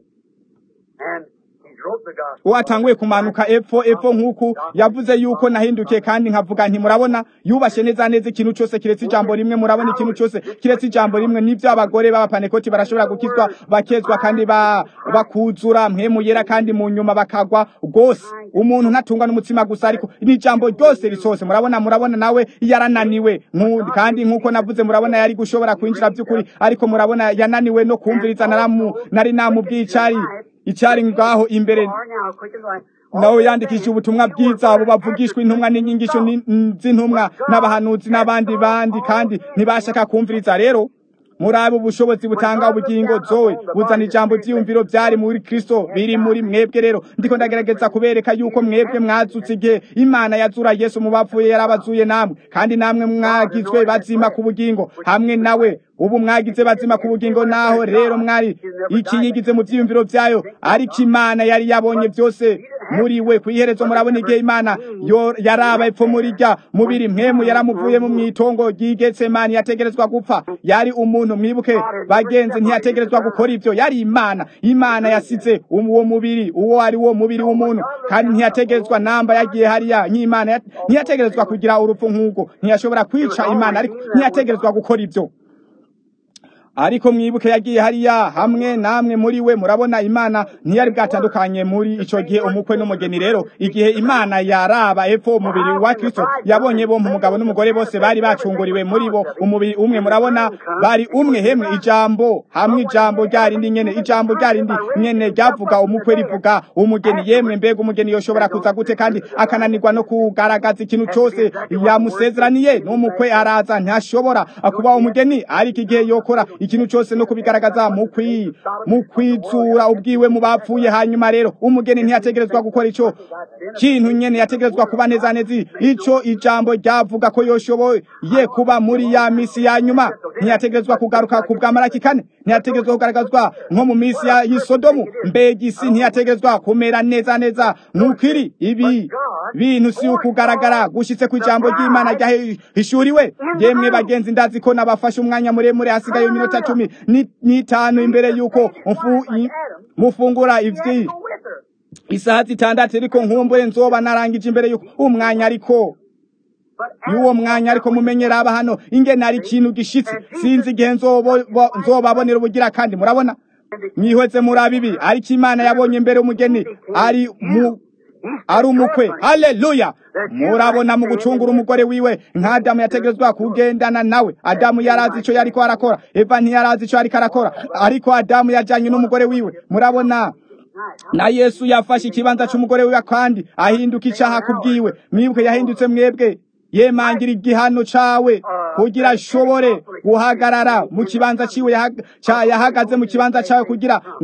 And he wrote the gospel. uwo atanguye kumanuka epfo epfo nk'uku yavuze yuko nahindukiye kandi nkavuga nti murabona yubashe neza neza ikintu cyose kiretse ijambo rimwe murabona ikintu cyose kiretse ijambo rimwe nibyo abagore b'abapanekoti barashobora gukizwa bakezwa kandi ba, bakuzura mpemu yera kandi mu nyuma bakagwa rwose umuntu ntatungwa n'umutsima gusa ariko ni ijambo ryose risose murabona murabona nawe yarananiwe Nku- kandi nk'uko navuze murabona yari gushobora kwinjira by'ukuri ariko murabona yananiwe no kumviriza naramu nari namubwiye icari icari ngaho imbere Are now quick as light. nawe yandikishije ubutumwa bwiza abo bavugishwa intumwa n'inyigisho ni- n- z'intumwa n'abahanuzi n'abandi bandi kandi ntibashaka kumviriza rero muri abo ubushobozi butanga ubugingo zoe buzana ijambo ryiyumviro byari muri kristo biri muri mwebwe rero ndiko ndagerageza kubereka yuko mwebwe mwazutse igihe imana yazura yesu mu bapfuye yarabazuye namwe kandi namwe mwagizwe bazima ku bugingo hamwe nawe ubu mwagize bazima ku bugingo naho rero mwari ikiyigize mu byiyumviro byayo ariko imana yari yabonye byose muri we ku iherezo murabona igihe imana yo yaraba epfo muri rya mubiri mwemu yaramuvuye mu mwitongo ry'igetsemani yategerezwa gupfa yari umuntu mwibuke bagenzi ntiyategerezwa gukora ibyo yari imana imana yasize uwo mubiri uwo ari wo mubiri w'umuntu kandi ntiyategerezwa namba yagiye hariya nk'imana yat- ntiyategerezwa kugira urupfu nk'ubwo ntiyashobora kwica imana ariko ntiyategerezwa gukora ibyo ariko mwibuke yagiye hariya hamwe namwe muri we murabona imana ntiyari bwatandukanye muri ico gihe umukwe n'umugeni rero igihe imana yaraba epfo umubiri wa kristo yabonye bo umugabo n'umugore bose bari bacunguriwe muri bo umubiri umwe murabona bari umwe hemwe ijambo hamwe ijambo ryarindi nyene ijambo ryarindi nyene ryavuga umukwe rivuga umugeni yemwe mbega umugeni yoshobora kuza gute kandi akananirwa no kugaragaza ikintu cyose yamusezeraniye n'umukwe araza ntashobora kuba umugeni ariko igihe yokora ikintu cyose no kubigaragaza mu kwi mu kwitsura ubwiwe mu bapfuye hanyuma rero umugeni ntiyategerezwa gukora ico kintu nyene yategerezwa kuba neza neza ico ijambo ryavuga ko yoshoboye kuba muri ya misi ya nyuma ntiyategerezwa kugaruka ku bw'amaraki kane ntiyategerezwa kugaragazwa nko mu misi ya yisodomu mbega isi ntiyategerezwa kumera neza neza nk'uko iri ibi bintu si ukugaragara gushitse ku ijambo ry'imana ryahishuriwe yemwe bagenzi ndazi ko nabafashe umwanya muremure hasigaye iminota cumi ni- n'itanu imbere y'uko mfu- i- mufungura ivyi Go with her. isaha zitandatu ariko nkumbure nzoba narangije imbere y'uko umwanya ariko But y'uwo mwanya ariko mumenyera aba hano ingene ari ikintu gishitse sinzi igihe nzobo- bo- nzobabonera ubugira kandi murabona mwihweze muri abibi ariko imana yabonye mbere umugeni ari mu ari umukwe haleluya murabona mu gucungura umugore wiwe nka adamu yategerezwa kugendana nawe adamu yarazi ico yariko arakora eva ntiyarazi ico yariko arakora ariko adamu yajanye n'umugore wiwe murabona na yesu yafashe ikibanza c'umugore wiwe kandi ahinduka icaha kubwiwe mwibuke yahindutse mwebwe yemangira igihano cawe kugira ashobore guhagarara mu kibanza ciwe yahaga- ca- yahagaze mu kibanza cawe kugira ngo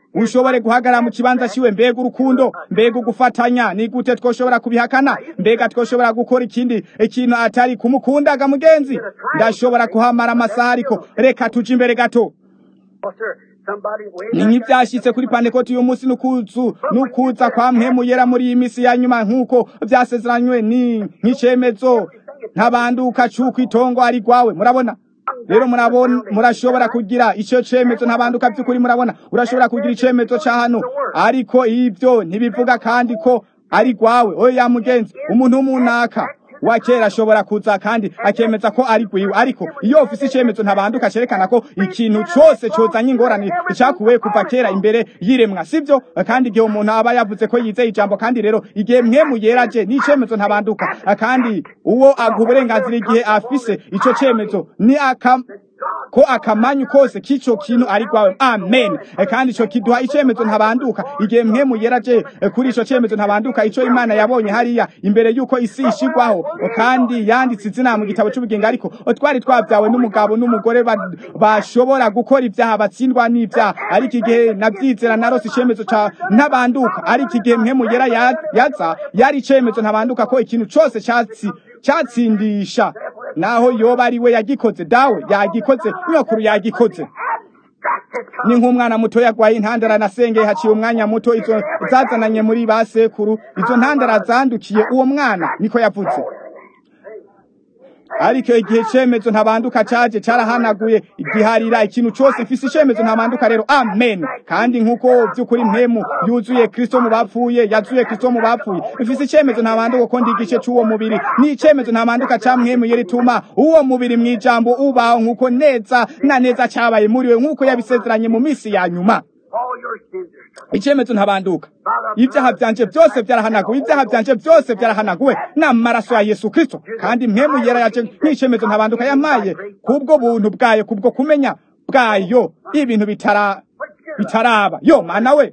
ushobore guhagarara mu kibanza ciwe mbega urukundo mbega ugufatanya ni gute twoshobora kubihakana mbega twoshobora gukora ikindi ikintu atari kumukundaga mugenzi ndashobora kuhamara amasaha ariko reka tuje imbere gato Oh, sir, somebody way ni nk'ibyashyitse kuri pantekoti uyu munsi n'ukuzu n'ukuza kwa mpemu yera muri iyi minsi ya nyuma nk'uko byasezeranywe ni nk'icemezo ntabanduka c'uko itongo ari rwawe murabona rero murabona murashobora kugira icyo cemezo ntabanduka by'ukuri murabona urashobora kugira icemezo ca hano ariko ibyo ntibivuga kandi ko ari rwawe oya mugenzi umuntu w'umunaka wa kera ashobora kuza kandi akemeza ko ari gwiwe ariko iyo ufise icemezo ntabanduka cerekana ko ikintu cose cozanye ingorane cakuwe kuva kera imbere y'iremwa sivyo kandi igihe umuntu aba yavuze ko yizeye ijambo kandi rero igihe mwemu yeraje n'icemezo ntabanduka kandi uwo aguha uburenganzira igihe afise ico cemezo ni aka ko akamanyu kose k'ico kintu ari rwawe amen E, kandi ico kiduha icemezo ntabanduka igihe mwemu yeraje e, kuri ico cemezo ntabanduka ico imana yabonye hariya imbere y'uko isi ishigwaho O, kandi yanditse izina mu gitabo c'ubugingo ariko o, twari twabyawe n'umugabo n'umugore ba- bashobora gukora ibyaha batsindwa n'ibyaha ariko igihe navyizera narose icemezo ca ntabanduka ariko igihe mwemu yera ya- yaza yari icemezo ntabanduka ko ikintu cose catsi catsindisha naho yoba ari we yagikoze dawe yagikoze nyokuru yagikoze ni nk'umwana muto yagwaye intandara nasengeye haciye umwanya muto izo zazananye muri ba sekuru izo ntandara zandukiye uwo mwana niko yavuze ariko igihe cemezo ntabanduka caje carahanaguye igiharira ikintu cose mfise icemezo ntabanduka rero amen kandi nk'uko vy'ukuri mpemu yuzuye kristo mu bapfuye yazuye kristo mu bapfuye mfise icemezo ntabanduka ko ndi igice c'uwo mubiri ni icemezo ntabanduka ca mpemu yerituma uwo mubiri mw'ijambo ubaho nk'uko neza na neza cabaye muri we nk'uko yabisezeranye mu misi ya nyuma all your sins are covered. icemezo ntabanduka ibyaha byanje byose byarahanaguwe ibyaha byanje byose byarahanaguwe n'amaraso ya yesu kristo kandi mpemu yera yaje nk'icemezo ntabanduka yamaye kubwo buntu bwayo kubwo kumenya bwayo ibintu bitara bitaraba yo mana we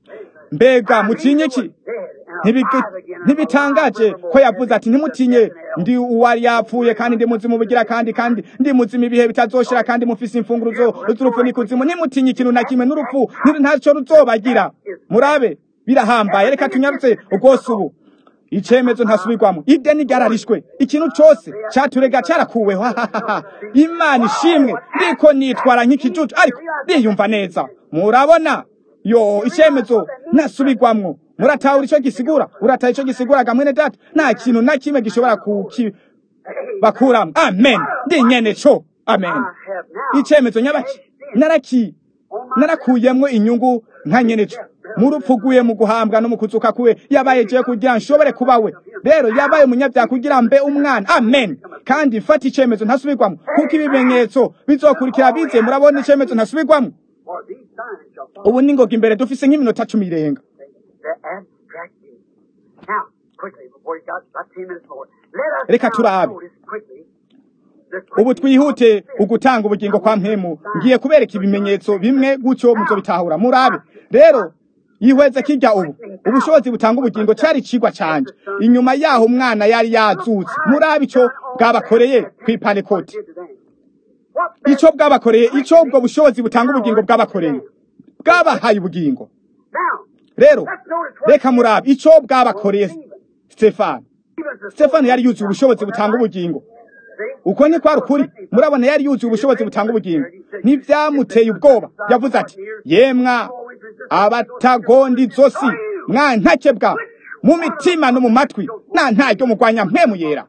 mbega mutinye iki Ntibigi- ntibitangaje ko yavuze ati ntimutinye ndi uwari yapfuye kandi ndi muzima ubugira kandi kandi ndi muzima ibihe bitazoshira kandi mufise imfunguro zo- z'urupfu n'ikuzimu ntimutinye ikintu na kimwe n'urupfu nti- ntaco ruzobagira murabe birahambaye reka tunyarutse rwose ubu icemezo ntasubirwamo ideni ryararishwe ikintu cose caturega carakuweho hahahaha. imana ishimwe ndiko nitwara nk'ikijuju ariko ndiyumva neza murabona yo icemezo ntasubirwamwo muratahura ico gisigura urataha ico gisigura gamwene data nta kintu na kimwe gishobora kuki bakuramwo amen ndi nyene co amen I have now icemezo nyabaki naraki narakuyemwo inyungu nka nyene co mu rupfu rwiwe mu guhambwa no mu kuzuka kwiwe yabaye jewe kugira nshobore kuba we rero yabaye umunyabyaha kugira mbe umwana amen kandi mfata icemezo ntasubirwamwo kuko ibimenyetso bizokurikira bize murabona icemezo ntasubirwamwo for these signs shall follow ubu ningoga imbere dufise nk'iminota cumi irenga the abstract view. Now, quickly, before you got about 10 minutes more, let us Reka now turabe. notice quickly the ubu quick twihute ugutanga ubugingo kwa mpemu ngiye kubereka ibimenyetso bimwe gutyo muzobitahura murabe rero yihweze kirya ubu ubushobozi butanga ubugingo cari icigwa canje inyuma yaho umwana yari yazutse murabe ico bwabakoreye kw'ipanekoti did today. What ico bwabakoreye ico ubwo bushobozi butanga ubugingo bwabakoreye bwabahaye ubugingo now? rero Let's notice what reka murabe ico bwabakoreye stefano stefano yari yuzuye ubushobozi butanga ubugingo uko ni kwari ukuri murabona yari yuzuye ubushobozi butanga ubugingo ntibyamuteye ubwoba yavuze ati yemwa abatagondi zosi mwa ntakebwa mu mitima no mu matwi nta ntaryo mugwanya mpemu yera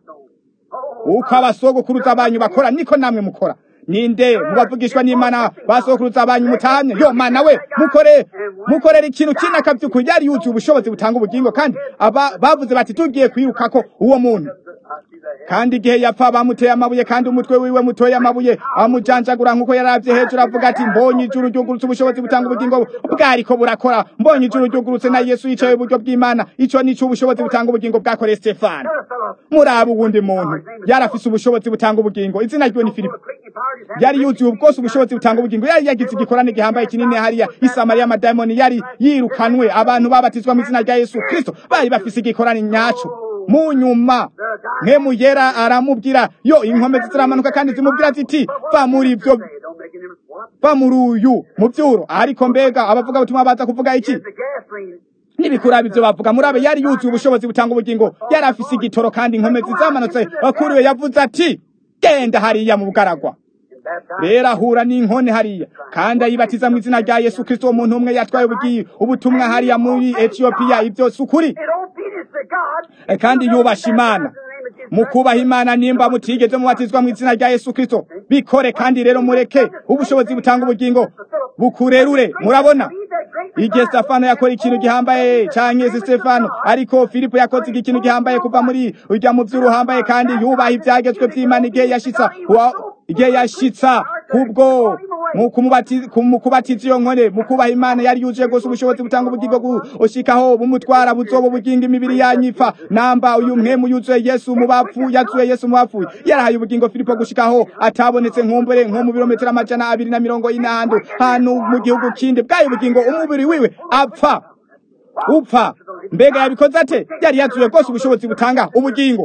uko abasogokuruza banyu bakora niko namwe mukora ninde mubavugishwa n'imana basogokuruza banyu mutahamye yo mana we mukore mukorera ikintu kinaka by'ukuri yari yuzuye ubushobozi butanga ubugingo kandi aba bavuze bati tugiye kwirukako uwo muntu kandi igihe yapfa bamuteye amabuye kandi umutwe wiwe mutoye amabuye amujanjagura nk'uko yaravye hejuru avuga ati mbonye ijuru ryugurutse ubushobozi butanga ubugingo bwariko burakora mbonye ijuru ryugurutse na yesu yicaye iburyo bw'imana ico nico ubushobozi butanga ubugingo bwakoreye stefano muraba uwundi muntu yari afise ubushobozi butanga ubugingo izina ryiwe ni filipo yari yuzuye ubwose ubushobozi butanga ubugingo yari yagize igikorane gihambaye kinini hariya isamariya amadayimoni yari yirukanwe abantu babatizwa mu izina rya yesu kristo bari bafise igikorane nyaco mu nyuma mpemu yera aramubwira yo inkomezi ziramanuka kandi zimubwira ziti va muri ibyo va muri uyu muvyuro ariko mbega abavuga butumwa baza kuvuga iki Here's the gasoline. nibikurabe ivyo bavuga murabe yari yuzuye ubushobozi butanga ubugingo yari afise igitoro kandi inkomezi zamanutse bakuriwe yavuze ati genda hariya mu bugaragwa And baptized. rero ahura n'inkone hariya kandi ayibatiza mu izina rya yesu kristo umuntu umwe yatwaye ubugiye ubutumwa hariya muri etiyopiya ibyo si ukuri In obedience to God. Eh, kandi yubasha imana mu kubaha imana nimba mutigeze mubatizwa mu izina rya yesu kristo bikore kandi rero mureke ubushobozi butanga ubugingo bukurerure murabona igihe stefano yakora ikintu gihambaye canke si stefano ariko filipo yakoze ikintu gihambaye kuva muri urya mu vy'uruhambaye kandi yubaha ivyagezwe vy'imana igihe yashitsa wa- igihe yashitsa kubwo mu kumubati- ku- mu kubatiza iyo nkone mu kubaha imana yari yuzuye rwose ubushobozi butanga ubugingo gushikaho bumutwara buzoba ubugingo imibiri yanyifa namba uyu mwemu yuzuye yesu mu bapfu yazuye yesu mu bapfuye yarahaye ubugingo filipo gushikaho atabonetse nkumbure nko mu birometero amajana abiri na mirongo ine hantu hantu mu gihugu kindi bwayo ubugingo umubiri wiwe apfa upfa mbega yabikoze ate yari yazuye rwose ubushobozi butanga ubugingo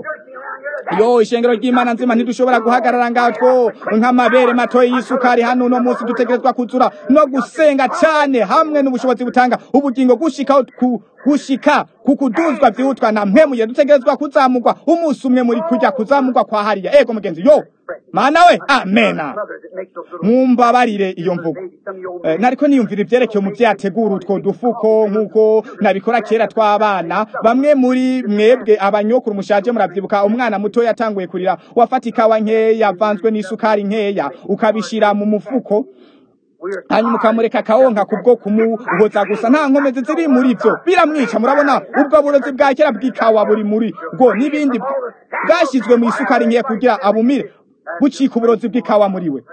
yo ishengero ry'imana nzima ntidushobora guhagarara ngaho two nk'amabere matoya y'isukari hano uno munsi dutegerezwa kuzura no gusenga cane hamwe n'ubushobozi butanga ubugingo gushikaho ku gushika ku kuduzwa vyihutwa na mpwemuye dutegerezwa kuzamurwa umunsi umwe muri kujya kuzamurwa kwa hariya ego mugenzi yo mana we amena Mothers that make those little mumbabarire iyo mvugo babies. Some of you old Eh, nariko niyumvira ivyerekeye umuvyeyi ategura utwo dufuko nk'uko nabikora kera tw'abana bamwe muri mwebwe abanyokuru mushaje muravyibuka umwana muto yatanguye kurira wafata ikawa nkeya yavanzwe n'isukari nkeya ukabishira mu mufuko we are hanyuma ukamureka akawonka kubwo kumuhoza gusa nta nkomezi ziri muri vyo biramwica murabona ubwo burozi bwa kera bw'ikawa buri muri bwo n'ibindi bwashyizwe mu isukari nkeya kugira abumire bucika uburozi bw'ikawa muri we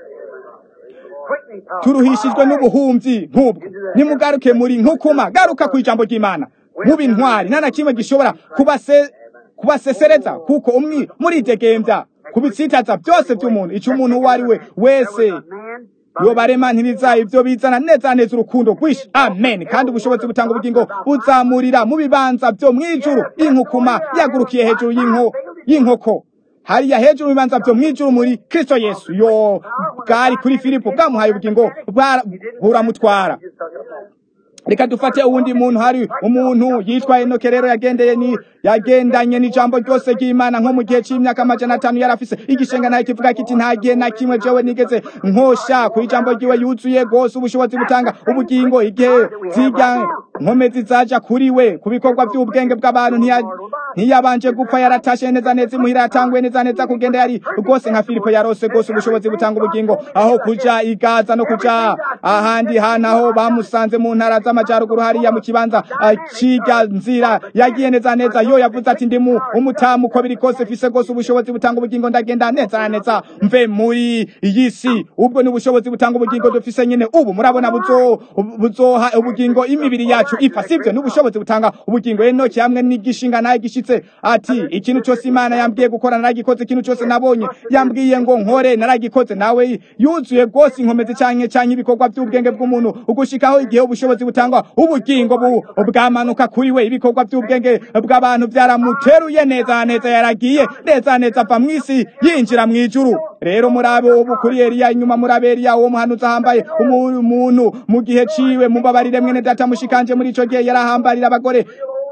quickening power. turuhishijwe n'ubuhumyi nk'ubwo nimugaruke muri nkukuma garuka ku ijambo ry'imana mube intwari nta na kimwe gishobora kubase kubasesereza kuko umwi muridegembya kubitsitaza byose by'umuntu icyo umuntu uwo ari we wese Man, yobarema ntiriza ibyo bizana neza neza urukundo rwinshi amen kandi ubushobozi butanga ubugingo buzamurira mu bibanza byo mwijuru inkukuma yagurukiye hejuru y'inko y'inkoko hariya hejuru mu bibanza byo mwijuru muri kristo yesu yo bwari kuri filipo bwamuhaye ubugingo bwa- buramutwara just took it upon. reka dufate uwundi muntu hari umuntu yitwa enoke rero yagendeye ni yagendanye n'ijambo ryose ry'imana nko mu gihe cy'imyaka amajana atanu yari afise igishenga nayo kivuga kiti nta gihe na kimwe jewe nigeze nkosha ku ijambo ryiwe yuzuye rwose ubushobozi butanga ubugingo igihe zirya nkomezi zaja kuri we ku bikorwa by'ubwenge bw'abantu ntiya- ntiyabanje gupfa yaratashe neza neza imuhira yatanguye neza neza kugenda yari rwose nka filipo yarose rwose ubushobozi butanga ubugingo aho kuja igaza no kuja ahandi hantu aho bamusanze mu ntara z'amajyaruguru hariya mu kibanza ah, ciga nzira yagiye neza neza yo yavuze ati ndi mu umutamu uko biri kose fise rwose ubushobozi butanga ubugingo ndagenda neza na neza mve muri iyi si ubwo ni ubushobozi butanga ubugingo dufise nyine ubu murabona buzo buzoha ubugingo imibiri yacu ipfa sivyo ni ubushobozi butanga ubugingo enoki hamwe n'igishinga naye gishitse ati ikintu cyose imana yambwiye gukora naragikoze ikintu cyose nabonye yambwiye ngo nkore naragikoze nawe yuzuye rwose inkomezi canke canke ibikorwa by'ubwenge bw'umuntu ugushikaho igihe ubushobozi butangwa ubugingo bu bwamanuka kuri we ibikorwa by'ubwenge bw'abantu byaramuteruye neza neza yaragiye neza neza ava mw'isi yinjira mw'ijuru rero murabe ubu kuri Eliya inyuma murabe Eliya uwo muhanuzi ahambaye umu- umuntu mu gihe ciwe mubabarire mwene data mushikanje muri ico gihe yarahambarira abagore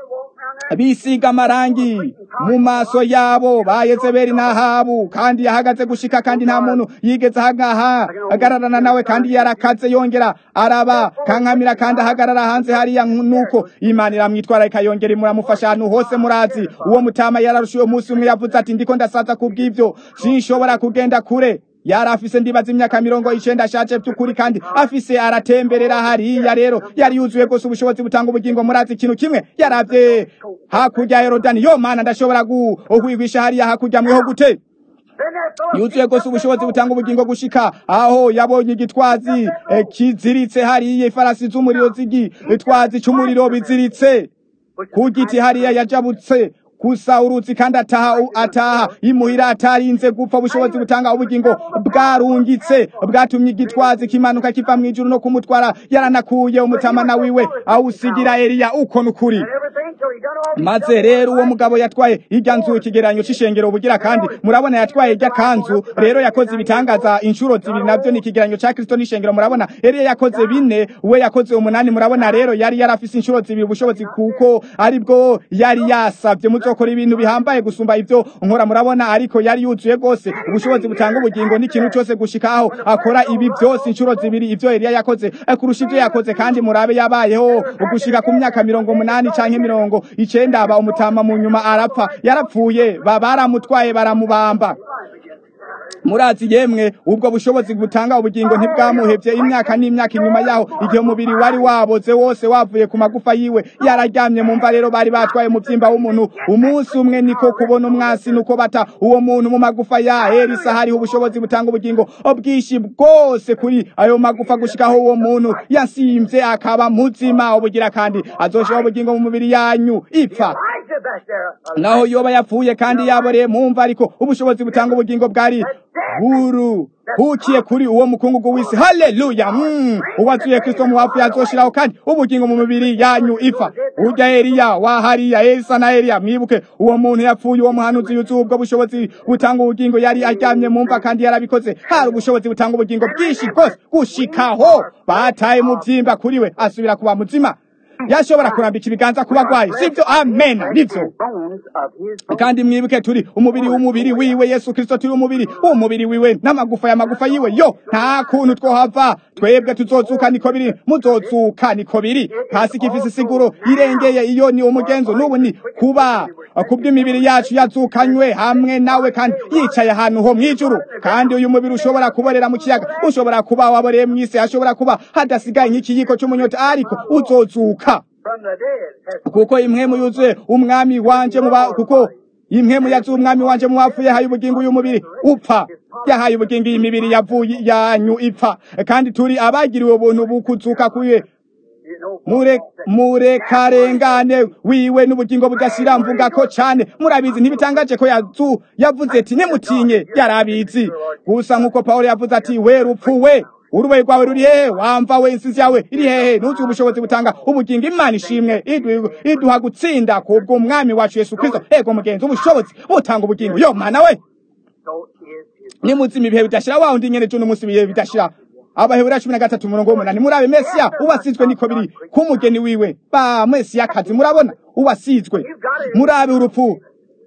bisiga amarangi mu maso yabo ba Yezebeli n'Ahabu kandi yahagaze gushika kandi nta muntu yigeze ahangaha agararana nawe kandi yarakaze yongera araba kankamira kandi ahagarara hanze hariya nuko Imana iramwitwara ikayongera imuramufasha ahantu hose murazi uwo mutama yararushiye umunsi umwe yavuze ati ndiko ndasaza kubw'ivyo sinshobora kugenda kure yari afise ndibaza imyaka mirongo icenda ashaje by'ukuri kandi afise aratemberera hariya rero yari yuzuye rwose ubushobozi butanga ubugingo murazi ikintu kimwe yaravye hakurya ya yorodani yo mana ndashobora guhwigwisha hariya hakurya mweho gute yuzuye rwose ubushobozi butanga ubugingo gushika aho yabonye igitwazi eh, kiziritse hariya ifarasi z'umuriro z'igitwazi c'umuriro biziritse ku giti hariya yajabutse gusa uruzi kandi ataha ataha imuhira atarinze gupfa ubushobozi butanga ubugingo bwarungitse bwatumye igitwazi kimanuka kiva mu ijuru no kumutwara yaranakuye umutamana wiwe awusigira Eliya uko nukuri and everything till he done maze rero uwo mugabo yatwaye irya nzu ikigereranyo c'ishengero bugira kandi murabona yatwaye irya kanzu rero yakoze ibitangaza inshuro zibiri navyo ni ikigereranyo ca kristo n'ishengero murabona eliya yakoze bine we yakoze umunani murabona rero yari yarafise inshuro zibiri ubushobozi kuko aribwo yari yasavye muzokora ibintu bihambaye gusumba ivyo nkora murabona ariko yari yuzuye gose ubushobozi butanga ubugingo n'ikintu cose gushikaho akora ibi vyose inshuro zibiri ivyo eliya yakoze eh, kurusha ivyo yakoze kandi murabe yabayeho ugushika ku myaka mirongo munani canke mirongo icenda aba umutama mu nyuma arapfa yarapfuye ba- baramutwaye baramubamba murazi yemwe ubwo bushobozi butanga ubugingo ntibwamuhevye imyaka n'imyaka inyuma yaho igihe umubiri wari waboze wose wavuye ku magufa yiwe yararyamye mu mva rero bari batwaye umuvyimba w'umuntu umunsi umwe niko kubona umwasi nuko bata uwo muntu mu magufa ya elisa hariho ubushobozi butanga ubugingo bwinshi bwose kuri ayo magufa gushikaho uwo muntu yasimvye akaba muzima ubugira kandi azoshiraho ubugingo mu mubiri yanyu ipfa Elijah back there. naho yoba yapfuye kandi yaboreye mu mva ariko ubushobozi butanga ubugingo bwari buru bukiye kuri uwo mukungugu w'isi haleluya mm. uwazuye kristo mu bapfuye azoshiraho kandi ubugingo mu mibiri yanyu ifa urya eliya wa hariya elisa na eliya mwibuke uwo muntu yapfuye uwo muhanuzi yuzuye ubwo bushobozi butanga ubugingo yari aryamye mu mva kandi yarabikoze hari ubushobozi butanga ubugingo bwinshi bwose gushikaho bataye mu vyimba kuri we asubira kuba muzima yashobora kurambika ibiganza ku bagwayi sivyo amen nivyo Bones of his bones. kandi mwibuke turi umubiri w'umubiri wiwe yesu kristo turi umubiri w'umubiri wiwe n'amagufa y'amagufa yiwe yo nta kuntu twohava twebwe tuzozuka niko biri muzozuka niko biri hasi gifise isiguro irengeye iyo ni umugenzo n'ubu ni kuba kubw'imibiri yacu yazukanywe hamwe nawe kandi yicaye ahantu ho mw'ijuru kandi uyu mubiri ushobora kuborera mu kiyaga ushobora kuba waboreye mw'isi hashobora kuba hadasigaye nk'ikiyiko c'umunyota ariko uzozuka From the dead. Has kuko impwemu yuzuye umwami wanje muba kuko impwemu yazuye umwami wanje mu bapfuye yahaye ubugingo uyu mubiri upfa yahaye ubugingo iyi mibiri yavuye yanyu ipfa kandi turi abagiriwe ubuntu bukuzuka kuye you know, mure murekarengane wiwe n'ubugingo budashira mvuga ko cane murabizi ntibitangaje ko yazu yavuze ati nimutinye yarabizi gusa nk'uko pawulo yavuze ati we rupfu we urubaye rwawe ruri hehe wamva we insizi yawe iri hehe ntuzi ubushobozi butanga ubugingo imana ishimwe idu- iduha gutsinda kubwo umwami wacu yesu kristo ego mugenzi ubushobozi butanga ubugingo yo mana we so is his nimuzima ibihe bidashira wa undi nyene cuno munsi ibihe bidashira abahebura cumi na gatatu umurongo w'umunani murabe mesiya uwasizwe niko biri k'umugeni wiwe ba mesiya kazi murabona uwasizwe murabe urupfu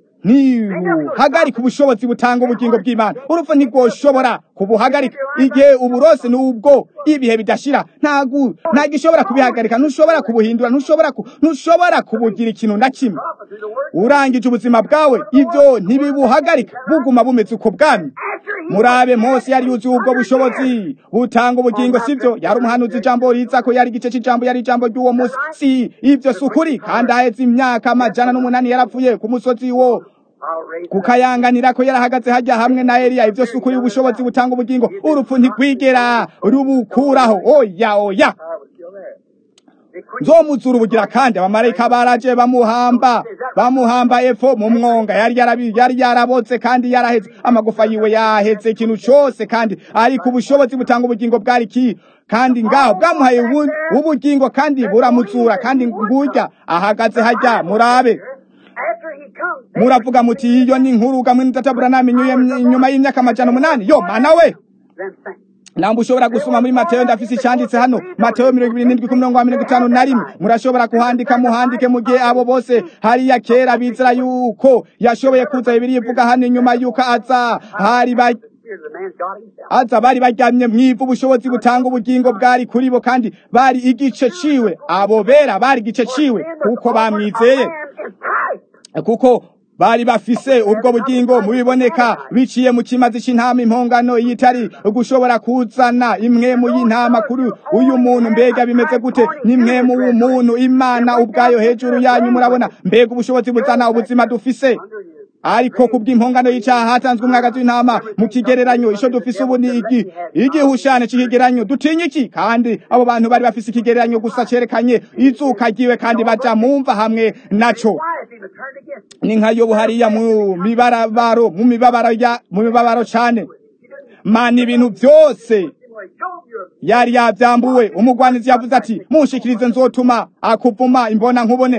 ntibuhagarika ubushobozi butanga ubugingo bw'imana urupfu ntirwoshobora kubuhagarika igihe uburose n'ubwo ibihe bidashira ntago ntago ishobora kubihagarika ntushobora kubuhindura ntushobora ku- ntushobora kubugira ikintu na kimwe prophet through the word. urangije ubuzima bwawe ibyo ntibibuhagarika buguma bumeze uko bwami After he murabe mose yari yuzuye ubwo bushobozi butanga ubugingo sivyo yari umuhanuzi ijambo riza ko yari igice c'ijambo yari ijambo ry'uwo musi si ivyo si ukuri kandi aheze imyaka amajana n'umunani yarapfuye ku musozi wo I'll raise kukayanganira ko yarahagaze hajya hamwe na Eliya ivyo si ukuri ubushobozi butanga ubugingo urupfu ntigwigera rubukuraho oya oya I was still there. They quit. nzomuzura ubugira kandi abamarayika baraje bamuhamba bamuhamba epfo mu mwonga yari yarabi yari yarabotse kandi yaraheze amagufa yiwe yaheze ikintu cose kandi ariko ubushobozi butanga ubugingo bwari ki kandi ngaho bwamuhaye ubu- ubugingo kandi buramuzura kandi ngurya ahagaze hajya murabe After he comes, muravuga muti iyo ni inkuru gamwe n'itatabura namenyuye inyuma y'imyaka amajana umunani yo mana we then think. namba ushobora gusoma muri mateyo ndafise icyanditse hano mateyo mirongo ibiri n'indwi ku mirongo wa mirongo itanu na rimwe murashobora kuhandika muhandike mu gihe abo bose hariya kera bizera yuko yashoboye kuza bibiri ivuga hano inyuma yuko aza hari ba Here's the man's God himself. aza bari baryamye mwivu ubushobozi butanga ubugingo bwari kuri bo kandi bari igice ciwe abo bera bari igice ciwe kuko bamwizeye Man in Christ. kuko bari bafise ubwo bugingo mubiboneka biciye mu kimazi c'intama impongano yitari gushobora kuzana imwemu y'intama kuri uyu muntu mbega bimeze gute n'imwemu w'umuntu imana ubwayo hejuru yanyu murabona mbega ubushobozi buzana ubuzima dufise ariko kubw'impongano y'icaha hatanzwe umwagazi w'intama mu kigereranyo ico dufise ubu ni igi igihushane c'ikigereranyo dutinya iki kandi abo bantu bari bafise ikigereranyo gusa cerekanye izuka ryiwe kandi baja mumva hamwe naco Why has he been turned against? ni nka yobu hariya mu mibarabaro mu mibabaro ya mu mibabaro cane mana ibintu byose Anyway, Job, you're yari yavyambuwe umugwanizi yavuze ati munshikirize nzotuma akuvuma imbona nkubone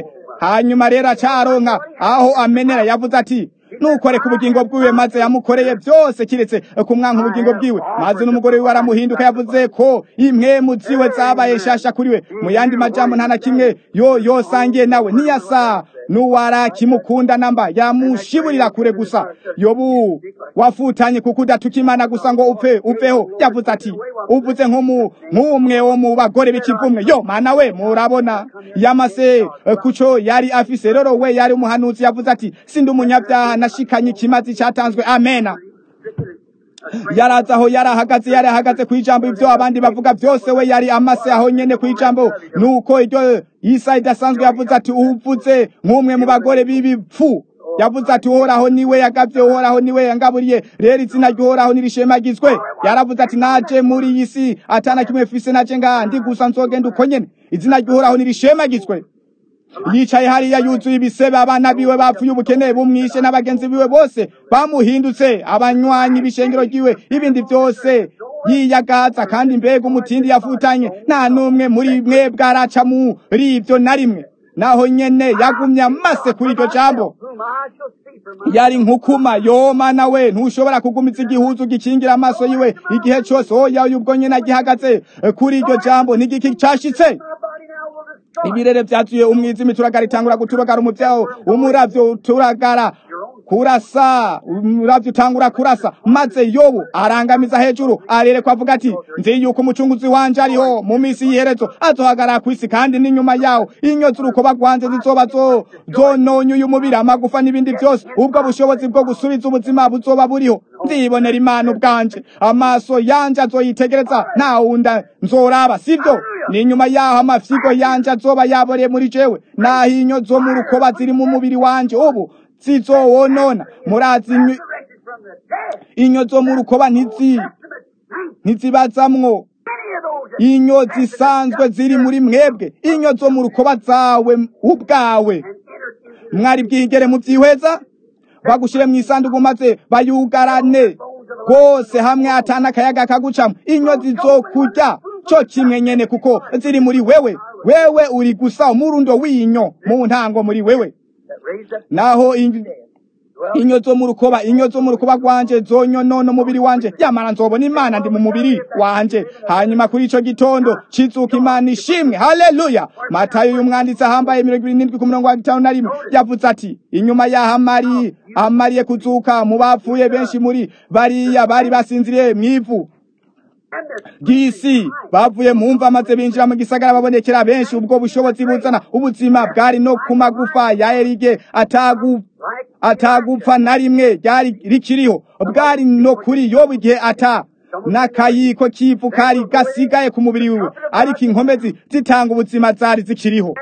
hanyuma rero acaronka aho amenera yavuze ati nukore ku bugingo bwiwe maze yamukoreye byose kiretse kumwanka ubugingo bwiwe maze n'umugore wiwe aramuhinduka yavuze ko impwemu ziwe zabaye shasha kuri we mu yandi majambo nta na kimwe yo yosangiye nawe niyasa nuwara kimukunda namba yamushiburira kure gusa yobu wafutanye kuko udatuka imana gusa ngo upfe upfeho yavuze ati uvuze nk'umwe wo mu bagore b'ikivumwe yo mana we murabona yamase kuco yari afise rero we yari umuhanuzi yavuze ati sindi umunyabyaha nashikanye ikimazi cyatanzwe amena yaraza aho yari ahagaze yari ahagaze ku ijambo ibyo abandi bavuga byose we yari amase aho nyene ku ijambo nuko iryo isa idasanzwe yavuze ati uvuze nk'umwe mu bagore b'ibipfu yavuze ati uhoraho niwe yagavye uhoraho niwe yangaburiye rero izina ry'uhoraho nirishemagizwe yaravuze ati naje muri iyi si atana kimwe fise naje ngaha ndi gusa nzogenda uko nyene izina ry'uhoraho nirishemagizwe yicaye hariya yuzuye ibisebe abana biwe bapfuye ubukene bumwishe n'abagenzi biwe bose bamuhindutse abanywanyi b'ishengero ryiwe ibindi byose yiyagaza kandi mbega umutindi yafutanye nta n'umwe muri mwe bwaraca muri ibyo na rimwe naho nyene yagumye amase kuri iryo jambo yari nkukuma yoma nawe ntushobora kugumiza igihuzu gikingira amaso yiwe igihe cyose oya ubwo nyene agihagaze kuri iryo jambo n'igiki cashitse ibirere byatuye umwijima turagara itangura guturagara umuvyaho umuravyo turagara kurasa umuravyo utangura kurasa maze yobu arangamiza hejuru arereko avuga ati nzi yuko umucunguzi wanje ariho mu misi y'iherezo azohagarara kw'isi kandi n'inyuma yawo inyo z'urukoba rwanje zizoba zononye uyu mubiri amagufa n'ibindi byose ubwo bushobozi bwo gusubiza ubuzima buzoba buriho ndibonera imana ubwanje amaso yanje azoyitegereza nta wunda nzoraba sibyo n'inyuma yaho amafyigo yanje azoba yaboreye muri jewe naho inyo zo mu rukoba ziri mu mubiri wanje ubu zizowonona murazi inyo zo mu rukoba ntizi ntizibazamwo inyo zisanzwe ziri muri mwebwe inyo zo mu rukoba zawe ubwawe mwari bwigere mu byihweza bagushire mu isanduku maze bayugarane rwose hamwe atana akayaga kagucamo inyo zizokurya cyo kimwe nyene kuko ziri muri wewe wewe uri gusa umurundo w'inyo mu ntango muri wewe naho inyo zo mu rukoba inyo zo mu rukoba rwanje zonyonona umubiri wanje yamara nzobona imana ndi mu mubiri wanje hanyuma kuri ico gitondo cizuka imana ishimwe haleluya matayo y'umwanditsi ahambaye mirongo irindwi ku murongo wa gitanu na rimwe yavuze ati inyuma yaho amari amariye kuzuka mu bapfuye benshi muri bariya bari basinziriye mw'ivu gisi bavuye mu mva maze binjira mu gisagara babonekera benshi ubwo bushobozi buzana ubuzima bwari no ku magufa ya erige atagu atagupfa na rimwe ryari rikiriho bwari no kuri yobu igihe ata n'akayiko k'ivu kari gasigaye ku mubiri wiwe ariko inkomezi zitanga ubuzima zari zikiriho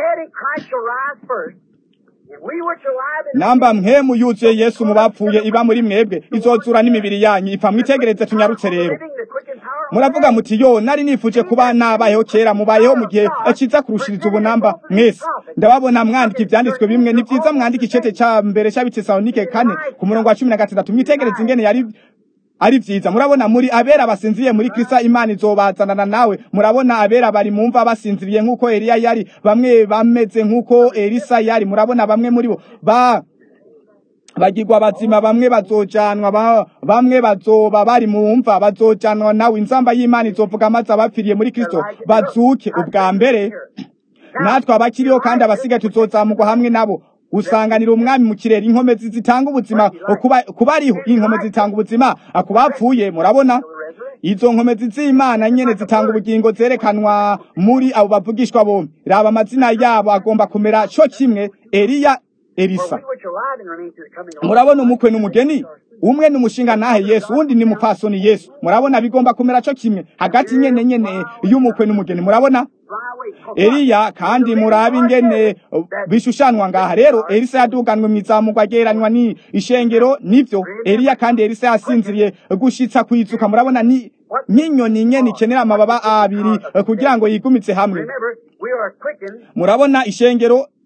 namba mpemu yuzuye yesu mu bapfuye iba muri mwebwe izozura n'imibiri yanyu ipfa mwitegereze tunyarutse rero muravuga muti yo nari nifuje kuba nabayeho kera mubayeho mu gihe kiza kurushiriza ubunamba mwese ndababona mwandika ivyanditswe bimwe ni vyiza mwandika icete ca mbere c'abitesalonike kane ku murongo wa cumi na gatandatu mwitegereze ingene yari ari vyiza murabona muri abera basinziriye muri Kristo Imana izobazanana nawe murabona abera bari mumva basinziriye nkuko Eliya yari bamwe bameze nkuko Elisa yari murabona bamwe muri bo ba bagirwa bazima bamwe bazojanwa ba, bamwe bazoba bari mumva bazojanwa nawe inzamba y'Imana izovuga maze abapfiriye muri Kristo bazuke ubwa mbere natwe abakiriho kandi abasigaye tuzozamurwa hamwe nabo usanganira umwami mu kirere inkomezi zitanga ubuzima kuba kubariho inkomezi zitanga ubuzima akubapfuye murabona izo nkomezi z'Imana nyene zitanga ubugingo zerekanwa muri abo bavugishwa bombi raba amazina yabo agomba kumera cyo kimwe Eliya Elisa murabona umukwe n'umugeni umwe ni umushinga nahe Yesu undi ni mupfasoni Yesu murabona bigomba kumera cyo kimwe hagati nyene nyene y'umukwe n'umugeni murabona Eliya kandi murabe ingene bishushanwa ngaha rero Elisa yaduganwe mwizamurwa ageranywa ni ishengero nivyo Eliya kandi Elisa yasinziriye gushitsa kwizuka murabona ni n'inyoni nyene ikenera amababa abiri kugira ngo yigumitse hamwe murabona ishengero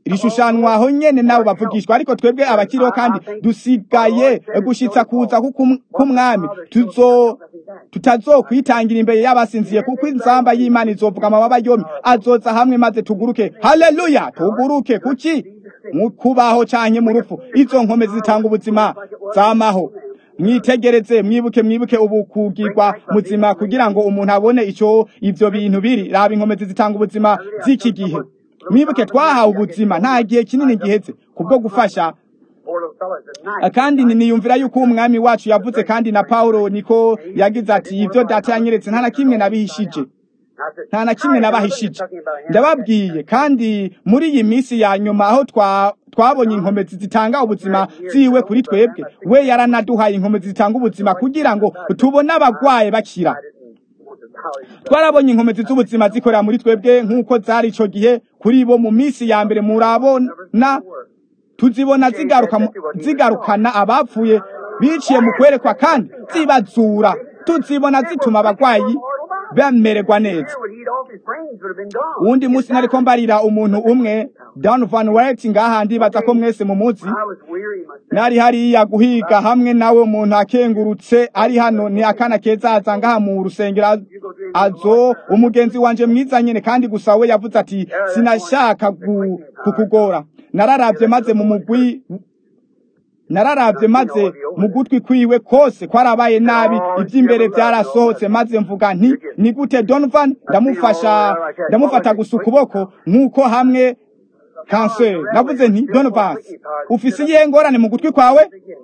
rishushanwa aho nyene nabo bavugishwa ariko twebwe abakiriho kandi dusigaye gushitsa kuza k'ukum- k'umwami tuzo tutazokwitangira imbere y'abasinziye kuko inzamba y'imana izovuga amababa yombi azoza hamwe maze tuguruke haleluya tuguruke kuki mu kubaho canke mu rupfu izo nkome zitanga ubuzima zamaho mwitegereze mwibuke mwibuke ubu kugirwa muzima kugira ngo umuntu abone ico ivyo bintu biri raba inkomezi zitanga ubuzima z'iki gihe mwibuke twahawe ubuzima nta gihe kinini giheze kubwo gufasha Poor little fellas at night. kandi ni- niyumvira yuko umwami wacu yavuze kandi na Paulo niko yagize ati ivyo data yanyeretse nta na kimwe nabihishije I said, nta na kimwe "Hi, nabahishije talking about him." ndababwiye kandi muri iyi minsi ya nyuma aho twa twabonye inkomezi zitanga ubuzima ziwe kuri twebwe we yaranaduhaye inkomezi zitanga ubuzima kugira ngo tubone abagwaye bakira I didn't want to vow his twarabonye inkomezi z'ubuzima zikorera muri twebwe nk'uko zari ico gihe kuri bo mu minsi ya mbere murabona tuzibona zigaruka mu- zigarukana abapfuye biciye mu kwerekwa kandi zibazura tuzibona zituma abagwayi bamererwa neza Here would eat off his brains would have been gone. uwundi munsi nariko mbarira umuntu umwe Donovan White ngaha ndibaza ko mwese mumuzi I was weary myself. nari hariya guhiga hamwe nawe umuntu akengurutse ari hano ni akana keza aza ngaha mu rusengero az- azo umugenzi wanje mwiza nyene kandi gusa we yavuze ati sinashaka gu- kukugora nararavye maze mu mugwi nararavye maze mu gutwi kwiwe kose kwarabaye nabi ivy'imbere vyarasohotse maze mvuga nti ni gute Donovan ndamufasha ndamufata gusa ukuboko nk'uko hamwe kanseri navuze nti Donovan ufise iyihe ngorane mu gutwi kwawe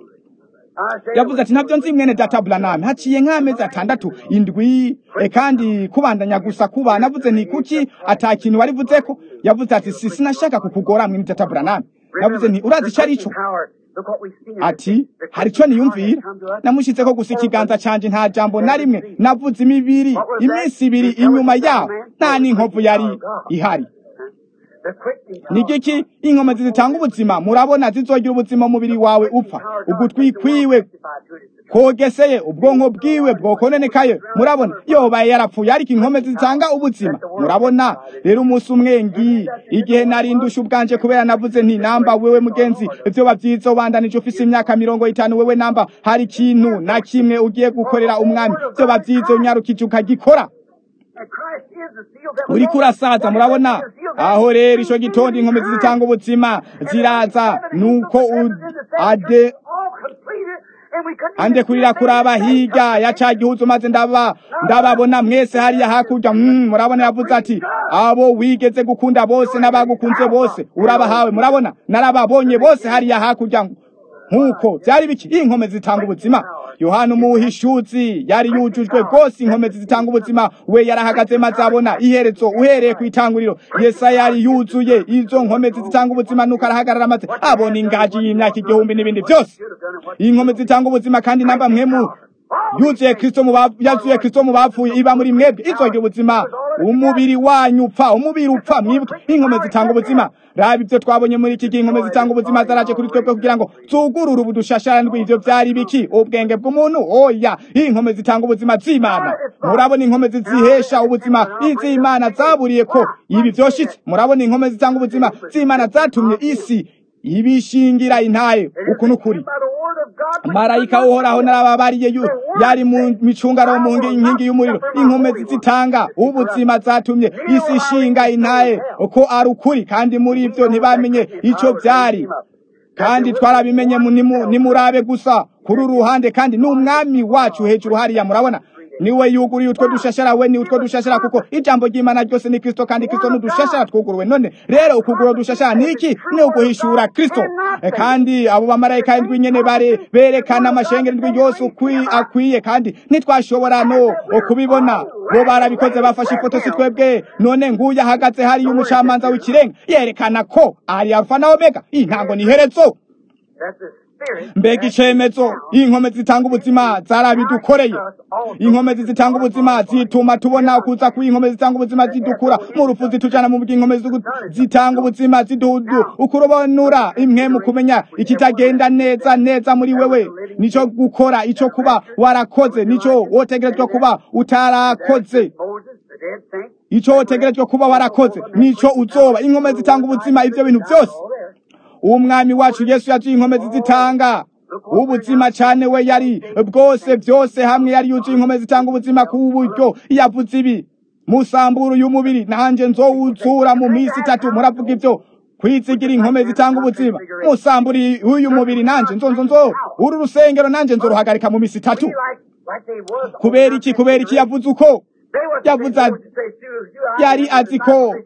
I said, yavuze ati ntabyo nzi mwene data Branham haciye nk'amezi atandatu indwi e, kandi kubandanya gusa kuba navuze nti kuki ata kintu warivuze ko yavuze ati si sinashaka kukugora mwene data Branham navuze nti urazi icyo ari cyo power. Look what we've seen. ati hari icyo niyumvira namushyitseko gusa ikiganza canje nta jambo na rimwe navuze imibiri iminsi ibiri inyuma yaho nta n'inkovu yari ihari The quickening ni giki inkomezi zitanga ubuzima murabona zizogira ubuzima umubiri wawe upfa ugutwi kwiwe kogeseye ubwonko bwiwe bwokononekaye murabona yobaye yarapfuye ariko inkomezi zitanga ubuzima murabona rero umunsi umwe ngi igihe nari ndusha ubwanje kubera navuze nti namba wewe mugenzi ivyo bavyiza ubandanije ufise imyaka mirongo itanu wewe namba hari ikintu na kimwe ugiye gukorera umwami vyo bavyiza unyarukije ukagikora And Christ is the seal that was uriko urasaza murabona aho rero ico gitondo inkomezi zitanga ubuzima ziraza nuko u- ade ande kurira kuraba hirya ya ca gihuzu maze ndaba ndababona mwese hariya hakurya mm, murabona yavuze ati abo wigeze gukunda bose n'abagukunze bose urabahawe murabona narababonye bose hariya hakurya nk'uko byari biki inkomezi zitanga ubuzima yohana umuhishuzi yari yujujwe rwose inkomezi zitanga ubuzima we yarahagaze maze abona iherezo uhereye ku itanguriro yesaya yari yuzuye izo nkomezi zitanga ubuzima nuko arahagarara maze abona ingaji y'imyaka igihumbi n'ibindi byose inkomezi zitanga ubuzima kandi namba mwemu yuzuye kristo mu ba- yazuye kristo mu bapfuye iba muri mwebwe izogira ubuzima umubiri wanyu upfa umubiri upfa mwibuke inkomezi zitanga ubuzima raba ibyo twabonye muri iki gihe inkomezi zitanga ubuzima zaraje kuri twebwe kugira ngo zugurure ubudushasharandwi ivyo vyari biki ubwenge bw'umuntu oya inkomezi zitanga ubuzima z'imana murabona inkomezi zihesha ubuzima iz'imana zaburiye ko ibi vyoshitse murabona inkomezi zitanga ubuzima z'imana zatumye isi ibishingira intaye uku n'ukuri marayika uhoraho narababariye yu yari mu micungaro mu ngi- inkingi y'umuriro inkomezi zitanga ubuzima zatumye isi ishinga intaye uko ari ukuri kandi muri ibyo ntibamenye icyo byari kandi twarabimenye mu- nimu- nimurabe gusa kuri uru ruhande kandi n'umwami wacu hejuru hariya murabona niwe yuguriye utwo dushashara we ni utwo dushashara kuko ijambo ry'imana ryose ni kristo kandi kristo ni udushashara twuguruwe none rero ukugura udushashara ni iki ni uguhishura kristo E, kandi abo bamarayika indwi nyene bare berekana amashengero indwi yose ukwi- akwiye kandi ntitwashobora no kubibona bo barabikoze bafashe ifoto si twebwe none nguyu ahagaze hariya umucamanza w'ikirenga yerekana ko ari alfa na omega iyi ntango ni iherezo mbega icemezo inkomezi zitanga ubuzima zarabidukoreye inkomezi zitanga ubuzima zituma tubona kuza kw'inkomezi zitanga ubuzima zidukura mu rupfu zitujana mu bw'inkomezi zugu- zitanga ubuzima zidudu ukurubonura imwe mu kumenya ikitagenda neza neza muri wewe nico gukora ico kuba warakoze nico wotegerezwa kuba utarakoze ico wotegerejwe kuba warakoze nico uzoba inkomezi zitanga ubuzima ivyo bintu byose umwami wacu yesu yazuye inkomezi zitanga ubuzima cyane we yari bwose byose hamwe yari yuzuye inkomezi zitanga ubuzima ku buryo yavuze ibi musamburu y'umubiri nanjye nzowuzura mu minsi itatu muravuga ibyo kwizigira inkomezi zitanga ubuzima musamburi uyu mubiri nanjye nzo nzo nzo uru rusengero nanjye nzoruhagarika mu minsi itatu kubera iki kubera iki yavuze uko yavuze yari azi ko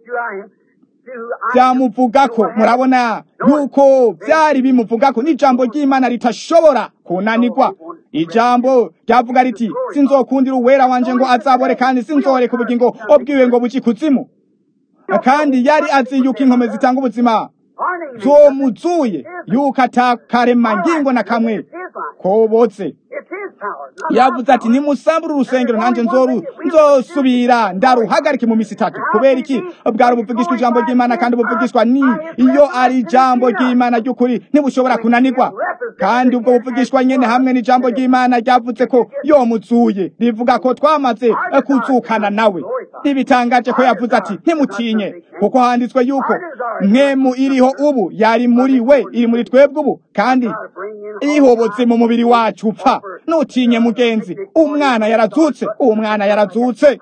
byamuvugako murabona yuko byari bimuvugako n'ijambo ry'imana ritashobora kunanirwa ijambo ryavuga riti sinzokundira uwera wanje ngo azabore kandi sinzoreka ubugingo obwiwe ngo buki kuzimu kandi yari azi yuko inkomezi zitanga ubuzima zomuzuye yuko atakarema ngingo na kamwe kobotse yavuze ati nimusambure urusengero nanjye nzoru nzosubira ndaruhagarike mu misi itatu kubera iki bwari ubuvugishwa ijambo ry'imana kandi ubuvugishwa ni iyo ari ijambo ry'imana ry'ukuri ntibushobora kunanirwa kandi ubwo buvugishwa nyene hamwe n'ijambo ry'imana ryavuze ko yomuzuye rivuga ko twamaze kuzukana nawe ntibitangaje ko yavuze ati ntimutinye kuko handitswe yuko mwemu iriho ubu yari muri we iri muri twebwe ubu kandi ihobotse mu mubiri wacu upfa nutinye mugenzi umwana yarazutse uwo mwana yarazutse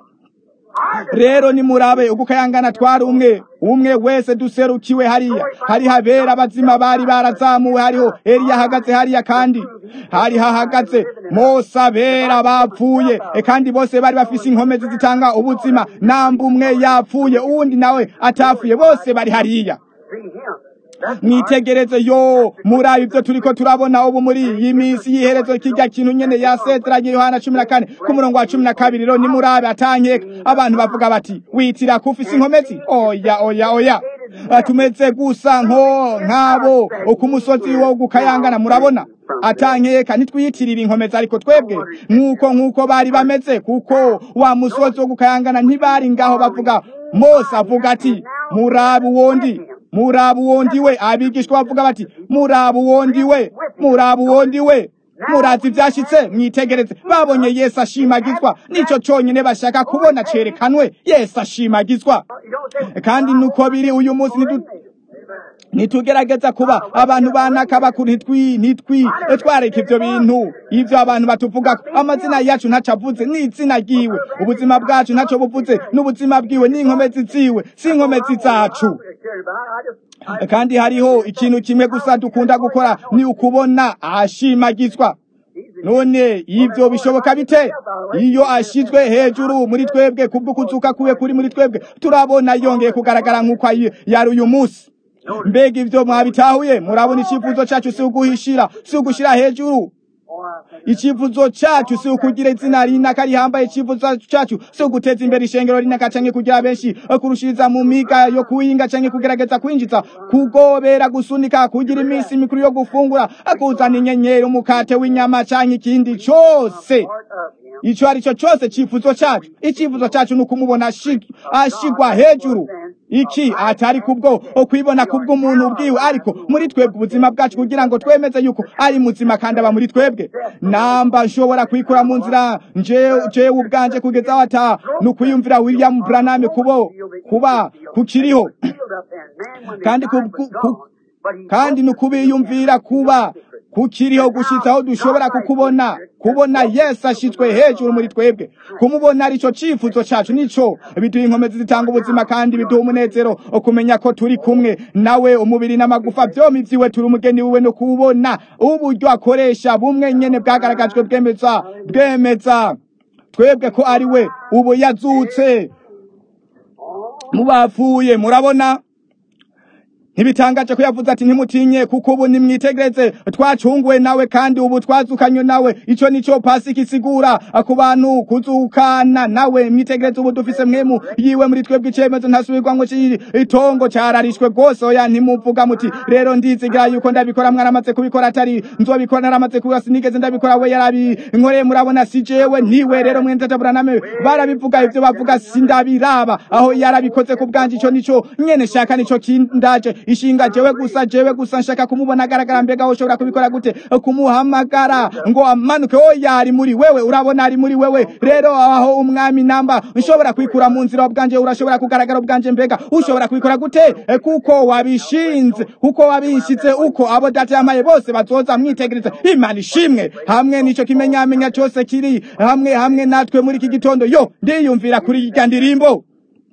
rero nimurabe uko kayangana twari umwe umwe wese duserukiwe hariya hari habera abazima bari barazamuwe hariho Eliya ahagaze hariya kandi hari hahagaze Mose abera bapfuye e kandi bose bari bafise inkomezi zitanga ubuzima namba umwe yapfuye uwundi nawe atapfuye bose bari hariya mwitegereze yo murabe ibyo turiko turabona ubu muri iyi minsi y'iherezo kirya kintu nyene yasetranye yohana cumi na kane ku murongo wa cumi na kabiri rero nimurabe atankeka abantu bavuga bati witira kufise inkomezi oya oya oya tumeze gusa nko nk'abo ku musozi wo gukayangana murabona atankeka ntitwiyitirira inkomezi ariko twebwe nk'uko nk'uko bari bameze kuko wa musozi wo gukayangana ntibari ngaho bavuga mose avuga ati murabe uwondi murabu wondi we abigishwa bavuga bati murabu wondi we murabu wondi we murazi ibyashitse mwitegereze babonye yesu ashimagizwa nico conyine bashaka kubona cerekanwe yesu ashimagizwa kandi nuko biri uyu munsi nitugerageza kuba abantu banaka bakuru ntitwi ntitwi twareka ivyo bintu ivyo abantu batuvuga amazina yacu ntaco avuze n'izina ryiwe ubuzima bwacu ntaco buvuze n'ubuzima bwiwe n'inkomezi ziwe si inkomezi zacu kandi hariho ikintu kimwe gusa dukunda gukora ni ukubona ashimagizwa none ivyo bishoboka bite iyo ashizwe hejuru muri twebwe kubwo kuzuka kuwe kuri muri twebwe turabona yongeye kugaragara nk'uko yari uyu munsi mbega ivyo mwabitahuye murabona icyifuzo cyacu si uguhishira si ugushira hejuru icyifuzo cyacu si ukugira izina rinaka rihambaye icyifuzo cyacu si uguteza imbere ishengero rinaka canke kugira benshi kurushiriza mu miga yo kuwinga canke kugerageza kwinjiza kugobera gusunika kugira iminsi mikuru yo gufungura kuzana inyenyeri umukate w'inyama canke ikindi cose ico ari cyo cyose cyifuzo cyacu icyifuzo cyacu ni ukumubona ashigwa hejuru iki atari kubwo okwibona kubwo umuntu ubwiwe ariko muri twebwe ubuzima bwacu kugira ngo twemeze yuko ari muzima kandi aba muri twebwe namba nshobora kwikura mu nzira jewe ubwanje kugeza aho ata ni ukwiyumvira william branham kubo kuba kukiriho kandi kandi ni ukubiyumvira kuba kukiriho gushitsa aho dushobora kukubona kubona yesu ashitswe hejuru muri twebwe kumubona arico cifuzo cacu nico biduha inkomezi zitanga ubuzima kandi biduha umunezero kumenya ko turi kumwe nawe umubiri n'amagufa vyompi vyiwe turi umugeni wiwe no kubona uburyo akoresha bumwe nyene bwagaragajwe bwemeza bwemeza twebwe ko ari we ubu yazutse mu bapfuye murabona ntibitangaje ko yavuze ati ntimutinye kuko ubu nimwitegereze twacunguwe nawe kandi ubu twazukanywe nawe ico nico pasika isigura ku bantu kuzukana nawe mwitegereze ubu dufise mwemu yiwe muri twebwe icemezo ntasubirwa ngo itongo cararishwe rwose oya ntimuvuga muti rero ndizigira yuko ndabikora mwaramaze kubikora atari nzobikora naramaze kubikora sinigeze ndabikora we yarabinkoreye murabona si jewe ntiwe rero mwene tata buraname barabivuga ivyo bavuga sindabiraba aho yarabikoze ku bwanje ico nico nyene shaka nico kindaje ishinga jewe gusa jewe gusa nshaka kumubona agaragara mbega wowe ushobora kubikora gute kumuhamagara ngo amanuke oya ari muri wewe urabona ari muri wewe rero aho umwami namba nshobora kwikura mu nzira bwanje urashobora kugaragara bwanje mbega ushobora kubikora gute Eh, kuko wabishinze kuko wabishize uko abo data yamaye bose bazoza mwitegereza imana ishimwe hamwe nico kimenyamenya cyose kiri hamwe hamwe natwe muri iki gitondo yo ndiyumvira kuri irya ndirimbo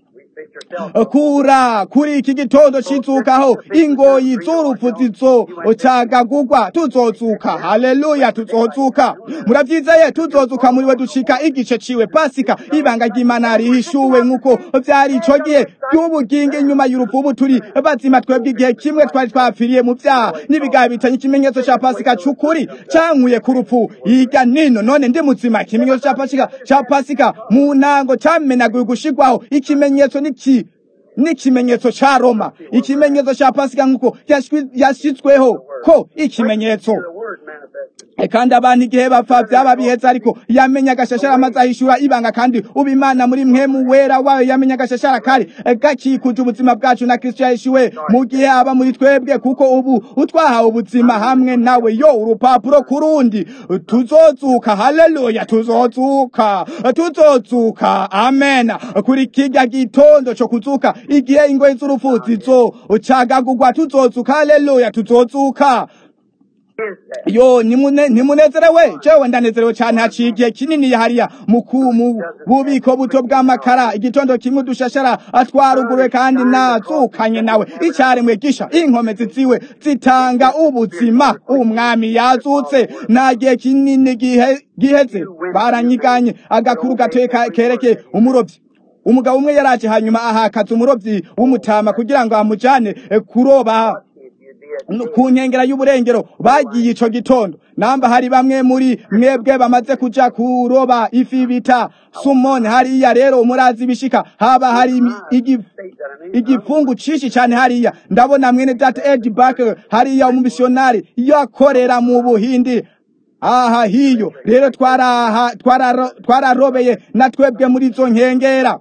kura kuri iki gitondo cizukaho ingoyi z'urupfu zizocagagurwa tuzozuka haleluya tuzozuka muravyizeye tuzozuka muri we dushika igice ciwe pasika ibanga ry'imana rihishuwe nk'uko vyari ico gihe ry'ubugingo inyuma y'urupfu ubu turi bazima twebwe igihe kimwe twari twapfiriye mu vyaha n'ibigahe bitanye ikimenyetso ca pasika c'ukuri cankuye ku rupfu hirya nino none ndi muzima ikimenyetso ca pasika ca pasika mu ntango camenaguye gushirwaho ikimenyetso n'iki n'ikimenyetso ca Roma ikimenyetso ca Pasika nk'uko yashwi- yashitsweho ko ikimenyetso The word manifested. E kandi abantu igihe bapfa byaba bihetse ariko yamenya agashashara amaze ahishura ibanga kandi uba imana muri mwemu wera wayo yamenya agashashara kari e, gakikuje ubuzima bwacu na kristo yahishuwe mu gihe aba muri twebwe kuko ubu utwahawe ubuzima hamwe nawe yo urupapuro kurundi tuzozuka haleluya tuzozuka tuzozuka amen kuri kirya gitondo co kuzuka igihe ingoyi z'urupfu zizocagagurwa tuzozuka haleluya tuzozuka Is that? yo nimune nimunezerewe jewe ndanezerewe cyane haciye igihe kinini hariya muku mu bubiko buto bw'amakara igitondo kimwe dushashara atwaruguruwe kandi nazukanye nawe icyaremwe gisha inkomezi ziwe zitanga ubuzima umwami yazutse nta gihe kinini gihe giheze baranyiganye agakuru gatoye ka- kerekeye umurobyi umugabo umwe yaraje hanyuma ahakaza umurobyi w'umutama kugira ngo amujane eh, kuroba If you did. ku nkengera y'uburengero bagiye ico gitondo namba hari bamwe muri mwebwe bamaze kuja kuroba ifi bita sumoni hariya rero murazi bishika haba hari imi- igi- State that I mean. igipfungu cishi cane hariya ndabona mwene data Ed Barker hariya umumissionari yakorera mu buhindi aha hiyo rero twaraha twararo- twararobeye na twebwe muri izo nkengera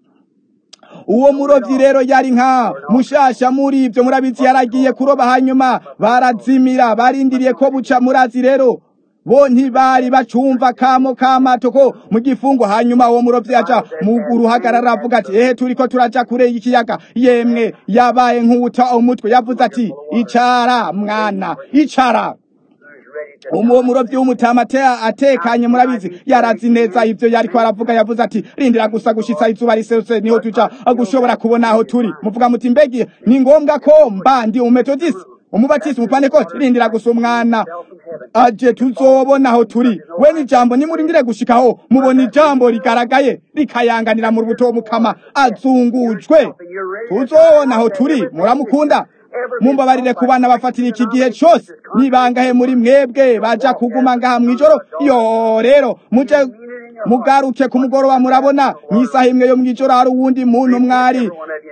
uwo murovyi rero yari nka mushasha muri ivyo murabizi yaragiye kuroba hanyuma barazimira barindiriye ko buca murazi rero bo ntibari bacumva kamo kamato ko mu gifungo hanyuma uwo murovyi aja mu ruhagarara avuga ati ehe turiko turaja kure y'ikiyaga yemwe yabaye nk'uwuta umutwe yavuze ati icara mwana icara Who's ready to uwo murovyi w'umutama ate- atekanye murabizi yarazi neza ivyo yariko aravuga yavuze ati rindira gusa gushitsa izuba riserutse niho tuja gushobora kubona aho turi muvuga muti mbegi ni ngombwa ko mba ndi umetodisi umubatisi umupanekoti rindira gusa umwana aje tuzobona aho turi we n'ijambo nimurindire gushikaho mubona ijambo rigaragaye rikayanganira mu rubuto mukama azungujwe tuzobona aho turi muramukunda mumbabarire ku bana bafatira iki gihe cyose nibangahe muri mwebwe baja kuguma ngaha mw'ijoro yo rero muje mugaruke ku mugoroba murabona mw'isaha imwe yo mw'ijoro hari uwundi muntu mwari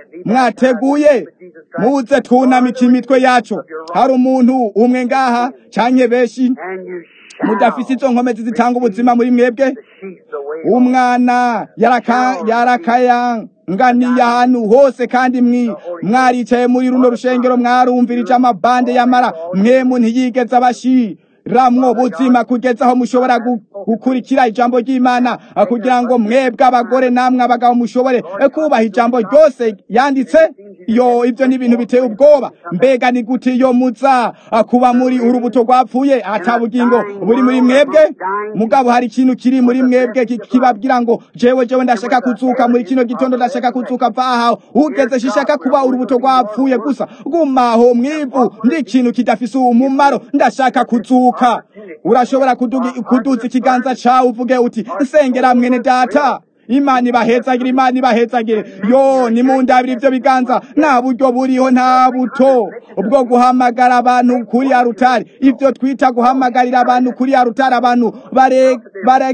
mwateguye muze tunamike imitwe yacu hari umuntu umwe ngaha canke benshi And you shall mudafise izo nkomezi zitanga ubuzima muri mwebwe sheath the way umwana yaraka yarakayanganiye ahantu hose kandi mwi mwaricaye muri runo rushengero mwarumvirije amabande yamara mwemu ntiyigeze abashiramwo buzima kugeza aho mushobora gu- gukurikira ijambo ry'imana ah, kugira ngo mwebwe abagore namwe abagabo mushobore eh, kubaha ijambo ryose yanditse yo ivyo ni ibintu biteye ubwoba mbega ni gute iyo muza ah, kuba muri urubuto rwapfuye ata bugingo buri muri mwebwe mugabo hari ikintu kiri muri mwebwe ki- kibabwira ngo jewe jewe ndashaka kuzuka muri kino gitondo ndashaka kuzuka va aha ugeze shishaka kuba urubuto rwapfuye gusa gumaho mwivu ndi ikintu kidafise umumaro ndashaka kuzuka urashobora kudugi- kuduza ikiganza cawe uvuge uti nsengera mwene data imana ibahezagire imana ibahezagire yo nimundabira ivyo biganza nta buryo buriho nta buto ubwo guhamagara abantu kuri ya rutari ivyo twita guhamagarira abantu kuri ya rutari abantu bare, bare,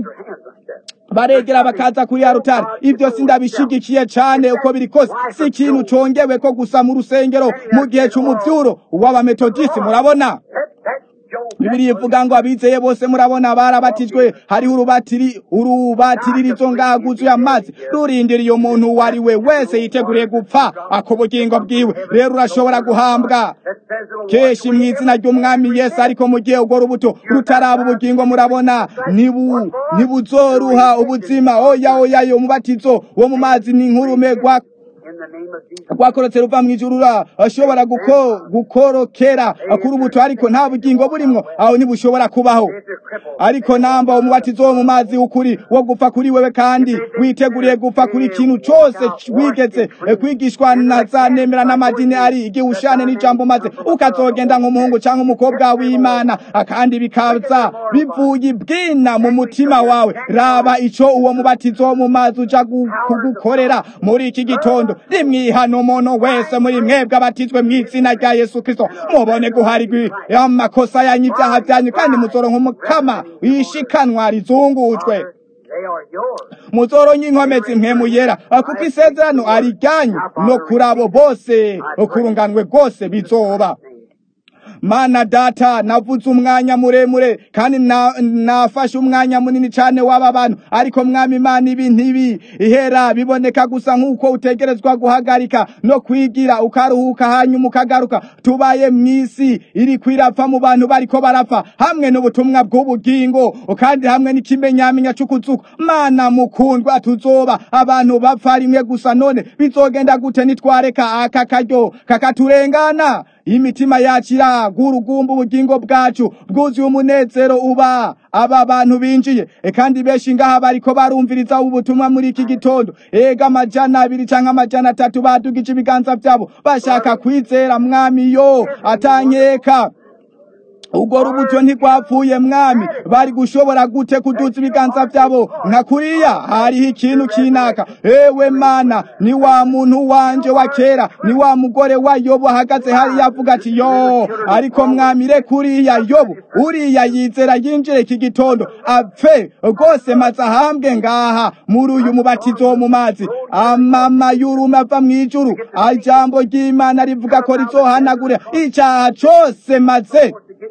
baregera bakaza kuri ya rutari ivyo sindabishigikiye cane uko biri kose si ikintu congewe ko gusa mu rusengero mu gihe c'umuvyuro w'abametodisi murabona That, that's Job bibiri ivuga ngo abizeye bose murabona barabatijwe hariho urubatiri urubatiririzo ngaguzuye amazi rurindiriye umuntu uwo ari we wese yiteguriye gupfa ako bugingo bwiwe rero urashobora guhambwa kenshi mu izina ry'umwami yesu ariko mu gihe urwo rubuto rutaraba ubugingo murabona nibu nibuzoruha ubuzima oya oya yo umubatizo wo mu mazi ni nk'urume rwa rwakorotse ruva mu ijuru ashobora gukorokera kuri ubuto ariko nta bugingo burimwo aho ntibushobora kubaho ariko namba umubatizo wo mu mazi ukuri wo gupfa kuri wewe kandi witeguriye gupfa kuri ikintu cyose wigeze kwigishwa na za nemera n'amadini ari igihushane n'ijambo maze ukazogenda nk'umuhungu cyangwa umukobwa w'imana kandi bikaza bivuye ibwina mu mutima wawe raba ico uwo mubatizo wo mu mazi uja kugukorera muri iki gitondo nimwihana umuntu wese muri mwebwe abatizwe mu izina rya yesu kristo mubone guharigwa amakosa yanyu ibyaha byanyu kandi muzoronka umukama wishikanwa rizungujwe muzoronka inkomezi mpemu yera kuko isezerano ari ryanyu no kuri abo bose kurunganwe rwose bizoba mana data navuze umwanya muremure kandi nafashe umwanya munini cyane w'aba bantu ariko mwami imana ibi ntibi ihera biboneka gusa nk'uko utegerezwa guhagarika no kwigira ukaruhuka hanyuma ukagaruka tubaye mu isi iri kwirapfa mu bantu bariko barapfa hamwe n'ubutumwa bw'ubugingo kandi hamwe n'ikimenyamenya cy'ukuzuka mana mukundwa tuzoba abantu bapfa rimwe gusa none bizogenda gute nitwareka aka karyo kakaturengana imitima yakira gurugumba ubugingo bwacu bwuzuye umunezero uba aba bantu binjiye e kandi benshi ngaha bariko barumviriza ubutumwa muri iki gitondo ega amajana abiri canke amajana atatu badugije ibiganza vyabo bashaka kwizera mwami yo atanyeka ubwo rubuto ntigwapfuye mwami bari gushobora gute kuduza ibiganza byabo nka kuriya hariho ikintu kinaka ewe mana ni wa muntu wanje wa kera ni wa mugore wa yobu ahagaze hariya avuga ati yo ariko mwami re kuriya yobu uriya yizera yinjire iki gitondo apfe rwose maze ahambwe ngaha muri uyu mubatizo wo mu mazi amama y'urume ava mu ijuru ijambo ry'imana rivuga ko rizohanagura icyaha cose maze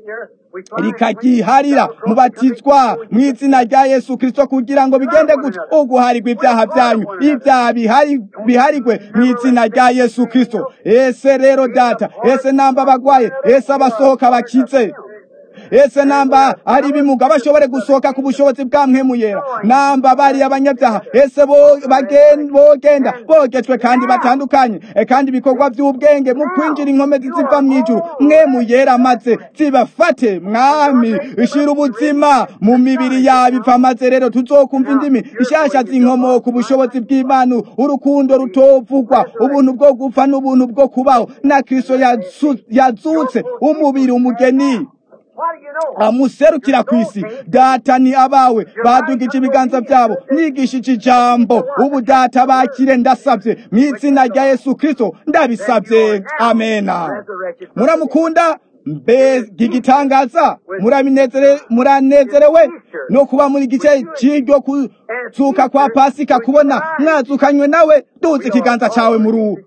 rikagiharira mubatizwa mu izina rya yesu kirisito kugira ngo bigende gutya uguharirwa ibyaha byanyu ibyaha biharigwe mu izina rya yesu kirisito ese rero data ese namba abagwaye ese abasohoka bakize ese namba ari ibimuga bashobore gusohoka ku bushobozi bwa mwemuyera namba bari abanyabyaha ese bogenda bogejwe kandi batandukanye kandi ibikorwa by'ubwenge mu kwinjira inkomezi ziva mu ijuru mwemuyera maze zibafate mwami ishira ubuzima mu mibiri yabo ipfa maze rero tuzokumva indimi ishasha z'inkomoko ubushobozi bw'imana urukundo rutovugwa ubuntu bwo gupfa n'ubuntu bwo kubaho na kristo yazutse umubiri umugeni amuserukira ku isi data ni abawe badugije ibiganza byabo nigishije ijambo ubu data bakire ndasabye mu izina rya yesu kirisito ndabisabye amena muramukunda mbega igitangaza muranezerewe no kuba muri gice cy'iryo kuzuka kwa pasika kubona mwazukanywe nawe duze ikiganza cyawe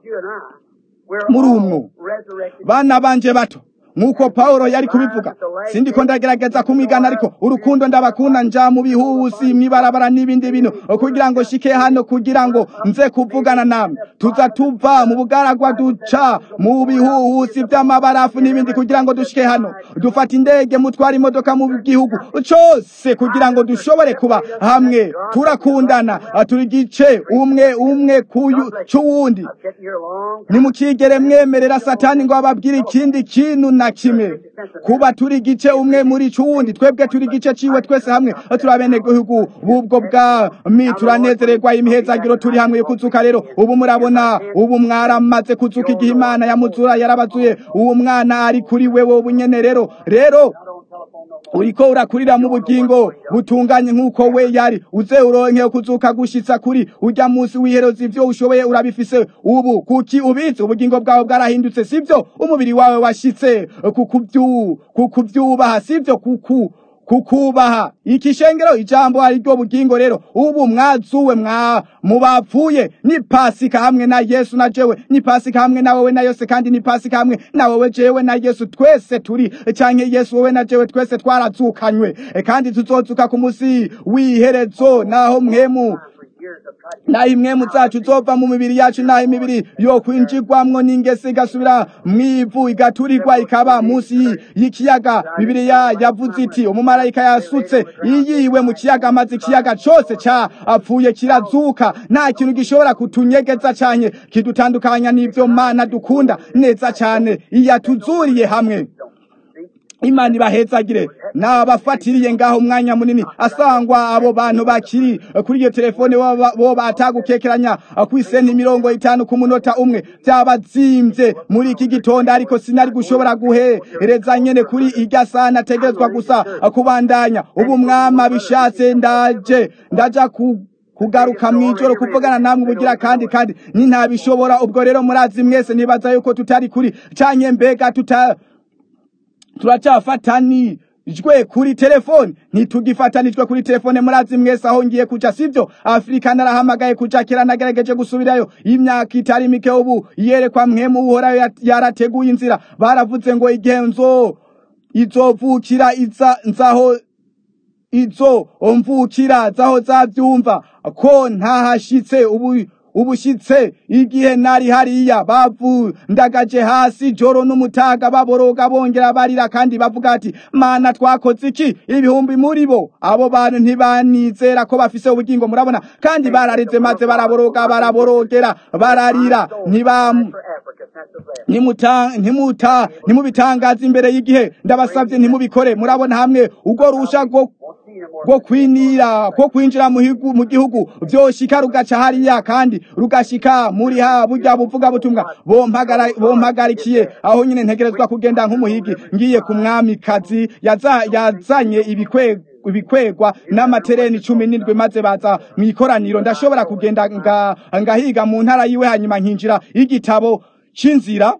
muri umwo bana banje bato nk'uko Pawulo yari kubivuga sindiko ndagerageza kumwigana ariko urukundo ndabakunda nja mu bihusi mwibarabara n'ibindi bintu kugira ngo shike hano kugira ngo nze kuvugana namwe tuza tuva mu bugaragwa duca mu bihuhusi by'amabarafu n'ibindi kugira ngo dushike hano dufata indege mutwara imodoka mu gihugu cyose kugira ngo dushobore kuba hamwe turakundana turi gice umwe umwe cy'uwundi nimukigere mwemerera satani ngo ababwire ikindi kintu na kimwe kuba turi gice umwe muri cuwundi twebwe turi gice ciwe twese hamwe turi abenegihugu bubwo bwami turanezererwa imihezagiro turi hamwe yo kuzuka rero ubu murabona ubu mwaramaze kuzuka igihe imana yamuzura yarabazuye uwo mwana ari kuri wewe ubu nyene rero rero uriko urakurira mu bugingo butunganye nk'uko we yari uze uronke kuzuka gushitsa kuri urya munsi w'iherezo ivyo ushoboye urabifise ubu kuki ubitse ubugingo bwawe bwarahindutse sivyo umubiri wawe washitse kukuvyubaha sivyo kuku kukubaha ikishengero ijambo ari ryo bugingo rero ubu mwazuwe mwa mubapfuye ni pasika hamwe na yesu na jewe ni pasika hamwe na wowe na yose kandi ni pasika hamwe na wowe jewe na yesu twese turi canke yesu wowe na jewe twese twarazukanywe E, kandi tuzozuka ku musi w'iherezo naho mwemu naho imwemu zacu zova mu mibiri yacu naho imibiri yo kwinjirwamwo n'ingese igasubira mw'ivu igaturirwa ikaba munsi y- y'ikiyaga bibiliya yavuze iti umumarayika yasutse iyiwe mu kiyaga maze ikiyaga cose capfuye kirazuka nta kintu gishobora kutunyegeza canke kidutandukanya n'ivyo mana dukunda neza cane iyatuzuriye hamwe imana ibahezagire nabafatiriye ngaho umwanya munini asangwa abo bantu bakiri kuri iyo telefone bo- bo batagukekeranya kw'isenti mirongo itanu ku munota umwe byabazimvye muri iki gitondo ariko sinari gushobora guhereza nyene kuri irya saha nategerezwa gusa kubandanya ubu mwama bishatse ndaje ndaja ku kugaruka mw'ijoro kuvugana namwe ubugira kandi kandi ni ntabishobora ubwo rero murazi mwese nibaza yuko tutari kuri canke mbega tuta turacafatanijwe kuri telefone ntitugifatanijwe kuri telefone murazi mwese aho ngiye kuja sivyo afurika narahamagaye kuja kera nagerageje gusubirayo imyaka itari mike ubu yerekwa mwemu uhorayo yat- yarateguye inzira baravuze ngo igihe nzo izovukira iza nzaho izo mvukira zaho zavyumva ko ntahashitse ubu ubushitse igihe nari hariya bavundagaje hasi joro n'umutaga baboroga bongera barira kandi bavuga ati mana twakoze iki ibihumbi muri bo abo bantu ntibanizera ko bafise ubugingo murabona kandi barareze maze baraboroga baraborogera bararira ntibam for Africa since the last. nimuta ntimuta ntimubitangaze imbere y'igihe ndabasabye ntimubikore murabona hamwe ubwo rusha rwo Won't see no more. rwo kwinira ko kwinjira mu higu- mu gihugu vyoshika rugaca hariya kandi rugashika muri ha burya buvuga butumwa bompagara- bompagarikiye aho nyine ntegerezwa kugenda nk'umuhigi ngiye ku mwamikazi yaza- yazanye ibikwe ibikwegwa n'amatereni cumi n'indwi maze baza mu ikoraniro ndashobora kugenda nga- ngahiga mu ntara yiwe hanyuma nkinjira igitabo c'inzira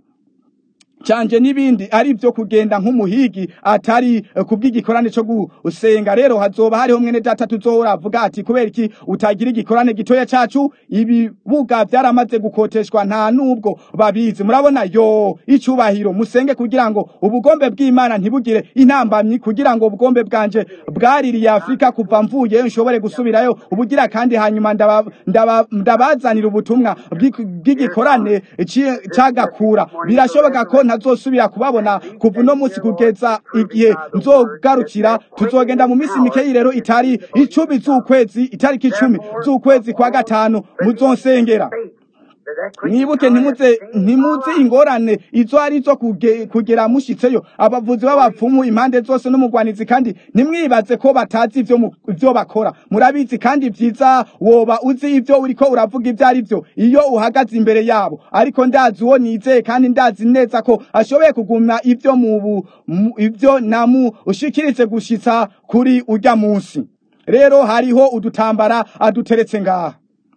canje n'ibindi ari byo kugenda nk'umuhigi atari eh, kubw'igikorane cyo gusenga rero hazoba hariho mwene data tuzohora avuga ati kubera iki utagira igikorane gitoya cacu ibibuga vyaramaze gukoteshwa nta nubwo babizi murabona yo icubahiro musenge kugira ngo ubugombe bw'imana ntibugire intambamyi kugira ngo ubugombe bwanje bwaririye afurika kuva mvuyeyo nshobore gusubirayo ubugira kandi hanyuma ndaba- ndaba- ndabazanira ubutumwa bw'iki- bw'igikorane ci- cagakura birashoboka ko ntazosubira kubabona kuva uno munsi kugeza igihe nzogarukira tuzogenda mu minsi mikeyi rero itari icumi z'ukwezi itariki icumi z'ukwezi kwa gatanu muzonsengera Faith that that Christian mwibuke ntimuze ntimuzi ingorane izo ari zo kuge- kugera mushitseyo abavuzi b'abapfumu impande zose n'umugwanizi kandi ntimwibaze ko batazi ivyo mu- ivyo bakora murabizi kandi vyiza woba uzi ivyo uriko uravuga ivyo ari vyo iyo uhagaze imbere yabo ariko ndazi uwo nizeye kandi ndazi neza ko ashoboye kugumya ivyo mu bu- mu- ivyo namu ushikirize gushitsa kuri urya munsi rero hariho udutambara aduteretse ngaha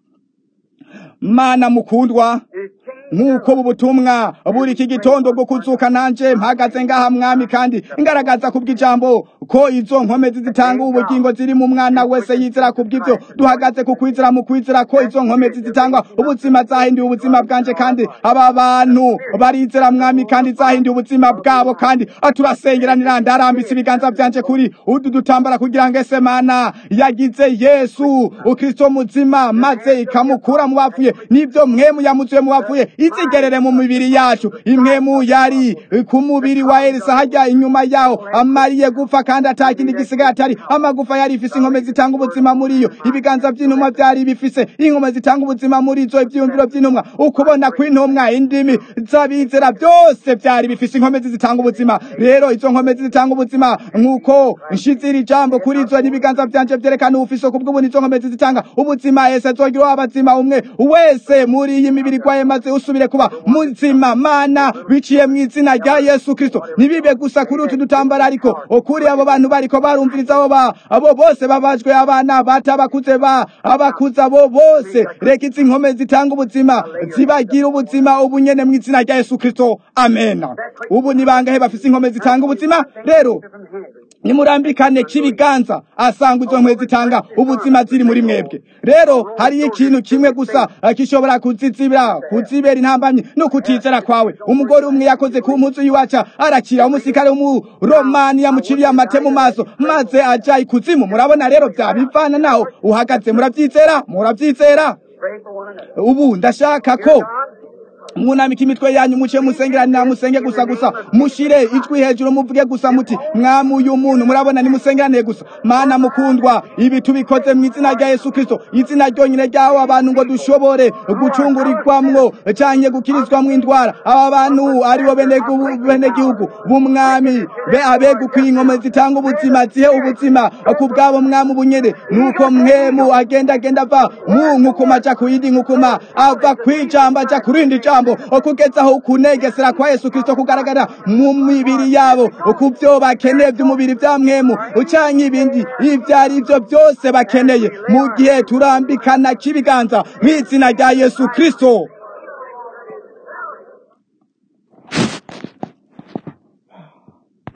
mana mukundwa is changed. nk'uko ubu butumwa buri iki gitondo bwo kuzuka nanje mpagaze ngaha mwami kandi ngaragaza kubw'ijambo ko izo nkomezi zitanga ubugingo ziri mu mwana wese yizera kubw'ivyo duhagaze ku kwizera mu kwizera ko izo nkomezi zitanga ubuzima zahinduye ubuzima bwanje kandi aba bantu barizera mwami kandi zahinduye ubuzima bwabo kandi aturasengeranira ndarambitse ibiganza vyanje kuri udu dutambara kugira ngo ese mana yagize yesu ukristo muzima maze ikamukura mu bapfuye nivyo mwemu yamuzuye mu bapfuye izigerere mu mibiri yacu imwemu yari ku mubiri wa elisa hajya inyuma yaho amariye gupfa kandi atakindi gisigaye atari amagufa yari ifise inkome zitanga ubuzima muri yo ibiganza vy'intumwa vyari bifise inkome zitanga ubuzima muri zo ivyiyumviro vy'intumwa ukubona kw'intumwa indimi z'abizera byose vyari bifise inkomezi zitanga ubuzima rero izo nkomezi zitanga ubuzima nk'uko nshizira ijambo kuri izo n'ibiganza vyanje vyerekana ubufise kubw'ubuntu izo nkomezi zitanga ubuzima ese azogira abazima umwe wese muri iyi mibiri gwaye maze usubire kuba muzima mana biciye mu izina rya yesu kristo ntibibe gusa kuri utu dutambara ariko okuri abo abo bantu bariko barumviriza abo ba abo bose babajwe abana bata abakuze ba abakuze abo bose reka izi nkome zitanga ubuzima zibagira ubuzima ubu nyene mu izina rya yesu kristo amena ubu ni bangahe bafise inkome zitanga ubuzima rero nimurambikane k'ibiganza asanga izo nkwe zitanga ubuzima ziri muri mwebwe rero hariyo ikintu kimwe gusa gishobora kuzizibira kuzibera intambamyi no kutizera kwawe umugore umwe yakoze ku mpuzu y'iwaca arakira umusikare w'umuromani yamuciriye amate mu maso maze aja ikuzimu murabona rero byabivana naho uhagaze murabyizera murabyizera Pray for one another. ubu ndashaka ko mwunamika imitwe yanyu muce musengeranira musenge gusa gusa mushire ijwi hejuru muvuge gusa muti mwami uyu muntu murabona nimusengerane gusa mana mukundwa ibi tubikoze mu izina rya yesu kristo izina ryonyine ryaho abantu ngo dushobore gucungurirwamwo canke gukirizwamwo indwara aba bantu aribo benegihugu benegihugu b'umwami be abegukwiye ingome zitanga ubuzima zihe ubuzima ku bwabo mwami ubunyere nuko mwemu agenda agenda ava mu nkukuma aja ku yindi nkukuma ava kwijambo aja ku rindi jambo kugeza aho kunegesera kwa yesu kristo kugaragara mu mibiri yabo ku byo bakeneye by'umubiri bya mwemu canke ibindi ibyo ari byo byose bakeneye mu gihe turambikana k'ibiganza mu izina rya yesu kristo